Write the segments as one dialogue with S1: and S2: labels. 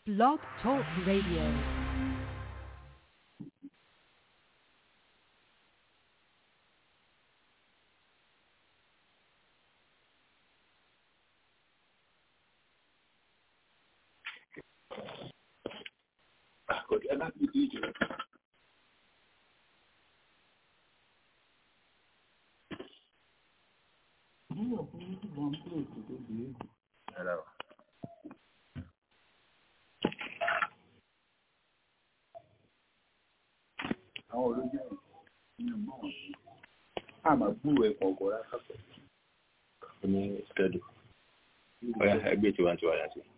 S1: Blog Talk Radio.
S2: Àkọ́jà láti ìdí ìjọba. Rárá o. Àwọn olójú ẹ̀ nínú mọ́ wọn. A máa gbúrò ẹ̀kọ́ ọkọ̀ rárá pẹ̀.
S3: ó ní schedule ọ̀yà ẹgbẹ́ tiwantiwa yà sí.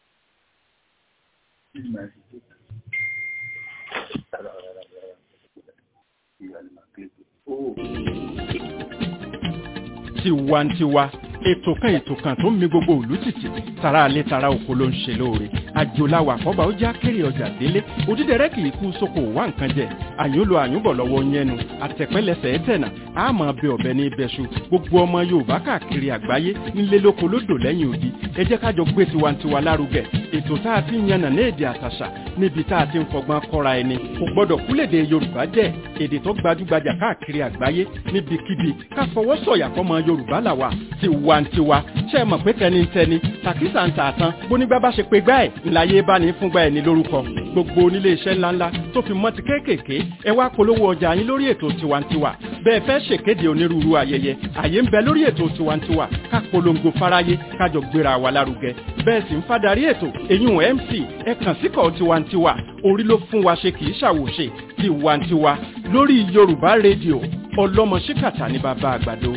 S4: tiwantiwa ètò kan ètò kan tó ń mi gbogbo òlú tìtì tara alẹ́ tara oko ló ń ṣe lóore àjòláwà àkọ́bà ó já kéré ọjà délé òdídẹrẹ́ kì í kú sóko wá nǹkan jẹ àyúnlò àyúnbọ̀ lọ́wọ́ yẹnu àtẹ̀pẹ́lẹsẹ̀ ẹ̀tẹ̀nà àmọ́ bẹ ọ̀bẹ ní ibẹ̀ṣu gbogbo ọmọ yorùbá káàkiri àgbáyé ńlẹ́ lóko lódò lẹ́yìn odi ẹ jẹ́ kájọ gbé tiwantiwa lárugẹ ètò tá a ti ń yànnà ní èdè àtàṣà níbi tá a ti ń fọgbọ́n kọ́ra ẹni kò gbọ́dọ̀ kúlèdè yorùbá jẹ́ èdè tó gbajúgbajà káàkiri àgbáyé níbikíbi ká fọwọ́ sọ̀yà fọmọ yorùbá làwà tiwantiwa ṣe é mọ̀ pé tẹnitẹni tàkísà ń tààtàn bónígbà bá ṣe pé gbá ẹ̀ ńláyé bá ní fúngbà ẹ̀ ní lórúkọ gbogbo onílé iṣẹ́ ńláńlá tó fi mọ́ ti kéékèèké ẹ wá polówó ọjà yín lórí ètò tiwantiwa bẹ́ẹ̀ fẹ́ ṣèkéde onírúurú ayẹyẹ àyè ń bẹ lórí ètò tiwantiwa ká polongo fáráyé kájọ gbéra wa lárugẹ bẹ́ẹ̀ sì ń fadarí ètò eyín mc ẹ kàn síkọ̀ tiwantiwa orí ló fún wa ṣe kì í ṣàwòṣe tiwantiwa lórí yorùbá rédíò ọlọ́mọ ṣíkàtà ní bàbá àgbàdo.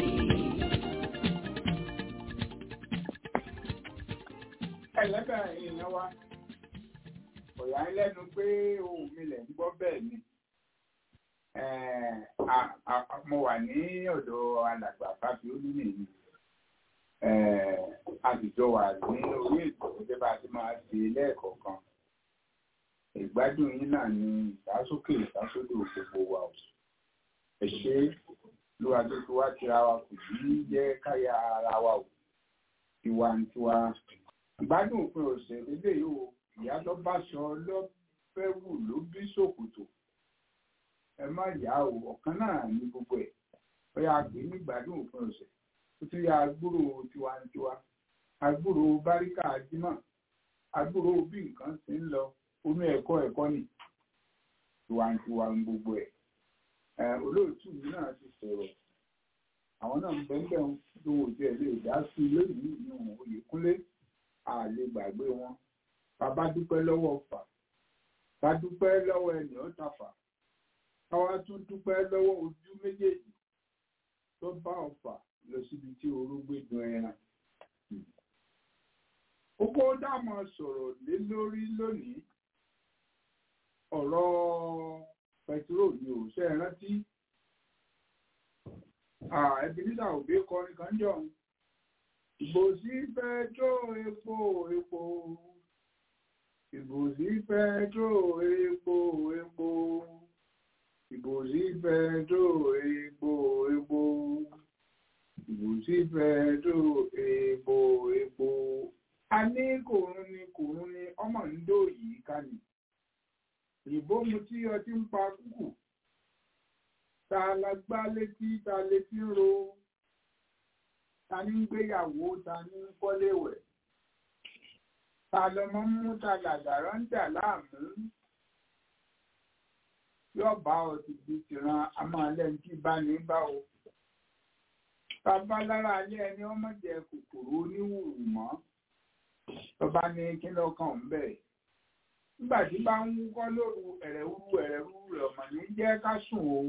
S2: ẹlẹ́bẹ̀ èèyàn wa kò yá ń lẹ́nu pé ohun mi lẹ̀ ń gbọ́ bẹ́ẹ̀ ni mo wà ní ọ̀dọ̀ alàgbà fáfi olúmìnì àtijọ́ wà ní orí ètò gẹ́gẹ́ bá a ti máa ṣe lẹ́ẹ̀kọ̀ọ̀kan ìgbádùn yín náà ni ìdásókè ìdásódò gbogbo wa ò ẹ ṣe lóra tó fi wá tira wa kò sí jẹ́ káyà ara wa ò tiwantiwa ìgbádùn òpin ọ̀sẹ̀ lélẹ̀ yìí o ìyá lọ bá sọ lọ́fẹ́ wù ló bí ṣòkòtò ẹ má yá o ọ̀kan náà ní gbogbo ẹ̀ ó yà pé ní ìgbádùn òpin ọ̀sẹ̀ ó tún yà agbúrò tiwantiwa agbúrò báríkà ajímọ̀ agbúrò bí nǹkan ti ń lọ omi ẹ̀kọ́ ẹ̀kọ́ nì tiwantiwa ń gbogbo ẹ̀ olóòtú mi náà ti sọ̀rọ̀ àwọn náà ń bẹ́ẹ̀ bẹ́ẹ̀ tó wò tí ẹ lè dá sí lónìí ìyẹn Oyèkúnlé àlè gbàgbé wọn bàbá dúpẹ́ lọ́wọ́ fà bá dúpẹ́ lọ́wọ́ ẹnì ọ̀tà fà káwá tún dúpẹ́ lọ́wọ́ ojú méjèèjì tó bá ọ̀fà lọ síbi tí orógbé dun ẹran. Oko dámọ̀ sọ̀rọ̀ lé lórí lónìí ọ̀rọ̀ pẹtiró ni ò ṣe é rántí. Ebenezer Obey kọrin kan jọ ìbòsí pẹtró epo epo ìbòsí pẹtró epo epo ìbòsí pẹtró epo epo ìbòsí pẹtró epo epo a ní kòrún ni kòrún ni ọmọ ń dó yìí ká ní ìbò mu tí ọtí ń pa kúkù ta la gbá létí ta létí ń ro ta ní ń gbéyàwó ta ní ń kọ́léwẹ̀ ta lọmọ ń mú ta làgàrọ̀ ń dà láàmú yóò bá ọ ti di tìran amáàlẹ́ ń kí bá ní bá o bàbá lára alẹ́ ẹni ọmọ jẹ kòkòrò oníwùrù mọ́ tọba ní kí lọ́kàn ń bẹ̀ nígbà tí bá ń wúkọ́ lóru ẹ̀rẹ̀wúrú ẹ̀rẹ̀wúrú rẹ̀ ọmọ ní jẹ́ ká sùn o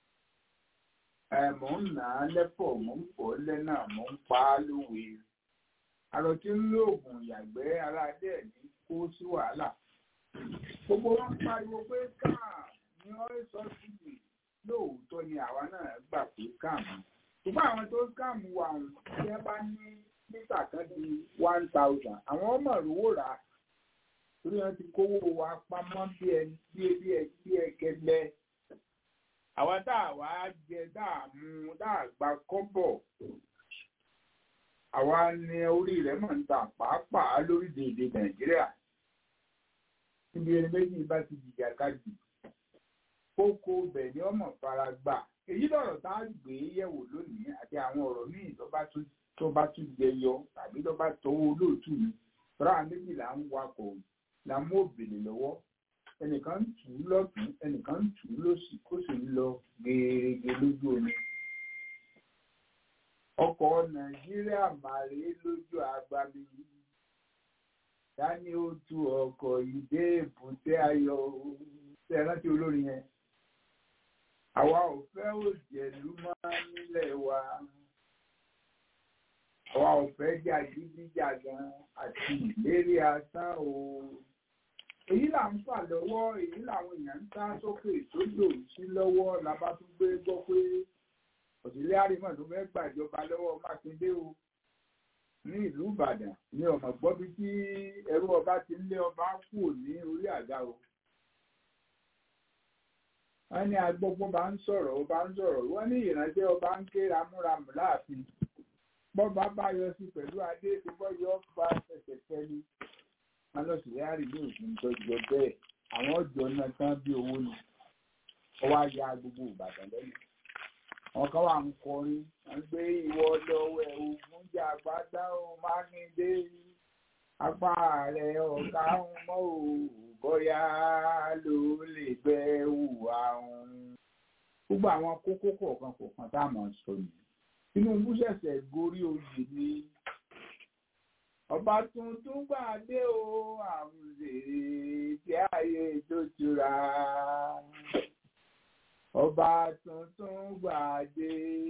S2: mò ń nà á lẹ́pọ̀ mò ń pọ̀ lẹ́nà mò ń pa á lówe àrò tí ń lo oògùn ìyàgbẹ́ ara dẹ̀ ní kó sí wàhálà gbogbo wọn pariwo pé káà ní ọ́rẹ́ sọ́sìdì lóòótọ́ ni àwa náà gbà pé káàmù ṣùgbọ́n àwọn tó káàmù wà tí wọ́n bá ní mítà kan di one thousand àwọn ọmọ ìrówó rà á torí wọn ti kówó wa pamọ́ bí ẹ bí ẹ bí ẹ bí ẹ gẹlẹ́ àwa tá a wá jẹ tá a mú tá a gba kọ́bọ̀ àwa ni orí rẹ̀ mọ̀ ń ta pàápàá lórílẹ̀‐èdè nàìjíríà níbi ẹni méjì bá ti jìjà kájì kókó bẹ̀ ni ọmọ fara gbà èyí lọ̀rọ̀ tá a gbé yẹ̀wò lónìí àti àwọn ọ̀rọ̀ míì tó bá tún tó bá tún jẹyọ tàbí tó bá tọwọ́ olóòtú mi tọ́ra méjì là ń wakọ̀ là ń mú òbèlè lọ́wọ́ ẹnìkan ń tù ú lọ́tún ẹnìkan ń tù ú lósì kó sì ń lọ gèrègè lójú omi. ọkọ̀ nàìjíríà màrí lójú agbami dání ó tu ọkọ̀ ìdé èbúté ayọ̀ ṣe rántí olórin yẹn. àwa ò fẹ́ òjẹ̀lú máa nílẹ̀ wa àwa ò fẹ́ jàgídíjàgan àti ìlérí asán o èyí là ń fà lọ́wọ́ èyí làwọn èèyàn ń sá sókè sódò sí lọ́wọ́ la bá tún gbé gbọ́ pé òsìlẹ̀ àrímọ̀ tó fẹ́ gbàjọba lọ́wọ́ mákindé o ní ìlú ìbàdàn ní ọmọ gbọ́ bí tí ẹrú ọba ti ń lé ọba kù ní orí àga o wọ́n ní agbọ́gbọ́n bá ń sọ̀rọ̀ ọba ń sọ̀rọ̀ wọ́n ní ìránṣẹ́ ọba ń ké ramúramù láàfin bọ́ba bá yọ sí pẹ̀lú adé tí bọ́ yọ bá ṣẹ̀ṣẹ̀ fẹ́lú wọn lọ sí yáàrí ní òfin tọ́jọ́ bẹ́ẹ̀ àwọn ọjọ́ náà tán bí owó ni ọwọ́ ajá gbogbo ìbàdàn lẹ́yìn wọn kàn wà ń kọrin wọn gbé ìwọ lọ́wọ́ ẹ̀ ògùn jà gbádá ó mákindé apá rẹ̀ ọ̀gá ń mọ́ ò bóyá ló lè bẹ́ wùwà òun gbogbo àwọn kókó kọ̀ọ̀kan kọ̀ọ̀kan tá a mọ̀ sọ nìyí Tinubu ṣẹ̀ṣẹ̀ gorí oyè ni ọba tuntun gbà dé o àwùjèrè tí ayé tó tura ọba tuntun gbà dé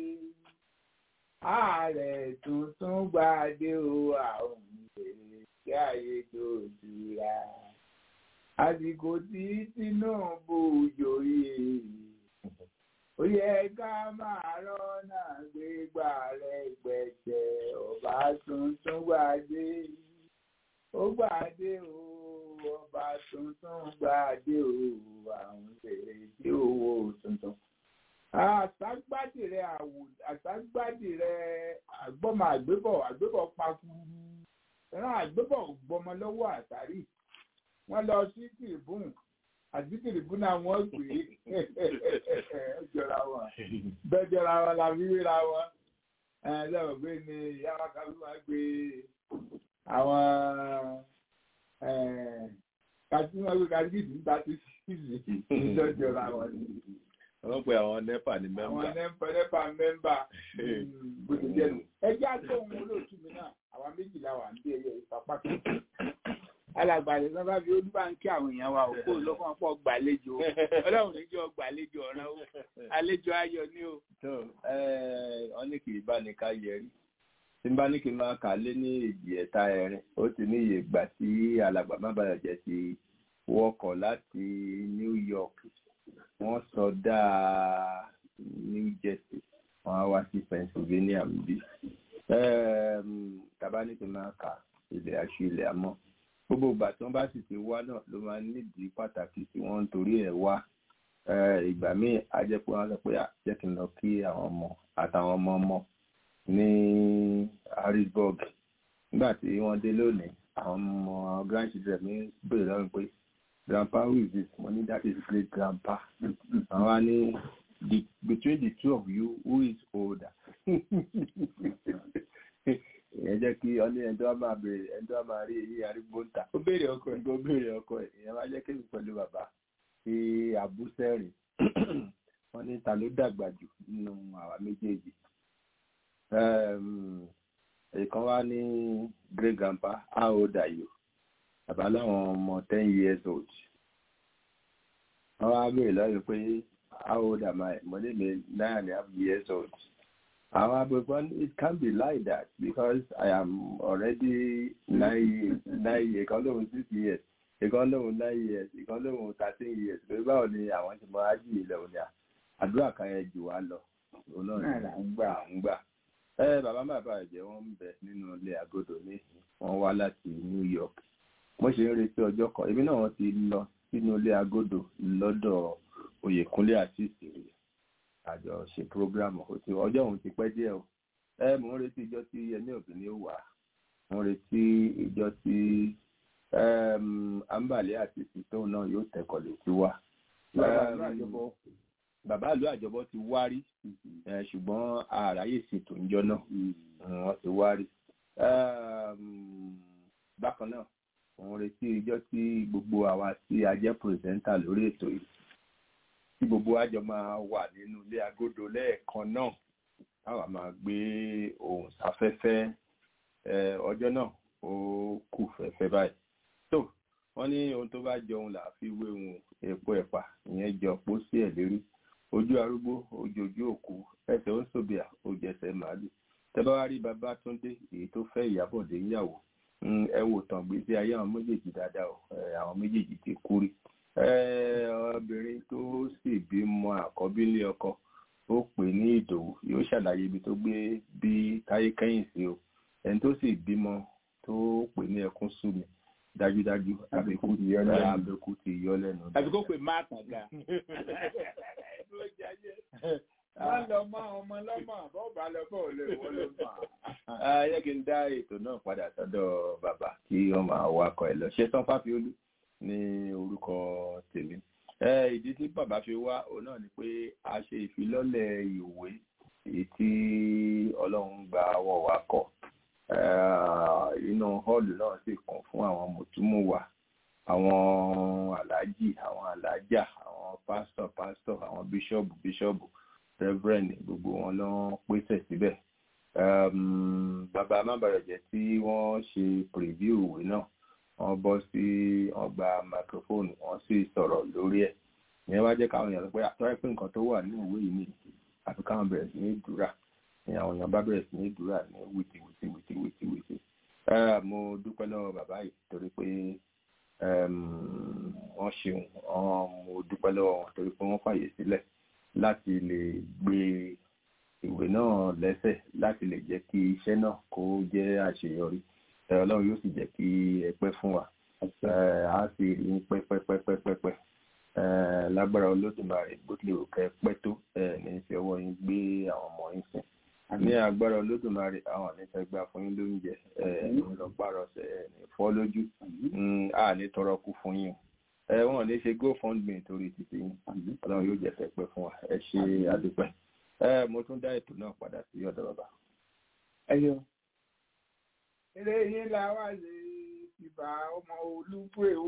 S2: ààrẹ tuntun gbà dé o àwùjèrè tí ayé tó tura àsìkò tí Tinubu joyè ó yẹ ká máa rọ́nà gbégbá rẹ̀ gbẹ̀jẹ̀ ọba tuntun gbàdé ó gbàdé o ọba tuntun gbàdé o àwọn èrè tí owó tuntun. àṣàgbàdì rẹ àṣàgbàdì rẹ àgbọ́mọ àgbébọ̀ àgbébọ̀ pakuru ẹran àgbébọ̀ gbọmọ lọ́wọ́ àtàrí wọ́n lọ sí tìrìbùn àdìkìrì búnà wọn gbé jọra wọn bẹ́ẹ̀ jọra wọn la fi wéra wọn lẹ́wọ̀n gbé ni ìyá wa kan ló máa gbé àwọn kàtí wọn gbé kàtí ìdí níta tí sísì ìjọ jọra wọn ni.
S3: wọ́n pe àwọn nepa ní mẹ́mbà.
S2: àwọn nepa nepa mẹ́mbà gbèsè jẹ́nu. ẹjẹ́ àti ohun olóòtú mi náà àwa méjìlá wà ń bí ẹyẹ ìfapá kan alàgbàlẹ̀ kan bá fi ó dúpà ń kí àwọn èèyàn wa òkú lọ́kàn pọ̀ gbàlejò ọlọ́run níjọ́ gbàlejò ọ̀ràn o àlejò ayọ̀ ni o.
S3: wọ́n ní kì í bá ní ká yẹrí tí n bá ní kí n máa kà lé ní èjì ẹ̀ta ẹ̀rin ó ti ní iye ìgbà tí alàgbà má bàa jẹ́ ti wọkọ̀ láti New York wọ́n sọdá New Jersey wọ́n á wá sí Pennsylvania bí tàbá ní kí n máa kà ilẹ̀ àṣù ilẹ̀ àmọ́ gbogbo ìgbà tí wọ́n bá sì ti wá náà ló máa nídìí pàtàkì tí wọ́n ń torí ẹ̀ wá ìgbà míì á jẹ́ pé wọ́n sọ pé jẹ́ kí n lọ kí àwọn ọmọ àtàwọn ọmọ ọmọ ní Harrisburg nígbà tí wọ́n dé lónìí àwọn ọmọ grandchildren mi béèrè lọ́rùn pé grandpa who is this mo ní that is great grandpa àwọn á ní the between the two of you who is older ìyẹn jẹ́ kí ọ ní ẹni tó máa béèrè ẹni tó máa rí èyí arúgbó ń ta.
S2: ó béèrè ọkọ ẹ̀.
S3: ó béèrè ọkọ ẹ̀ ìyẹn máa jẹ́ kí èmi pẹ̀lú bàbá fi àbúsẹ́rìn wọ́n ní ta ló dàgbà jù nínú àwa méjèèjì. ìkan wá ní great grandpa how old are you? bàbá láwọn ọmọ ten years old. wọ́n wá béèrè lọ́yọ̀ pé how old am I? mo ní mi nine and a half years old. However, it can't be like that because I am already nine nine years, ìkan lóhun six years, ìkan lóhun nine years, ìkan lóhun thirteen years. Lórí báwo ni àwọn ti mọ ájì ilẹ̀ òní à? Àdúrà kan yẹn jù wá lọ. Òun náà ni à ń gbà ń gbà. Ẹ bàbá bàbá ẹ̀jẹ̀ wọ́n ń bẹ nínú ilé àgọ́dọ̀ ní wọ́n wá láti New York. Mo ṣe ń retí ọjọ́ kan. Èmi náà wọ́n ti lọ sínú ilé àgọ́dọ̀ lọ́dọ̀ Oyèkúnlé àti ìsìnkú àjọ ṣe program òtí ọjọ́ òun ti pẹ́ díẹ̀ o ẹ mò ń retí ìjọ tí ẹni òbí ni ó wà mò ń retí ìjọ tí àǹbàlẹ́ àti sító náà yóò tẹ̀kọ̀ létí wá. bàbá ìlú àjọbọ ti wárí ṣùgbọ́n àráyè ṣètò ńjọ́ náà wọ́n ti wárí. bákan náà òun retí ijọ́ tí gbogbo àwa tí a jẹ́ pírẹsẹ́ńtà lórí ètò yìí tí gbogbo àjọ máa wà nínú ilé agodo lẹ́ẹ̀kan náà táwa máa gbé ohùn sáfẹ́fẹ́ ọjọ́ náà ó kù fẹ́fẹ́ báyìí. tó wọ́n ní ohun tó bá jọ ohun là á fi wé ohun èpo ẹ̀pà ìyẹn jọ pósí ẹ̀ lérí ojú arúgbó ojoojú òkú ẹsẹ̀ ó ń sòbìà ojẹsẹ̀ màálù tẹ́ bá wá rí Babátúndé èyí tó fẹ́ Ìyábọ̀dé níyàwó ẹ wò tàn gbèsè ayé àwọn méjèèjì dáadáa o àwọn méjèèjì ti kú rí obìnrin tó sì bímọ àkọ́bí ilé ọkọ ó pè ní ìdòwú yóò ṣàlàyé ibi tó gbé bí táyé kẹ́yìn sí o ẹni tó sì bímọ tó pè ní ẹkún sú mi dájúdájú àbíkú ti yọ lẹ́nu àbíkú ti yọ lẹ́nu.
S2: àbíkú pè má tàn ga. wọ́n lọ mọ ọmọ lọ́mọ bọ́ọ̀bà lọ bọ́ọ̀ lè wọ́n ló mọ̀.
S3: ayé kí n dá ètò náà padà sọ́dọ̀ bàbá kí wọ́n máa wakọ̀ ẹ̀ lọ ṣé tán fáfiolú ní orúkọ tèmi ìdí tí bàbá fi wá òun náà ni pé a ṣe ìfilọ́lẹ̀ ìwé èyí tí ọlọ́run gba ọwọ́ wa kọ inú họ́ọ̀lù náà sì kún fún àwọn mùtúmùwà àwọn aláàjì àwọn aláàjà àwọn pásítọ̀ pásítọ̀ àwọn bíṣọ́ọ̀bù bíṣọ́ọ̀bù rẹ́fúrẹ́ǹdì gbogbo wọn ló pèsè síbẹ̀ bàbá mábàrẹ̀jẹ̀ tí wọ́n ṣe pìrìvíù ìwé náà wọ́n bọ́ sí wọ́n gba microphone wọ́n sì sọ̀rọ̀ lórí ẹ̀ ìyẹn wá jẹ́ káwọn èèyàn sọ pé àtọ́rẹ́ pé nǹkan tó wà ní ìwé yìí ni àfi káwọn bẹ̀rẹ̀ sí ní dúrà ni àwọn èèyàn bá bẹ̀rẹ̀ sí ní dúrà ní wìtì wìtì wìtì wìtì wìtì mo dúpẹ́ lọ́wọ́ bàbá yìí torí pé wọ́n ṣeun mo dúpẹ́ lọ́wọ́ wọn torí pé wọ́n fàyè sílẹ̀ láti lè gbé ìwé náà lẹ́sẹ̀ láti lè jẹ́ kí iṣẹ́ náà kó jẹ́ àṣeyọrí ọlọ́run yóò sì jẹ́ kí ẹ pẹ́ fún wa a sì rí pẹ́pẹ́pẹ́pẹ́pẹ́ lágbára olódùmarè bó tilẹ̀ òkè pẹ́ tó ní fi ọwọ́ yín gbé àwọn ọmọ yín sìn ní agbára olódùmarè àwọn ànífẹ́ gbà fún yín lóúnjẹ ní lọ pàrọ̀sẹ̀ ní fọ́ lójú a ní tọrọ kú fún yín ẹ wọn ní ṣe gofundme torí títí yín ọlọ́run yóò jẹ́ fẹ́ pẹ́ fún wa ẹ ṣe àdúpẹ́ mo tún dá ètò náà padà sí ọ̀dọ̀ bàbá.
S2: ẹ ṣeun eré yín la wá lè ìbà ọmọ olúpẹ o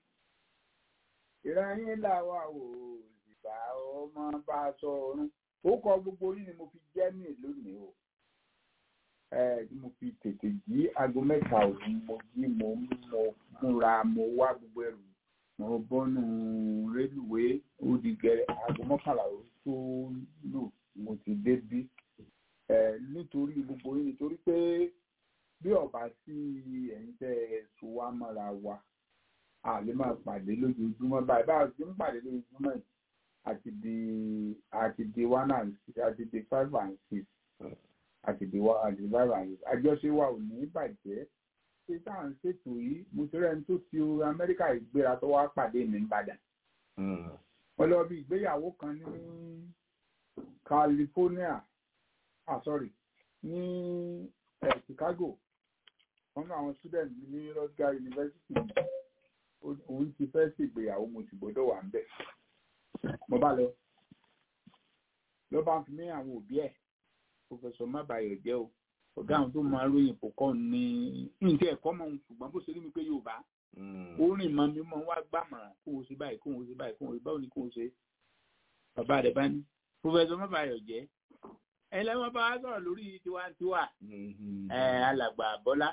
S2: ìrà yín là wá o ìbà ọmọ bá sọ ọrùn ó kọ gbogbo yín ni mo fi jẹ́ ní lónìí o ẹ mo fi tètè jí aago mẹ́ta òru mo jí mo mo múra mo wá gbogbo ẹrù mo bọ́nu rélùwé ó di gẹ̀rẹ́ aago mọ́kànlá tó lù mo ti dé bí ẹ nítorí gbogbo yín nítorí pé bí ọba sí ẹ̀yin tẹ́ ẹ so wá mọ́ra wa a lè máa pàdé lójoojúmọ́ báyìí báyìí tí ń pàdé lójoojúmọ́ yìí àti di àti di one and six àti di five and six àti di one àti di five and six àjọṣe wa ò ní bàjẹ́ ṣé tá à ń ṣètò yìí mo ti rẹ́ni tó ti Amẹ́ríkà ìgbéra tó wá pàdé mi nìbàdàn wọ́n lọ bí ìgbéyàwó kan ní California ah sorry ní eh, Chicago wọ́n ní àwọn student ní Rutgers University òun ti fẹ́ ṣègbéyàwó mo sì gbọ́dọ̀ wà ń bẹ̀ mo bá lọ ló bá ń fi mí àwọn òbí ẹ̀ pòfẹsọ mábàyọ̀ jẹ́ o ọ̀gá àwọn tó máa ròyìn kò kọ́ ní ní ẹ̀kọ́ mọ̀ ohun ṣùgbọ́n bó ṣe rí mi pé Yorùbá ó rìn mọ́ mi mọ́ wá gbàmọ̀ràn kó o ṣe báyìí kó o ṣe báyìí kó o ṣe báwo ni kó o ṣe bàbá rẹ̀ bá ní pòfẹsọ mábàyọ̀ jẹ́ ẹ lẹ́wọ̀n bá wá sọ̀rọ̀ lórí tiwantiwa ẹ alàgbà Bọ́lá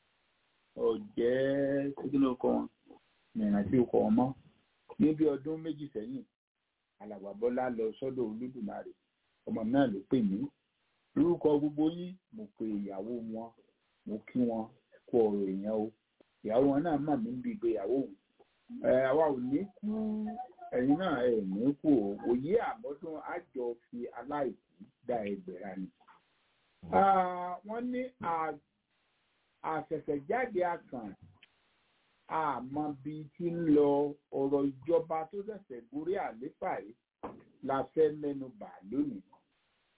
S2: ọ̀jẹ́ kíkínú ọkọ wọn ìrántí ọkọ wọn mọ́ ní bí ọdún méjì sẹ́yìn alàgbà Bọ́lá lọ sọ́dọ̀ Olódùmarè ọmọ náà ló pè mí lórúkọ gbogbo yín mo pe ìyàwó wọn mo kí wọn kú ọ̀rọ̀ èèyàn o ìyàwó wọn náà mà mí ń bi ìgbéyàwó òun ẹ àwa ò ní kú ẹ̀yin náà ẹ ní kú o òye àmọ́dún àjọ fi aláìkú dá ẹgbẹ̀rà ni. wọ́n ní àṣẹ̀ṣẹ̀jáde akàn àmọ́ bíi ti ń lọ ọ̀rọ̀ ìjọba tó ṣẹ̀ṣẹ̀ gorí àléfà yìí la fẹ́ mẹ́nu bà lónìí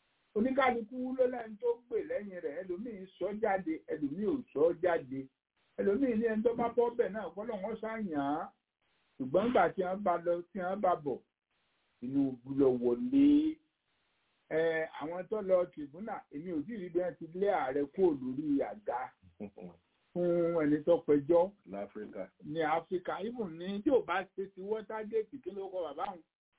S2: oníkálukú ló lẹ́nu tó gbè lẹ́yìn rẹ̀ ẹlòmíín sọ jáde ẹlòmíín ò sọ jáde ẹlòmíì ní ẹni tó bá bọ́ bẹ̀ náà kọ́ lọ́wọ́ ṣàyàn án ṣùgbọ́n nígbà tí wọ́n bá lọ tí wọ́n bá bọ̀ Tinubu lọ wọlé ẹ àwọn tó lọ tìbúnà èmi ò tí ì rí bí wọ́n ti lé ààrẹ kúrò lórí àga fún ẹni tó pẹjọ́
S3: láfíríkà
S2: ní áfíríkà even ní tí ò bá ṣe ti wọ́tágẹ́ẹ̀tì kí ló kọ bàbá òun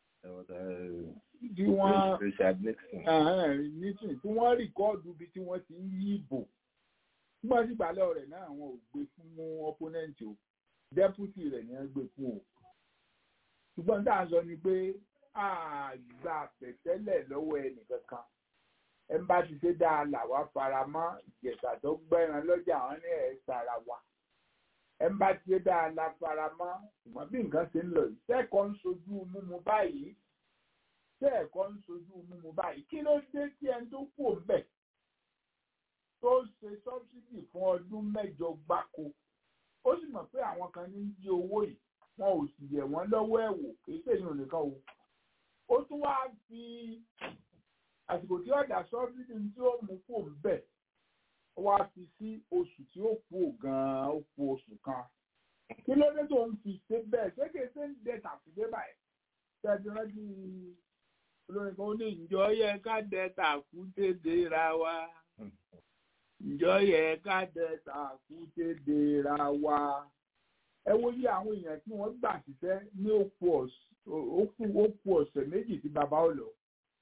S2: tí wọ́n
S3: Richard Nixon
S2: nísìn tí wọ́n rìkọ́ọ̀dù ibi tí wọ́n ti ń yí ìbò nígbà tí ìgbàlẹ̀ rẹ̀ náà àwọn ò gbé fún opponent o deputy rẹ̀ ni wọ́n gbé fún o ṣùgbọ́n tá a sọ ni pé àgbà pẹ̀tẹ́lẹ̀ lọ́wọ́ ẹnìkankan ẹ̀ ń bá ti ṣe dáa làwa fara mọ́ ìjẹ̀sà tó gbẹ́ran lọ́jà àwọn ní ẹ̀ sára wa ẹ̀ ń bá ti ṣe dáa la fara mọ́ ṣùgbọ́n bí nǹkan ṣe ń lọ yìí tẹ́kọ̀ọ́ ń sojú múmu báyìí tẹ́ẹ̀kọ́ ń sojú múmu báyìí kí ló dé tí ẹni tó kù ń bẹ̀ tó ṣe sọ́bsidì fún ọdún mẹ́jọ gbáko ó sì mọ̀ pé àwọn kan ní jí owó yìí wọn ò sì yẹ̀ wọ́n lọ́wọ́ ẹ̀ wò kì í ṣèyàn nìkan o ó tún wá fi àsìkò tí ọ̀dà sọ́bsidì tí ó mú kù ń bẹ̀ ó wá fi sí oṣù tí ó kù gan-an ó kù oṣù kan kí ló dé tó ń fi ṣe bẹ́ẹ̀ ṣé kìí ṣe ń dẹ tàkùdé báyìí ṣẹ́ẹ́dì rántí olórin kan ó ní ìjọ yẹ ká dẹ tàkùdé dera wa ìjọ yẹ ká dẹ tàkùdé dera wa ẹ wo yí àwọn èèyàn tí wọ́n gbà síṣẹ́ ní òkú ọ̀sẹ̀ méjì tí bàbá ò lọ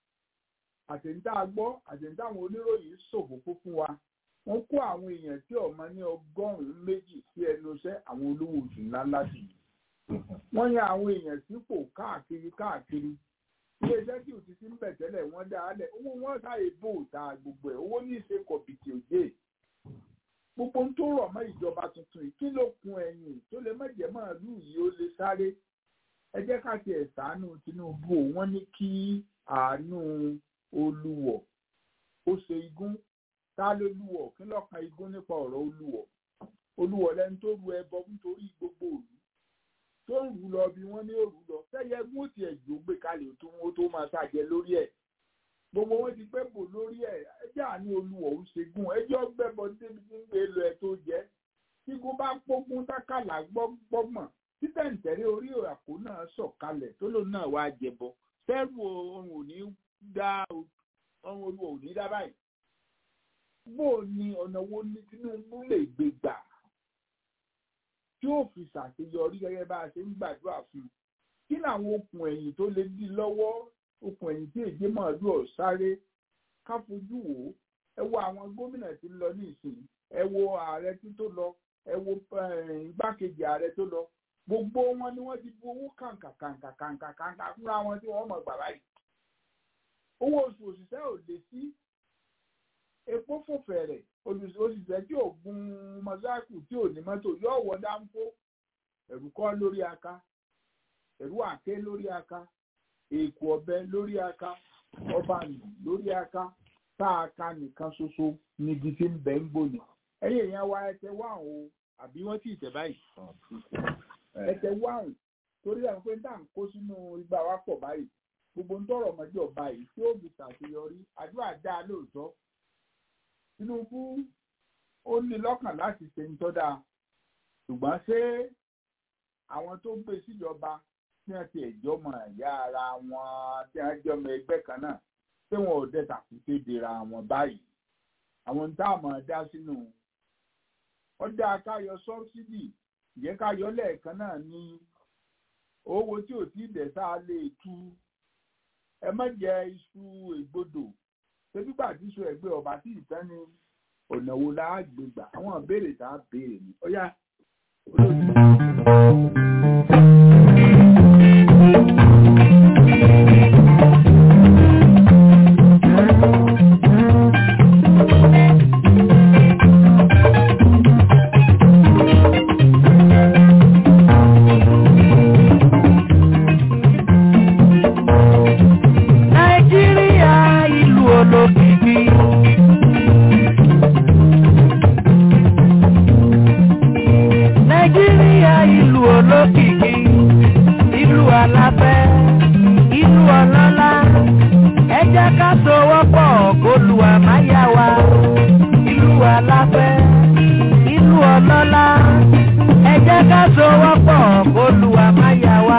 S2: àtẹ̀ǹtà gbọ́ àtẹ̀ǹtà àwọn oníròyìn ṣòfófó fún wa wọ́n kó àwọn èèyàn tí ọmọ ní ọgọ́rùn-ún méjì sí ẹnu iṣẹ́ àwọn olówó oṣù ńláńlá sí i wọ́n yan àwọn èèyàn sípò káàkiri káàkiri iléeṣẹ́ tí òtí sí ń bẹ̀ tẹ́lẹ̀ wọ́n dá a lẹ̀ owó wọn sáré bò ta gbogbo ẹ̀ owó ní ìṣe kọ̀bìtì òjé gbogbo ń tó rọ̀ mọ́ ìjọba tuntun yìí kí ló kun ẹ̀yìn tó lè má jẹ́ màálù yìí ó lè sáré ẹ jẹ́ ká tiẹ̀ ṣàánú Tinubu wọ́n ní kí àánú Olúwọ̀ ó ṣe igún ta ló lúwọ̀ kí lọ́kàn igún nípa ọ̀rọ̀ Olúwọ̀ Olúwọ̀ lẹni tó ru ẹbọ nítorí gbogbo òlu tó ń rù lọ bí wọ́n ní òrù lọ sẹ́yẹ gún ó tiẹ̀ jò gbé kalẹ̀ tó wọ́n tó máa ṣàjẹ lórí ẹ̀ gbogbo wọn ti pẹ́ bò lórí ẹ̀ ẹjẹ́ àní olùwọ̀ ń ṣe gún ẹjọ́ gbẹ́bọ débi tí ń gbé lọ ẹ tó jẹ́ tígun bá pógún tákàlà gbọ́gbọ́gbọ̀n títẹ̀ǹtẹ̀rẹ́ orí àpò náà sọ̀kalẹ̀ tó lòun náà wá jẹbọ fẹ́rù ohun ò ní dá ohun olùwọ̀ ò ní dá báyìí bó o ní ọ̀nà wo ní Tinubu lè gbé gbà tí ó fi ṣàṣeyọrí gẹ́gẹ́ bá a ṣe ń gbàdúrà fún un kí làwọn okùn ẹ̀yìn tó lè dí lọ́wọ́ okùn ẹ̀yìn tí èjé màálù ọ̀ sáré ká fojú wò ó ẹ wo àwọn gómìnà tí ń lọ ní ìsìn ẹ wo ààrẹ tí tó lọ ẹ wo igbákejì ààrẹ tó lọ gbogbo wọn ni wọ́n ti bu owó kàǹkà kàǹkà kàǹkà kàǹkà fúnra wọn tí wọ́n mọ̀ gbà báyìí owó oṣù òṣìṣẹ́ ò lè sí epo fò fẹ̀rẹ̀ òṣìṣẹ́ tí ò gun mọ́sáàkù tí ò ní mọ́tò yóò wọ dáńfó ẹ̀rù kọ́ lórí aka ẹ̀rù àké lórí aka èkó ọ̀bẹ lórí aka ọba nù lórí aka tá a ka nìkan ṣoṣo níbi tí ń bẹ ń gbòòyàn ẹ̀yìn èèyàn wa ẹsẹ̀ wà o àbí wọ́n ti tẹ̀ báyìí ẹsẹ̀ wà o torí ẹ̀ ń pé tá à ń kó sínú igbá wa pọ̀ báyìí gbogbo ń tọrọ ọmọdé ọba yìí tí ó fi ṣàṣeyọrí àdúrà dáa lóòótọ́ Tinubu ó ní lọ́kàn láti ṣe ń tọ́da ṣùgbọ́n ṣé àwọn tó gbé síjọba tí wọ́n ti ẹ̀jọ́ mọ̀ ẹ̀yà ara wọn tí wọ́n jẹ́ ọmọ ẹgbẹ́ kan náà ṣé wọn ò dẹ́ta kú kédera wọn báyìí àwọn tá a máa dá sínú ọjà káyọ sọ́bsidì ìyẹn káyọ lẹ́ẹ̀kan náà ní owó tí ò tí ì dẹ̀ sáà lè tú ẹ má jẹ iṣu ègbodò ṣébígbà tí iṣu ẹgbẹ́ ọba tí ìtàn ni ọ̀nà wo la gbé gbà àwọn ìbéèrè tá a béèrè ni ó yá olóòtú.
S1: Nàìjíríà ìlú olókìkí. Nàìjíríà ìlú olókìkí. Ìlú aláfẹ́, ìlú ọlọ́lá. Ẹ jẹ́ ká sowọ́pọ̀ kólúwa máa yá wa. Ìlú aláfẹ́, ìlú ìlú ọlọ́lá ẹ jẹ́ ká sowọ́pọ̀ kólúwa má yà wá.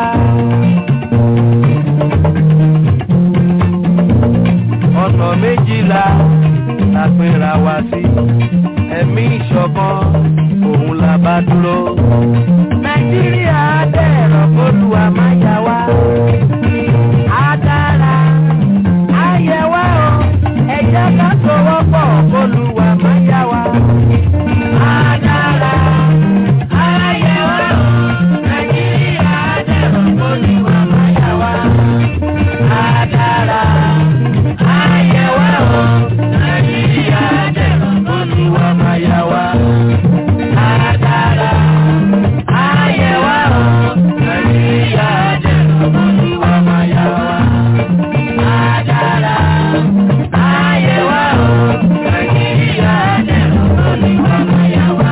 S1: ọ̀nà méjìlá la pera wa sí ẹ̀mí ìṣọ̀kan òun la bá dúró. nàìjíríà dẹ̀rọ̀ kólúwa má yà wá. á dára á yẹ wá o ẹ jẹ́ ká sowọ́pọ̀ kólúwa má yà wá. á dára á yẹ wá o nàìjíríà dẹ̀rọ̀ kólúwa má yà wá. á dára á yẹ wá o nàìjíríà dẹ̀rọ̀ kólúwa má yà wá. á dára á yẹ wá o nàìjíríà dẹ̀rọ̀ kólúwa má yà wá. Adara, ayé wa o, Nàìjíríà dẹ̀rọ̀ lórí ọmọ yà wá.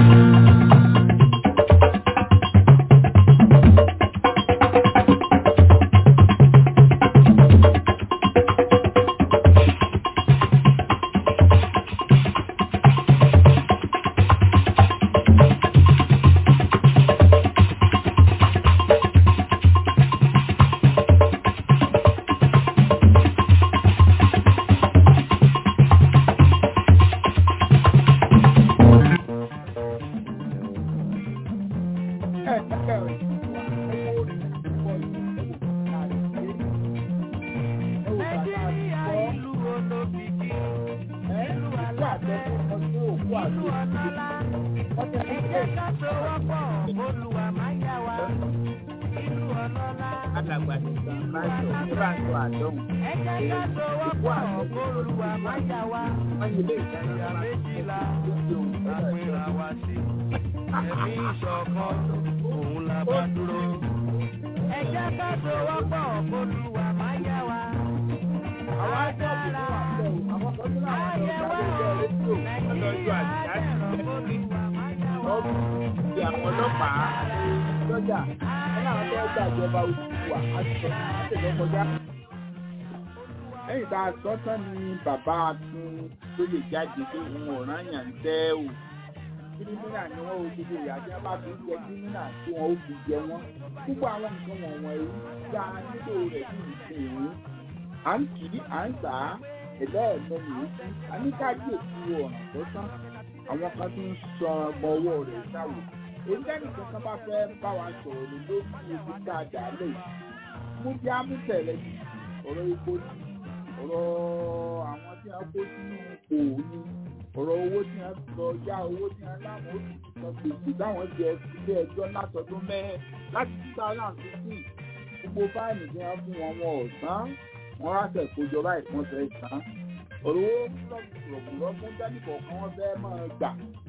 S1: Nàìjíríà ìlú olókìkí, ìlú aláfẹ́, ìlú ọlọ́lá. Ẹ jẹ́ ká sowọ́pọ̀, Olúwa máa yà wá. Ìlú ọlọ́lá,
S2: alàgbà ní bá ń sọ ní bá ń sọ àdéhùn
S1: ẹ jẹ́ ká sowọ́pọ̀, Olúwa máa yà wá.
S2: wọ́n yí ilé ìdáná
S1: Ìyá méjìlá la pera wa sí. Ẹ̀mí ìṣọ̀kan òun la bá dúró. Ẹ jẹ́ ká sowọ́pọ̀, Olúwa máa yà wá. Àwa dára, ayé wa o, Nàìjíríà dẹ̀rọ̀ Olúwa máa yà wá.
S2: ti àwọn ọlọ́pàá lọ́jà wọn làwọn fẹ́ẹ́ gbàjọba Odùduwà àti àtẹ̀lẹ́ kọjá. lẹ́yìn tá a sọ tán ni bàbá tún lóye jáde pé òun ò rán yàn ń tẹ́ o kírímínà ni wọ́n ò gbogbo ìyá tí wọ́n bá fi ń jẹ kírímínà tí wọ́n ó fi jẹ wọ́n púpọ̀ àwọn nǹkan wọ̀nyẹn èyí dá nílò rẹ̀ ní ìsìn à ń kì í à ń tà á ẹ̀dá ẹ̀mọ́ nìyí a ní ká kíyèsí ọ̀nà tó tán àwọn kan tún ń sọ ọgbọ́n owó rẹ̀ ṣàwò èyí lẹ́nu kankan bá fẹ́ bá wa sọ̀rọ̀ lé lórí ewu dáadáa lè mú bí amútẹ̀lẹ́ ní ọ̀rọ̀ epo ní ọ̀rọ̀ àwọn tí wọ́n kó sínú ipò ní ọ̀rọ̀ owó tí wọ́n lọ yá owó tí wọ́n láwọn oṣù kan gbèsè táwọn jẹ ilé ẹjọ́ látọdún mẹ́rin láti two thousand fifteen gbogbo fáìlì tí wọ́n fún wọn wọn ò san wọ́n ráṣẹ̀ kójọ báyìí wọ́n fẹ́ san ọ̀rọ̀ owó rọ̀gbùrọ̀ fún tẹ́nìkọ̀ kan wọ́n fẹ́ máa gbà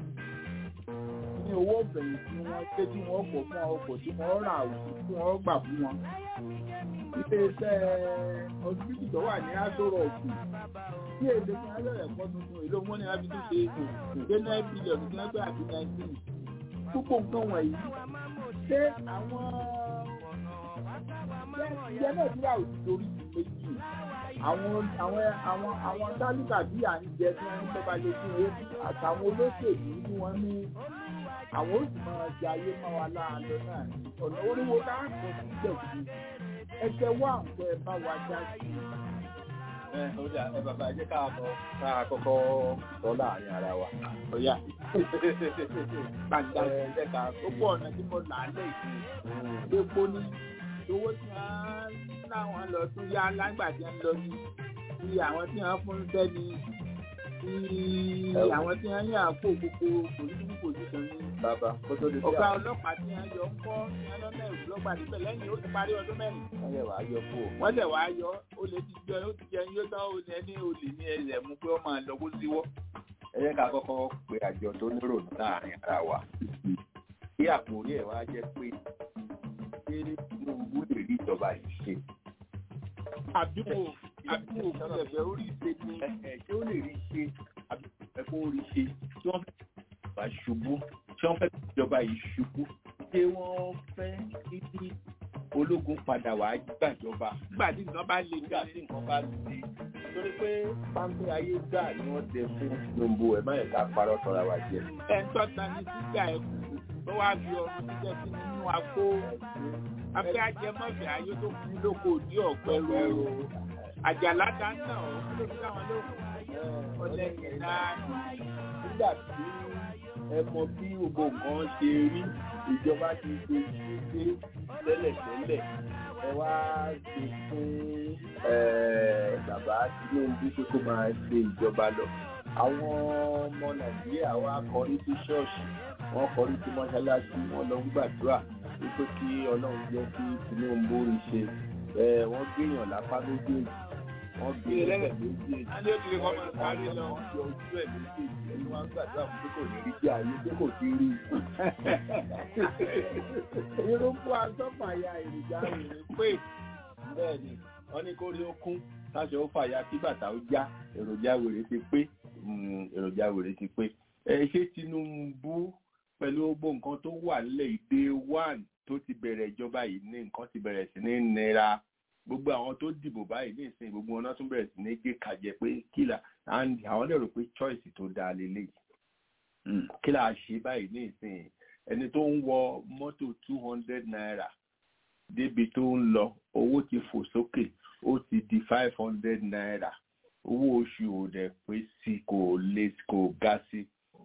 S2: ní owó fẹ̀yìntì wọn pé tí wọ́n kọ̀ fún ọkọ̀ tí wọ́n rà òkú tí wọ́n gbà fún wọn. iléeṣẹ́ ọsibítù tó wà ní asọ́rọ̀ òkú tí èdè fún abẹ́rẹ́ ẹ̀kọ́ tuntun èlò wọn ni wọ́n fi tún ṣe ìgbé náà bílíọ̀nù tí wọ́n gbé àti nineteen. púpọ̀ nǹkan wọ̀nyí ṣé àwọn ìyẹn náà ti rà òkú torí méjì àwọn àwọn àwọn àwọn tálíkà bí à ń jẹ tí wọn ń tọ́ba lé fún owó àtàwọn olóṣèlú tí wọ́n ní àwọn oṣù máa jẹ ayé máa wà láàánú náà ọ̀nà oríwo káàkiri sí gbẹ̀gbẹ̀ ẹsẹ̀ wà ń pẹ́ bá wa já sí i.
S3: ẹ ọjà ẹ bàbá jẹ́ ká mọ ká kọ́kọ́ sọ láàrin ara wa.
S2: ọ̀yà gbàgbà ẹ̀jẹ̀ ká gbogbo ọ̀nà tí mo là á lè fi epo ní owó tí wọ́n láwọn lọ tún yá lágbà tí wọ́n lọ ní ti àwọn tí wọ́n fún sẹ́ni ti àwọn tí wọ́n yàn kó gbogbo pòlítíkù pòlítíkù ní
S3: bàbá kó tó di sí
S2: ọ̀gá
S3: àwọn
S2: ọlọ́pàá tí wọ́n yọ ń kọ́ ní ọlọ́mọ ẹ̀rù lọ́gbà níbẹ̀ lẹ́yìn ó ti parí ọdún mẹ́rin
S3: wọ́n lè wàá yọ kú o.
S2: wọ́n lẹ̀ wá yọ ó lè ti jẹ ó ti jẹ yóò tán ó ní ẹni olè ní ẹlẹ̀ mú pé ó máa lọ kó síwọ́.
S3: ẹ jẹ́ ká kọ́kọ́ pe àjọ tó nírò láàrin ara wa. kí àkórí ẹ̀ wá jẹ́ pé ṣé Tinubu lè rí ìjọba yìí ṣe.
S2: àbíwò àbíwò fún ẹ̀fẹ̀ orí ìṣe ni
S3: ẹ ṣé ó lè rí ṣe àbí ẹ kó rí ṣe tí wọ́n fẹ́ kí ìjọba ṣubú tí wọ́n fẹ́ kí ìjọba yìí ṣubú ṣé wọ́n fẹ́ kí ológun padà wá gbàjọba
S5: nígbà tí nǹkan bá le
S3: nígbà tí nǹkan bá di torí pé páńpẹ́ ayé gbà ni wọ́n tẹ fún Tinubu ẹ̀ má yẹ ká parọ́ tọ́ra wa jẹ.
S5: ẹ̀ ń tọ́ta ní sígá ẹ̀ kù tó wá fi ọrùn jíjẹ sí nínú agbó afẹ́ ajẹmọ́fẹ́ ayé tó kú lóko òdí ọ̀pẹ ro àjàlá dáná ọ̀ kí ló fi dáwọn lóhùn ọlẹ́yìn náà
S3: nígbà tí ẹ mọ bí gbogbo nǹkan ṣe rí ìjọba ti ṣe ṣe tẹ́lẹ̀tẹ́lẹ̀ ẹ wá ṣe fún bàbá Tinubu pé kó máa ṣe ìjọba lọ àwọn ọmọ Nàìjíríà wá kọrí sí ṣọ́ọ̀ṣì wọ́n kọrí sí mọ́ṣáláṣí wọ́n lọ ń gbàdúrà wípé kí Ọlọ́run jẹ́ kí Tinubu rí ṣe wọ́n gbéyàn lápá méjèèjì wọ́n gbé ẹlẹ́rẹ̀ méjèèjì
S5: alẹ́ òkèlè kọ́ máa sáré lọ.
S3: wọ́n yọ ojú ẹ̀ méjèèjì ẹni wọ́n ń gbàdúrà fún pé kò ní rí jẹ́ ayé pé kò ti rí irúgbó asọ́fàyà èròjà rẹ̀ pé bẹ́ẹ̀ ni wọ́n ní kó rí ó kún táṣọ ó fàyà kí bàtà ó já èròjà wèrè ti pé èròjà wèrè ti pé ẹ ṣé Tinubu pẹ̀lú gbogbo nǹkan tó wà nílẹ̀ ìdè one tó ti bẹ̀rẹ̀ ìjọba yìí ní nǹkan ti bẹ̀rẹ̀ sí ní nira gbogbo àwọn tó dìbò báyìí ní ìsìn gbogbo wọn náà tún bẹ̀rẹ̀ sí ní gé kàjẹ pé kílà and àwọn lè rò pé choice tó dáa lélẹ̀ kílà ṣe báyìí ní ìsìn ẹni tó ń wọ mọ́tò two hundred naira débi tó ń lọ owó ti fò sókè ó ti di five hundred naira owó oṣù ò dẹ̀ pé sí kò lè kò ga sí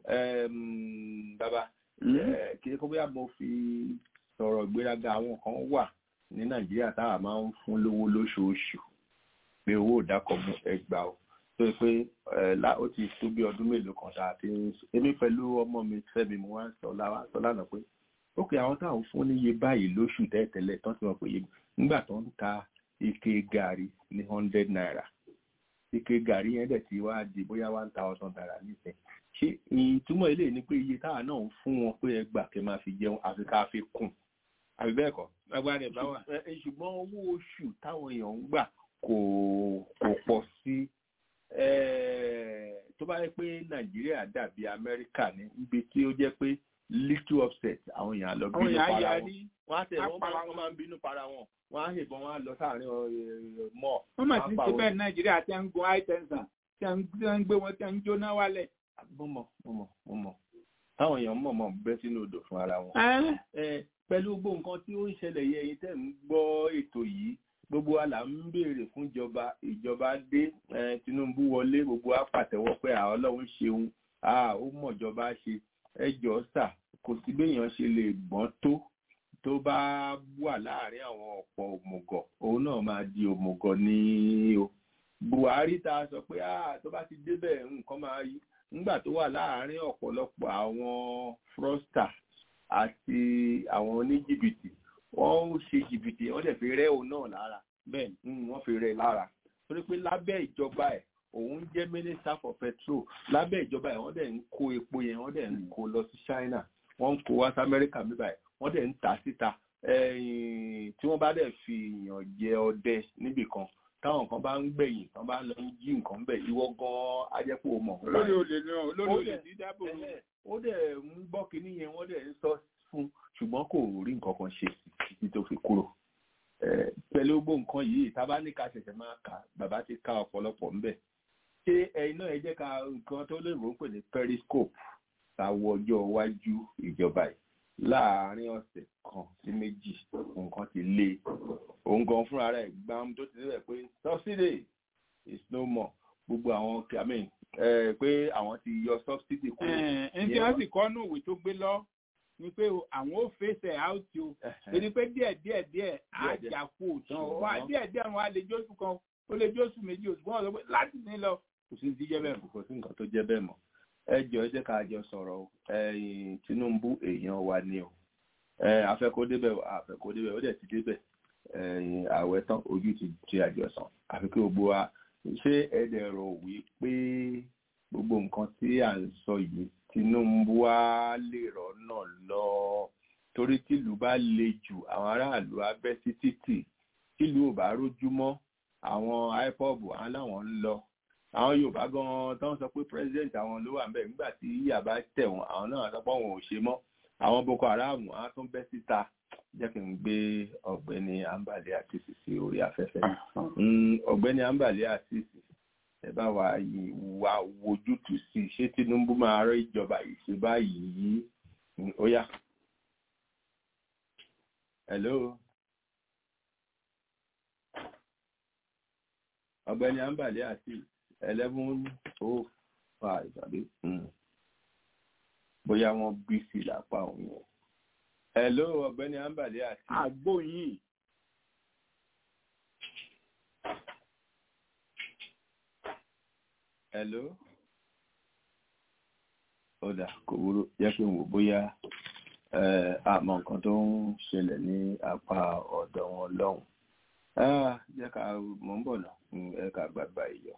S3: bàbá kí ẹ kó bóyá mo fi sọ̀rọ̀ ìgbéraga àwọn kan wà ní nàìjíríà táwa máa ń fún lówó lóṣooṣù pé owó ìdákọ̀mú ẹgbàá o tó yẹ pé ó ti tó bí ọdún mélòó kan tá a ti ń sọ èmi pẹ̀lú ọmọ mi fẹ́mi mo wá ń sọ sọ lánàá pé ó kè àwọn táwọn fún níye báyìí lóṣù tẹ́tẹ́lẹ̀ tán ti mọ̀ pé nígbà tó ń ta ike gàrí ní hundred naira ike gàrí yẹn dẹ̀ ti wá di bóyá one thousand naira nísìnyí ṣé ìtumọ̀ ilé ni pé iye táwa náà ń fún wọn pé ẹgbàá kẹ́ máa fi jẹun àfi ká fi kùn àbí bẹ́ẹ̀ kọ́.
S5: agbára ẹ̀ bá wà.
S3: ṣùgbọ́n owó oṣù táwọn èèyàn ń gbà kò kò pọ̀ sí tó bá yẹ pé nàìjíríà dàbí amẹ́ríkà ní ibi tí ó jẹ́ pé little upset àwọn èèyàn lọ bínú para wọn wọ́n á tẹ̀ wọ́n máa ń bínú para wọn wọ́n á yìnbọn wọ́n á lọ sáàrin mọ́.
S5: wọ́n mà ti ṣe bẹ́ẹ̀ nàìjíríà tí wọ́n ń gun high tension tí wọ́n ń gbé wọn tí wọ́n ń jóná wálẹ̀.
S3: mo mọ̀ mo mọ̀ mo mọ̀ táwọn èèyàn mọ̀ mọ̀ bẹ́ sínú odò fún ara wọn pẹ̀lú gbogbo nǹkan tí ó ń ṣẹlẹ̀ yẹ ẹ̀yin tẹ́ ń gbọ́ ètò yìí gbogbo wa là ń béèrè fún ìjọba ìjọba dé Tinubu wọlé gbogbo wa pàtẹ́wọ́ pé àwọn Ọlọ́run ṣeun ó mọ̀ ìjọba ṣe ẹ jọ sà kò sí béèyàn ṣe lè gbọ́n tó tó bá wà láàrin àwọn ọ̀pọ̀ òmùgọ̀ òun náà máa di òmùgọ̀ ní o Buhari ta sọ pé tó bá ti débẹ̀ nǹkan máa yí nígbà tó wà láàrin ọ̀pọ̀lọpọ̀ àwọn frosta àti àwọn oníjìbìtì wọ́n ń ṣe jìbìtì wọ́n dẹ̀ fi rẹ́ òun náà lára bẹ́ẹ̀ wọ́n fi rẹ́ lára torí pé lábẹ́ ìjọba ẹ̀ òun jẹ́ minister for petrol lábẹ́ ìjọba ẹ̀ wọ́n dẹ̀ ń kó epo yẹn wọ́n dẹ̀ ń kó lọ sí China wọ́n ń kó wá sí Amẹ́ríkà bíbá ẹ̀ wọ́n dẹ̀ ń tà síta tí wọ́n bá dẹ̀ fi èèyàn jẹ ọdẹ níbì kan táwọn kan bá ń gbẹ̀yìn tán bá lọ ń jí nǹkan bẹ̀ ìwọ gan-an ajẹ́pọ̀ mọ̀.
S5: olórí olè náà olórí olè ní dábò
S3: ó dẹ̀ ń gbọ́ kínní yẹn wọ́n dẹ̀ ń sọ fún ṣùgbọ́n kò rí nǹkan kan ṣe títí tó fi kúrò. pẹ̀lú gbogbo nǹkan yìí tá a bá ní ká ṣẹ̀ṣẹ̀ máa kà bàbá ti ká ọ̀pọ̀lọpọ̀ ńbẹ̀. ṣé ẹ̀yin náà ẹ jẹ́ ká nǹkan tó lè rò ó pè ní periscope táwọ ọjọ́ iwájú ìjọba yìí láàárín ọ̀sẹ̀ kan sí méjì nǹkan ti lé òun gan fúnra rẹ̀ gbàm tó ti rẹ̀ pé subsidy is no more gbogbo àwọn I mean pé àwọn ti yọ subsidy kúrò.
S5: ẹn tí wọ́n sì kọ́ nù ìwé tó gbé lọ ni pé àwọn ò fèsì out o torí pé díẹ̀ díẹ̀ díẹ̀ àjà kú òtán wá díẹ̀ díẹ̀ wọn á lè jóṣù kan ó lè jóṣù méjì oṣù kan ọ̀sán pé láti ní lọ kò sí ti jẹ́ bẹ́ẹ̀ mọ́.
S3: kò sí nǹkan tó jẹ́ bẹ́ẹ̀ mọ́ ẹ jọ ẹ jẹ́ ká jọ sọ̀rọ̀ o Tinubu èèyàn wa ni o afẹ́kó débẹ̀ afẹ́kó débẹ̀ ó dẹ̀ ti débẹ̀ ààwẹ̀ tán ojú ti ti àjọsàn àfi kí gbogbo wa ṣé ẹ̀dẹ̀ rò wí pé gbogbo nǹkan tí à ń sọ yìí Tinubu wa lè rọ́nà lọ torí tìlú bá le jù àwọn aráàlú á bẹ́ sí títì tìlú ò bá rójú mọ́ àwọn ipob àwọn làwọn ń lọ àwọn Yorùbá gan tó ń sọ pé president àwọn ló wà ńbẹ̀ nígbà tí ìyà bá tẹ̀ wọ́n àwọn náà sọ pé àwọn ò ṣe mọ́ àwọn Boko Haram á tún bẹ́ síta jẹ́ kí n gbé ọ̀gbẹ́ni ambale àtìsí sí orí afẹ́fẹ́ ọ̀gbẹ́ni ambale àtìsí ẹ bá wa wá wojútùú sí i ṣé Tinubu máa rọ ìjọba yìí ṣe báyìí ó yá. hello. ọ̀gbẹ́ni ambale àti eleven oh five àbí bóyá wọ́n bí sí lápá òun yẹn. hello ọ̀gbẹ́ni ambale àti.
S5: àgbo yìí.
S3: hello. ó dà kò wúrò jẹ́ kí n wò bóyá àmọ́ nǹkan tó ń ṣẹlẹ̀ ní apá ọ̀dọ̀ wọn lọ́hùn. jẹ́ ká mọ̀ ń bọ̀ náà ẹ ká gbàgbà ìyọ̀.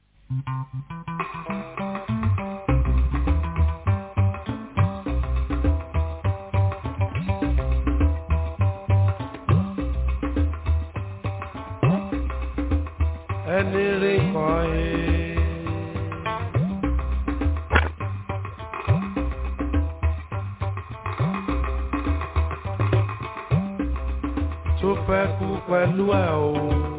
S1: ẹni rí kan ẹ. tó fẹ́ kú pẹ̀lú ẹ̀ o.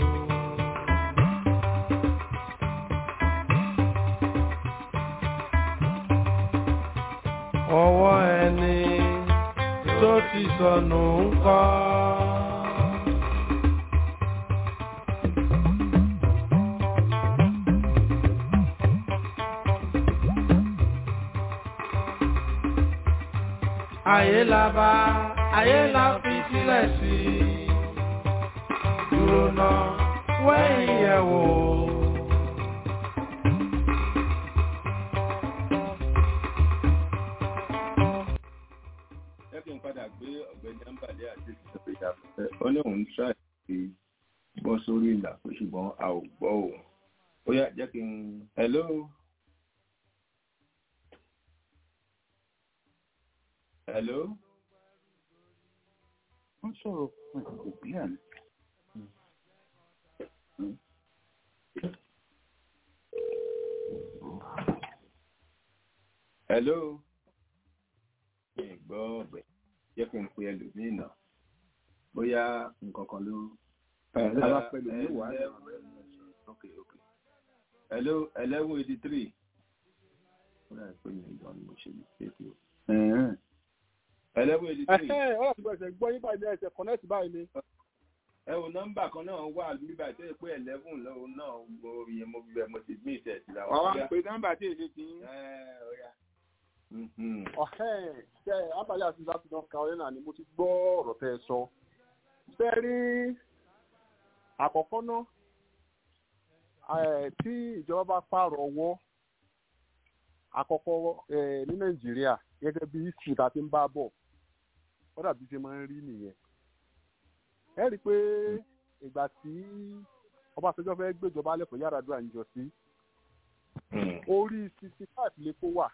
S1: ọwọ́ ẹni tó ti sọnù ń kọ́. ayé la bá ayé la fi sílẹ̀ sí i dúró náà wẹ́yìn yẹ̀ wò.
S3: jẹ́ kí n padà gbé ọ̀gbẹ́ni ambale àti ìṣẹ̀lẹ̀ ìyàfẹ́ ó ní òun tíráì sí bọ́ sórí ìlà pé ṣùgbọ́n a ò gbọ́ òun ó yá jẹ́ kí n hello. hello.
S2: wọ́n sọ̀rọ̀ fún ẹ̀kọ́ bí àná.
S3: hello. mi ì gbọ́ ọ̀gbẹ́ jẹ́ kí n pe ẹlòmíì náà bóyá nǹkan kan ló.
S2: Àwa pẹ̀lú ní wàá.
S3: ok ok hello eleven eighty three. ó dà pé mi ìgbọ́n ni mo ṣe lè ṣe é o. eleven eighty three.
S6: ọ̀rọ̀ ti bẹ̀rẹ̀ gbọ́ yín báyìí ní ẹsẹ̀ connect báyìí ni.
S3: ẹ wo nọ́mbà kan náà wà nígbà tó yẹ pé eleven lọ́wọ́ náà mo yẹ mo bẹ mo ti gbé ìtẹ̀ sí làwọn.
S5: wàá wá pé nọ́mbà tí èdè ti ń.
S3: ẹ ọ̀ya.
S6: ọ̀hẹ́ ṣe abàlẹ́ àti láti north carolina ni mo ti gbọ́ ọ̀rọ̀ tẹ́ ẹ sọ. ṣe rí àkọ́kọ́ náà tí ìjọba bá pààrọ̀ ọwọ́ àkọ́kọ́ ní nàìjíríà gẹ́gẹ́ bí history tá a ti ń bá bọ̀ ó dàbí ṣe máa ń rí nìyẹn. ẹ rí i pé ìgbà tí ọbásanjọ́ fẹ́ gbéjọba lẹ́kọ̀ọ́ Yar'Adua ń jọ sí orí sixty five lè kó wà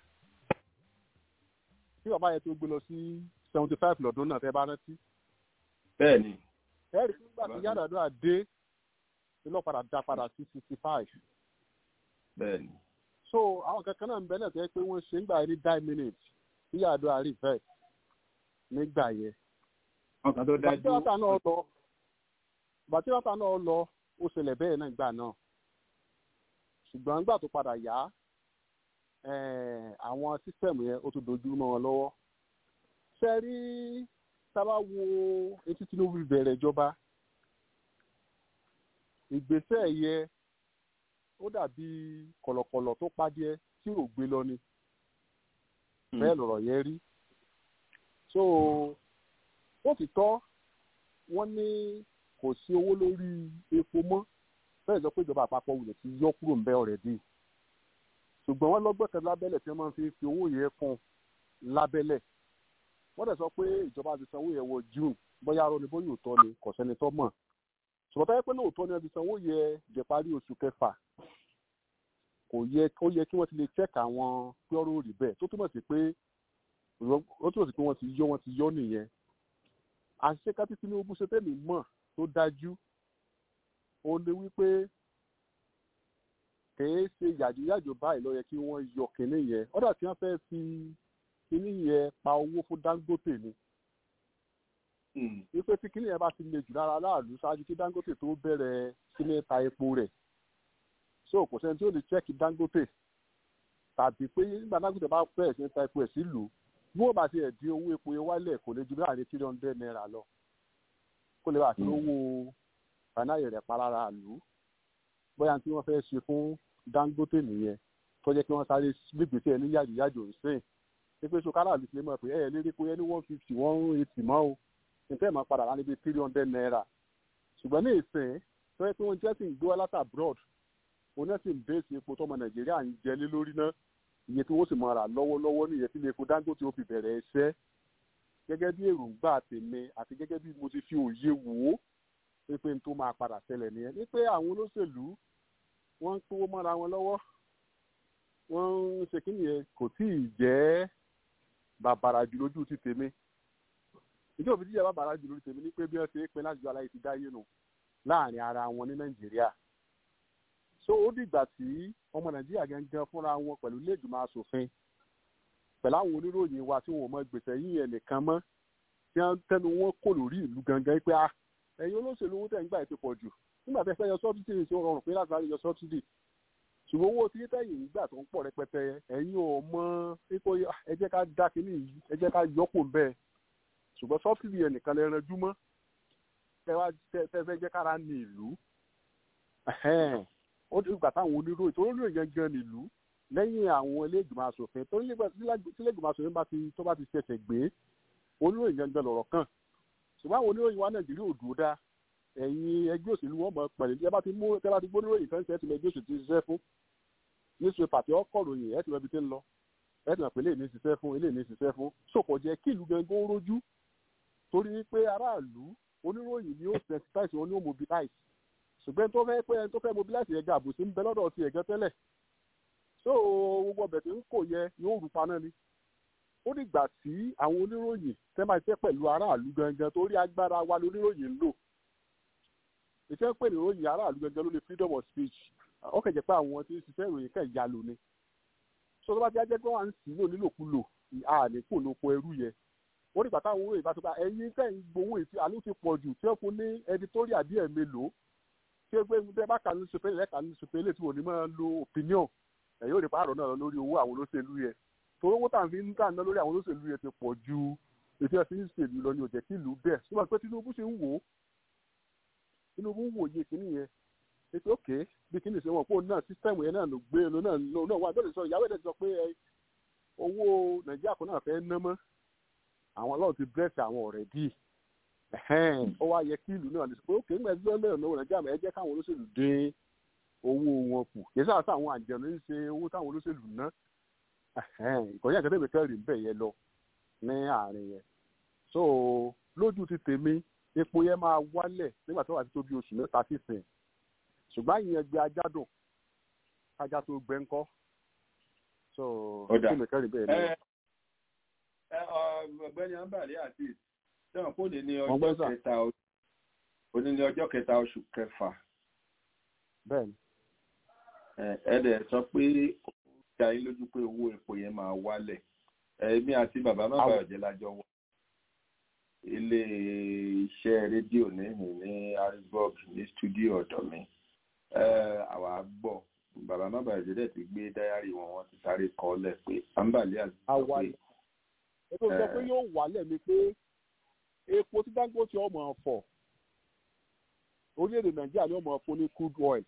S6: tí bàbá yẹn tó gbé lọ sí seventy five lọ́dún náà tẹ́ bá rántí.
S3: bẹ́ẹ̀ni.
S6: ẹ rí i pé nígbà tí Yar'Adua dé iná padà dá padà sí sixty five.
S3: bẹ́ẹ̀ni.
S6: so àwọn kankan náà ń bẹ náà tẹ́ pé wọ́n ṣe ń gbà ní nine minutes tí Yar'Adua reverse nígbà yẹn.
S2: ọkàn tó dájú.
S6: bàtírata náà lọ bàtírata náà lọ ó ṣẹlẹ̀ bẹ́ẹ̀ náà gbà náà ṣùgbọ́n nígbà tó padà yá àwọn sísẹ̀mù yẹn ó tún dojú mọ́ wọn lọ́wọ́ ṣe rí sábà wo etí Tinubu bẹ̀rẹ̀ ìjọba ìgbésẹ̀ yẹ ó dàbí kọ̀lọ̀kọ̀lọ̀ tó pàdé tí ò gbé lọ ni bẹ́ẹ̀ lọ̀rọ̀ yẹn rí so ó ti tọ́ wọ́n ní kò sí owó lórí epo mọ́ bẹ́ẹ̀ sọ pé ìjọba àpapọ̀ wulẹ̀ ti yọ kúrò ńbẹ́ ọ̀rẹ́dì ṣùgbọ́n wọ́n lọ́gbọ̀tẹ̀ lábẹ́lẹ̀ tí wọ́n máa fi fi owó yẹn fún lábẹ́lẹ̀ wọ́n dẹ̀ sọ pé ìjọba ti sanwó yẹn wọ June bóyá arọ ni bóyá òótọ́ ni kò sẹ́ni tó mọ̀ ṣùgbọ́n táyé pé ní òótọ́ ni wọ́n ti sanwó yẹn jẹ́ parí oṣù kẹfà kò yẹ ó yẹ kí wọ́n ti lè check àwọn pé ọ̀rọ̀ rí bẹ́ẹ̀ tó túmọ̀ sí pé ó túmọ̀ sí pé wọ́n ti yọ wọ́n ti yọ nìyẹn àṣìṣe kápí Tinubu ṣe tẹ́lẹ̀ mọ̀ tó dájú ó lé wípé kèé ṣe yàjóyàjó báyìí ló yẹ kí wọ́n yọ kínní yẹn ọ̀dà tí wọ́n fẹ́ẹ́ fi kínní yẹn pa owó fún Dangote ni wípé tí kíní yẹn bá ti le jù lára aráàlú ṣáájú kí dangote tó bẹ̀rẹ̀ sí ní ta epo rẹ̀ so kò sẹ́ni tí ó lè chẹ́kì dangote tàbí pé nígbà dangote bá bẹ̀rẹ̀ sí ní ta epo ẹ̀ sílùú bí wọ́n bá ti ẹ̀ dín owó epo yẹn wálẹ̀ kò lè ju láàrin three hundred naira lọ kó lè bá àti owó fanáyè rẹ̀ pa lára àlù bóyá tí wọ́n fẹ́ ṣe fún dangote nìyẹn tó jẹ́ kí wọ́n sáré gbígbèsè ẹni yàjòyàjò ń sìn pé so kára àlù ti lè mọ̀ pé ẹ̀ lérí pé ẹni one fifty one eighty mọ́ o nǹkan ẹ̀ máa padà wá níbi three hundred naira ṣùgbọ́n ní ìsìn tó yẹ pé wọ́n jẹ́ sì ń gbé wá látà abroad òun náà sì ń bẹ́ẹ̀sì epo tọmọ nàìjíríà ń jẹ lé lórí náà iye tí wọ́n sì máa rà lọ́wọ́lọ́wọ́ ní iye tí epo dangote ó fi bẹ̀rẹ̀ ẹsẹ́ gẹ́gẹ́ bí èròǹgbà tèmi àti gẹ́gẹ́ bí mo ti fi òye wò ó pé n tó máa padà ṣẹlẹ̀ nìyẹn ní pé àwọn olóṣèlú wọ́n ń kówó mọ́ra wọn lọ́wọ́ wọ́n ń ṣe kí nìyẹn kò tí ì jẹ́ bàbàrà jù lójú ti tèmi ìjọ òfin jíjẹ bàbàrà jù lójú tèmi ní pé bí wọ́n ṣe é pin láti ju aláyé ti dáyé nù láàrin ara wọn ní nàìjíríà so ó dìgbà tí ọmọ nàìjíríà gangan fúnra wọn pẹ̀lú iléègbìmọ̀ asòfin pẹ̀lú àwọn oníròyìn wa tí wọn ò mọ gbèsè yín ẹ̀ nìkan mọ́ tí wọ́n tẹnu wọn kò lórí ìlú gangan pé ah ẹ̀yin olóṣèlú owó tẹ̀ ń gbà ètò pọ̀ jù nígbà tẹ́ fẹ́ yọ sọ́bsidì ní tí ó rọrùn pé láti rárí yọ sọ́bsidì ṣùgbọ́n owó tí tẹ̀yìn nígbà tó ń pọ̀ rẹpẹtẹ ẹ̀yin ò mọ pípọ̀ ẹ jẹ́ ká dá kínní yìí ẹ jẹ́ ká yọpò bẹ́ẹ̀ ṣùgbọ́n sọ́bsidì yẹn nìkan lè ranjú mọ́ tẹ́ fẹ́ jẹ́ kára ní ìlú ó ti gbà táwọn oníròyìn tó oníròyìn gangan nílùú lẹ́yìn àwọn iléègbìmọ̀ asòfin tó iléègbìmọ̀ asòfin bá ti tó bá ti ṣẹ̀ṣẹ̀ gbé oníròyìn gangan lọ̀rọ̀ kàn ṣùgbọ́n àwọn oníròyìn wa nàìjíríà ò dúró dá ẹ̀yin ẹgbẹ́ òṣèlú wọn mọ̀ pẹ̀lú ẹ bá ti mú ẹ bá ti gbóníròyìn kan ṣe ẹ ti mọ ẹgbẹ́ òṣèlú ti ṣiṣẹ́ fún níṣẹ́ pàtẹ ọkọ̀ ròyìn ẹ ti mọ ibi tí ń lọ ẹ ti mọ̀ pé eléyìí ní ṣiṣẹ́ fún eléyìí ní ṣiṣẹ́ fún sòkò jẹ́ kí ìlú gangan ó rójú torí pé aráàlú oníròyìn ni ó sensitize wọn ni ó mobilize ṣùgbọ́n tó fẹ́ pé ẹni tó fẹ́ mobilize yẹn gàbù sí ń bẹ lọ́dọ̀ ti ẹ̀gẹ́ tẹ́lẹ̀ so gbogbo ọbẹ̀ tí ń kò yẹ yóò rú paná ni ó dìgbà tí àwọn oníròyìn tẹ́ máa ṣe pẹ̀lú aráàlú gangan torí agbára wa lóníròyìn ń lò ìṣe pé ìròyìn aráàlú gangan ló ní freedom of speech ó kẹ̀jẹ̀ pé àwọn tí ń ṣiṣẹ́ ìròyìn kẹ̀ ya lò ni so tó bá ti jẹ́ pé wọ́n á ń sì lò nílòkulò àní kò lóko ẹrú yẹ ó dìgbà táwọn oníròyìn bá tó bá ẹ̀yin tẹ̀ ń gbowó ìfi àló ti pọ̀ jù tí ó fún ní editorial díẹ̀ mélòó tí ó gbé tẹ́ bá kà ní sọpẹ́lẹ̀ lẹ́ka ní sọpẹ́lẹ̀ tí wọ́n ní máa lo opinion ẹ̀ yóò rí pààrọ̀ náà lórí owó àwọn olóṣèlú yẹ torí owó tàbí ń tà ná lórí àwọn olóṣèlú yẹ ti pọ̀ ju ètò ẹ̀sìn ìṣèlú lọ ní òjẹ́ kí ìlú bẹ̀ ṣùgbọ́n pé Tinubu ṣe ń wò ó Tinubu ń wòye kìíní yẹn ètò òkè bí kìíní ṣe wọn pé òun náà sísítẹ́ẹ̀mù yẹn náà ló gbé ló náà ló náà wà bẹ́ẹ̀ sọ ìyàwó ẹ̀ sọ pé owó Nàìjíríà kan náà fẹ́ ná mọ́ àwọn ọlọ́run ti bírẹ̀sì àwọn ọ̀rẹ́ dì ó wá yẹ kí ìlú náà lè sọ pé òkè ńgbà ẹgbẹ́ lẹ́yìn náà Nàìjíríà ẹ jẹ́ káwọn olóṣèlú dín owó wọn kù kì í sáà sáà àwọn àjẹnú ń ṣe owó táwọn olóṣèlú ná ìkọ̀yà kẹtẹ́ mi kẹ́rì ń bẹ̀ yẹn lọ ní àárín yẹn so lójú ti tèmi epo yẹn máa wálẹ̀ nígbà tó wà ti tó bí oṣù mẹ́ta sísìn ṣùgbọ́n ìyẹn gbé ajá dùn ajá tó gbẹ ńkọ́ so kí mi kẹ́rì bẹ́ẹ̀ ni.
S3: ọ̀gbẹ́ni ambali àti sẹ́wọ̀n kó lè ní ọjọ́ kẹta òní ní ọjọ́ kẹta oṣù kẹfà.
S6: bẹ́ẹ̀ni.
S3: ẹ dẹ̀ sọ pé ó dá yín lójú pé owó epo yẹn máa wálẹ̀ èmi àti bàbá má bàa jẹ́ lájọ wọ ilé iṣẹ́ rédíò níhìn ní harrisburg ní stúdíò ọ̀dọ̀ mi àwa gbọ́ bàbá má bàa jẹ́ dẹ̀ ti gbé dáyàrí wọn wọ́n ti sáré kọ́ lẹ̀ pé ambali àti sọ pé.
S6: ètò ìjọ pé yóò wálẹ̀ ni pé epo tí Dangote ọmọ ọ̀fọ̀ orílẹ̀-èdè Nàìjíríà ni ọmọ ọ̀fọ̀ ní crude oil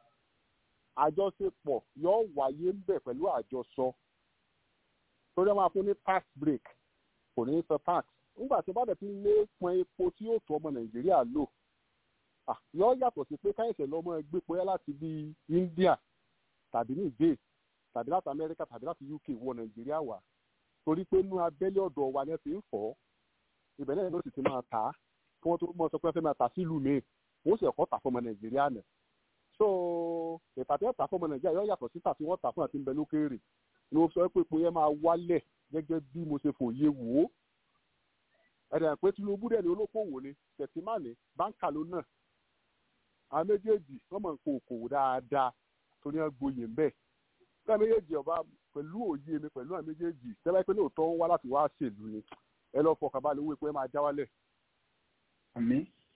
S6: àjọṣepọ̀ yóò wáyé ń bẹ̀ pẹ̀lú àjọsọ torí wọn máa fún ní tax break kò ní sọ tax nígbà tí bá dẹ̀ ti lé pọn epo tí yóò tó ọmọ nàìjíríà lò yọ yàtọ̀ sí pé káyọ̀sẹ̀ lọ́mọ ẹgbẹ́ pọ́yá láti bí India tàbí Niger tàbí láti Amẹ́ríkà tàbí láti UK wọ nàìjíríà wá torí pé inú abẹ́lé ọ̀dọ̀ wa ni ẹ ti ń fọ́ ibẹ̀ náà ló sì ti máa tà á kí wọ́n tó mọ̀ sọ pé ẹ fẹ́ máa tà sílùú mi wọ́n sì ẹ̀kọ́ tà fọmọ nàìjíríà nà so ìpàtẹ́ ọ̀tà fọmọ nàìjíríà yọ yàtọ̀ sí tà tí wọ́n tà fún àti ń bẹ lókèèrè ni mo sọ pé epo yẹn máa wálẹ̀ gẹ́gẹ́ bí mo ṣe fòye wò ó ẹ̀rẹ̀ pé Tinubu dẹ̀ ni olókòwò ni tẹ̀símánì báńkà ló náà àwọn méjèèjì wọ́n mọ̀ nǹkan òkòwò dáadáa tó ní gboyè ń bẹ̀ ká méjèèjì ọba pẹ̀lú òye mi pẹ̀lú àwọn méjèèjì tẹ́lá pé lóòótọ́ ń wá láti wá ṣèlú ni ẹ lọ fọkàn balẹ̀ owó epo ẹ máa já wálẹ̀
S2: àmì.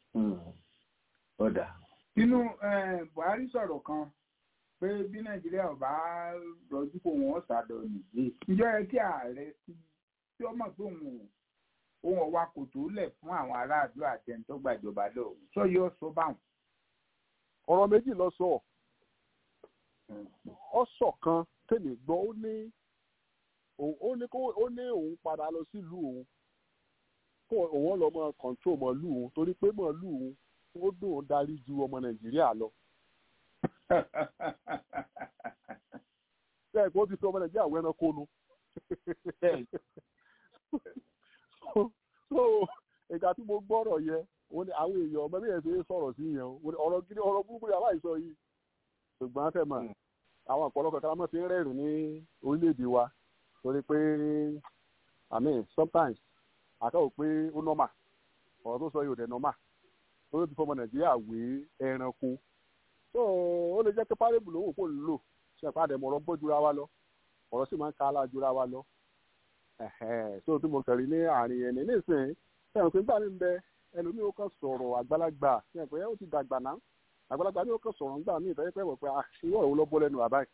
S3: ọ̀dà.
S2: nínú buhari sọ̀rọ̀ kan pé bí nàìjíríà ò bá rọjú kó wọn ṣàdọ̀ nìyí ìjọ yẹ kí ààrẹ tí tí ó mọ̀ pé òun òun ọ̀wá kò tó lẹ̀ fún àwọn aráàlú àti ẹni tó gbàjọba lọ sọ yóò sọ báwọn.
S6: ọ̀rọ̀ méjì lọ sọ ọ sọ kan tèmi gbọ́ ó ní ó ní kó ó ní òun padà lọ sílùú òun kó òun lọ mọ kọńtró mọlúù òun torí pé mọlúù òun ó dùn ó darí ju ọmọ nàìjíríà lọ. bẹ́ẹ̀ kó ti fi ọmọ nàìjíríà wẹ́nà kónú. so ìgbà tí mo gbọ́rọ̀ yẹ àwọn èèyàn ọmọ bí yẹn ṣe sọ̀rọ̀ sí yẹn ọ̀rọ̀ gidi ọ̀rọ̀ búburú yàrá ìsọ yìí ṣùgbọ́n fẹ́ mọ̀ àwọn ọ̀pọ̀lọpọ̀ kan máa fi ń rẹ́rìn ní orílẹ̀-èdè wa torí pé i mean sometimes àkàwọ̀ pé ó nọ́mà ọ̀rọ̀ tó sọ yìí ò dẹ̀ nọ́mà torí ti fọmọ nàìjíríà wé ẹranko so ó lè jẹ́ pé párẹ́bù lówó kò ń lò ṣe àpá àdẹ̀mọ̀ ọ̀rọ̀ gbọ́ jura wa lọ ọ̀rọ̀ sì máa ń ka ala jura wa lọ so tí mo kẹ̀rí ní àárín ẹni nísìnyí ẹ̀rùn pé gbà mí ń bẹ ẹlòmíì ó kàn sọ̀rọ̀ àgbàlagbà ṣe àpẹ́ ó ti dàgbà náà àgbàlagbà ní ó kàn sọ̀rọ̀ ńgbà míì ìfẹ́ pẹ́ wọ̀ pé àṣìwọ̀ òun ló bọ́ lẹ́nu àbáyé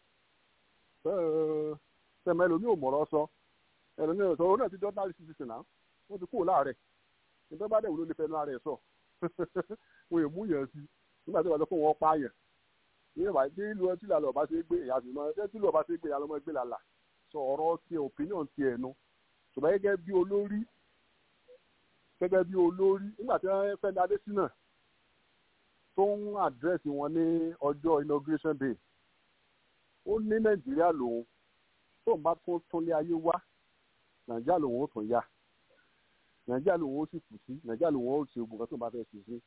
S6: sẹ́mi ẹlòmíì ò mọ̀rọ̀ sọ ẹlòmíì ò sọ òun náà ti dọ́tà rí sísè náà wọ́n ti kúrò láàrẹ̀ nígbà bá dẹ̀wò ló lè fẹnu ara ẹ̀ sọ wọn ò mú yẹn sí nígbà tí wọ́n sọ pé wọ́n pààyàn ní ìwà tí ìlú ọtí làlọ́ ọba ṣe gbé ìyá àtìmọ́ ẹ tí ìlú ọba ṣe gbé ìyá lọ́mọ gbé làlà sọ ọ̀rọ̀ ti opinion ti ẹ̀nu ṣùgbọ́n gẹ́gẹ́ bí olórí gẹ́gẹ́ bí olórí nígbà tí wọ́n fẹ́ ní adésínà tó ń àdírẹ́sì wọn ní ọjọ́ inauguration day ó ní nàìjíríà lòun tó ń bá tún tún lé ayé wá nàìjíríà lòun ó tún yá nàìjíríà lòun ó sì kù sí nàìjíríà lòun ó ṣe ogun kan tó ń bá fẹ́ ṣe sí.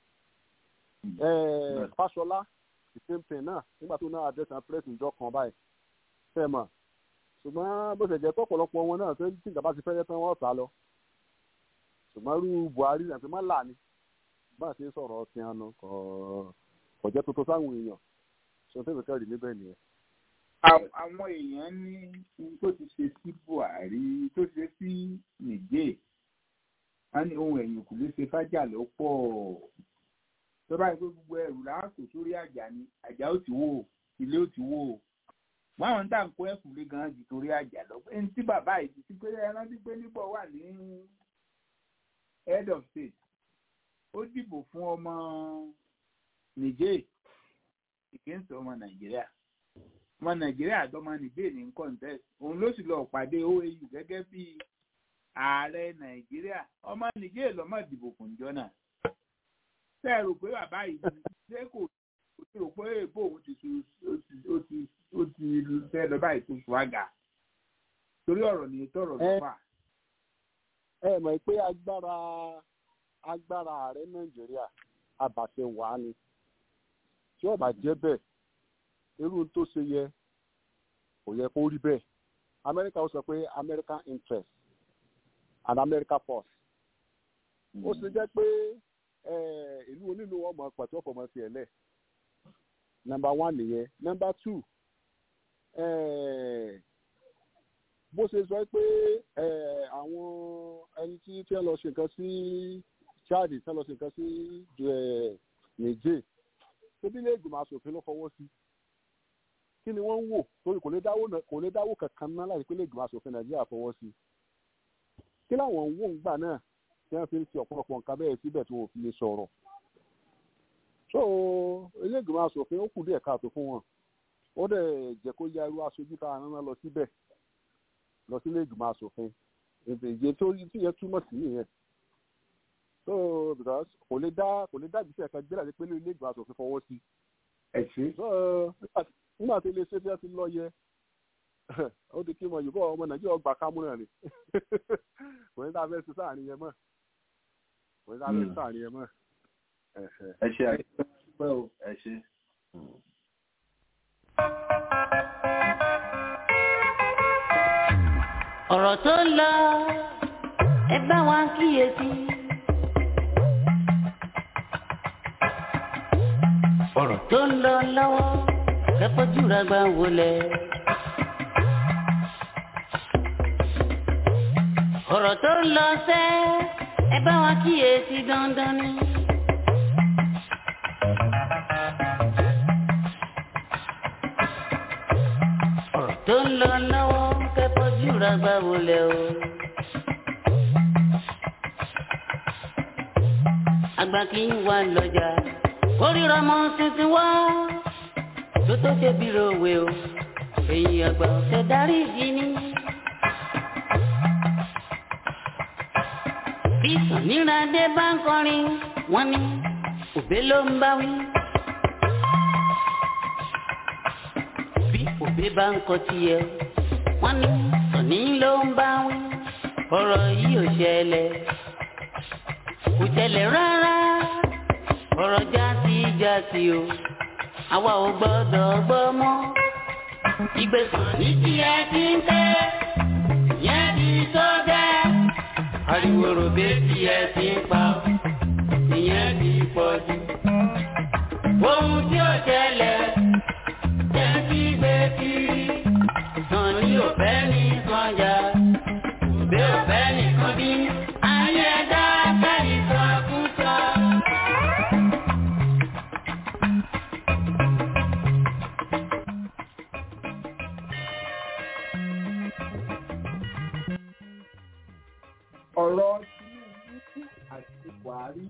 S6: fáṣọlá the same thing náà nígbà tó náà àdírẹ́sì àwọn pírẹ́sì ìjọ kan báyìí fẹ́ mọ̀ ṣùgbọ́n bó ṣe jẹ́ pọ̀pọ̀lọpọ̀ wọn náà tó ń tí ìjọba ti fẹ́ yẹ tán wọ́n sá lọ ṣùgbọ́n rú buhari àti mọ́là ni bá a ṣe sọ̀rọ̀ ọtí àná kò jẹ́ tuntun sáwọn èèyàn ṣe tó ìfẹ́ rí níbẹ̀ nìyẹn.
S2: àwọn èèyàn ní ohun tó ti ṣe sí buhari tó ti ṣe sí nìjẹ́ wọn ní ohun ẹ̀yìn kò lè ṣe fájà ló pọ̀ tó bá yẹ pé gbogbo ẹrù láàkó sórí àjà ni àjà ó ti wó ilé ó ti wó báwọn tá à ń kó ẹkùn lé ganan jù torí àjà lọ pé ní tí bàbá yìí ti pé ẹran tí pé nígbà wà ní head of state ó dìbò fún ọmọ nìjẹ́ against ọmọ nàìjíríà ọmọ nàìjíríà àtọmọ nìjẹ́ ní contest òun ló sì lọ pàdé oau gẹ́gẹ́ bí ààrẹ nàìjíríà ọmọ nìjẹ́ lọ́mọ dìbò fún jọ́nà ṣe é rò pé bàbá yìí ṣé kò tí rò pé èbó òun ti su ó ti ó ti fẹ́ lọ báyìí tó ṣùwágà torí ọ̀rọ̀ ni tọrọ ló fà.
S6: ẹ mọ̀ pé agbára agbára ààrẹ nàìjíríà àbàṣẹ wà ni tí ó bá jẹ́ bẹ́ẹ̀ irú tó ṣe yẹ kò yẹ kó rí bẹ́ẹ̀ amẹ́ríkà ó sọ pé american interest and america first ó sì jẹ́ pé ìlú onílù ọmọ pàtó ọ̀fọ̀mọ tiẹ̀ lẹ̀ number one nìyẹn number two bó ṣe sọ pé àwọn ẹni tí tí wọ́n lọ ṣe nǹkan sí chad tí wọ́n lọ ṣe nǹkan sí niger tóbi ilé ìgbìmọ̀ asòfin ló fọwọ́ sí kí ni wọ́n ń wò torí kò lè dáwó kò lè dáwó kankan ná láti pé ilé ìgbìmọ̀ asòfin nàìjíríà fọwọ́ sí kí làwọn ń wò ń gbà náà tí wọ́n fi ń fi ọ̀pọ̀lọpọ̀ nǹkan bẹ́ẹ̀ síbẹ̀ tí wọ́n fi lè sọ̀rọ̀ so ilé ìgbìmọ̀ asòfin ó kù díẹ̀ káàtó fún wọn ó dẹ̀ jẹ́ kó ya irú aṣojú tá a rán lọ síbẹ̀ lọ sílé ìgbìmọ̀ asòfin ìdíje tó tí yẹn túmọ̀ sí nìyẹn so because kò lè dá kò lè dá ìgbésẹ̀ kan gbé láti pé ilé ìgbìmọ̀ asòfin fọwọ́ sí.
S2: ẹ ṣe.
S6: so nígbà tí iléeṣẹ́ tí wọ́n ti lọ yẹ ó di kí mo yìí bọ́ ọmọ nàìjíríà gbà kámúrà ni kò ní dáa fẹ́ sí sáàrin yẹn mọ́ kò ní dáa fẹ́ sí sáàrin yẹn mọ́.
S3: ẹ ṣe àìpẹ́ o ẹ ṣe.
S7: ọ̀rọ̀ tó ń lọ ẹ bá wa kíyèsí. ọ̀rọ̀ tó ń lọ lọ́wọ́ kẹ́kọ̀ọ́jú rẹ̀ gbà wọlé. ọ̀rọ̀ tó ń lọ sẹ́ ẹ bá wa kíyèsí dandan ni. lọ lọ́wọ́ kẹ́fọ́jú ra gbà wọlé o. àgbà kì í wà lọ́jà kórìíra mọ́ tuntun wá tó tó ṣe bí rowe o èyí àgbà ọ̀sẹ̀ darí ìdí ni. bí sàníràdé bá ń kọrin wọ́n ní òbé ló ń bá wí. bí òbé bá ń kọ tiẹ̀ wọ́n ní sàní ló ń bá wí. ọ̀rọ̀ yìí ò ṣẹlẹ̀ kò ṣẹlẹ̀ rárá ọ̀rọ̀ jásí jásí o àwa ò gbọ́dọ̀ gbọ́ mọ́. ìgbésàn ní tiẹ̀ ti ń tẹ́ yẹn ti tó dẹ́ ariwo ròbé tí ẹ ti ń pa ọ́, ìyẹn ti pọ̀ jù. ohun tí ó ṣẹlẹ̀ jẹ́ kí gbé kiri sàn ní òfẹ́ ní kọjá òbí òfẹ́ nìkan bí ayé dá kẹ́yìn sọ fún sọ.
S2: ọ̀rọ̀ Tinubu àti Buhari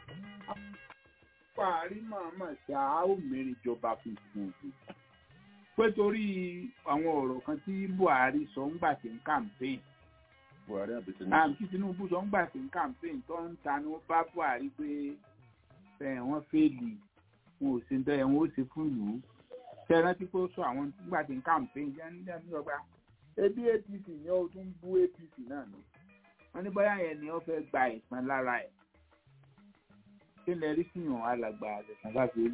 S2: Buhari màmá ṣá ó mẹ́rin ìjọba funfun pé torí àwọn ọ̀rọ̀ kan tí Buhari sọ ń gbà tí ń campaign
S3: buhari àbí tinubu.
S2: àǹtí Tinubu sọ ń gbà tí ń campaign tó ń tanú bá Buhari pé ẹ wọ́n fẹ́ẹ̀lì wọn ò ṣe ń tẹ́ ẹ wọ́n ó ṣe fún ìlú ṣe é rántí pé ó sọ àwọn nígbà tí ń campaign jẹ́ ní ẹni ọgbà ebi APC yẹn ó tún bú APC náà ni wọ́n ní bóyá yẹn ni wọ́n fẹ́ gba ìpín lára ẹ̀ kí lè rí fihàn alàgbà àdẹ̀sán bá fi rí.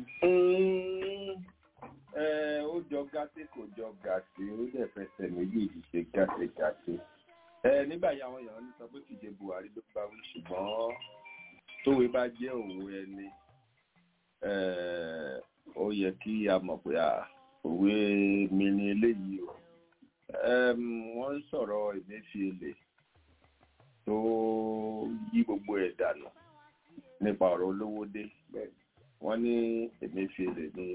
S3: ẹ ó jọ gàtí kò jọ gàtí ó dẹ̀ fẹsẹ̀ méjèèjì ṣe gàtí gàtí. ẹ nígbà yìí àwọn èèyàn ń sọ pé kìí ṣe buhari ló bá wí ṣùgbọ́n tówe bá jẹ́ òwe ẹni ẹ, ó yẹ kí a mọ̀ pé à, òwe mi ni eléyìí o. Ẹm, wọ́n ń sọ̀rọ̀ Emefiele tó yí gbogbo ẹ̀ dànù nípa ọ̀rọ̀ olówó dé wọ́n ní Emefiele ní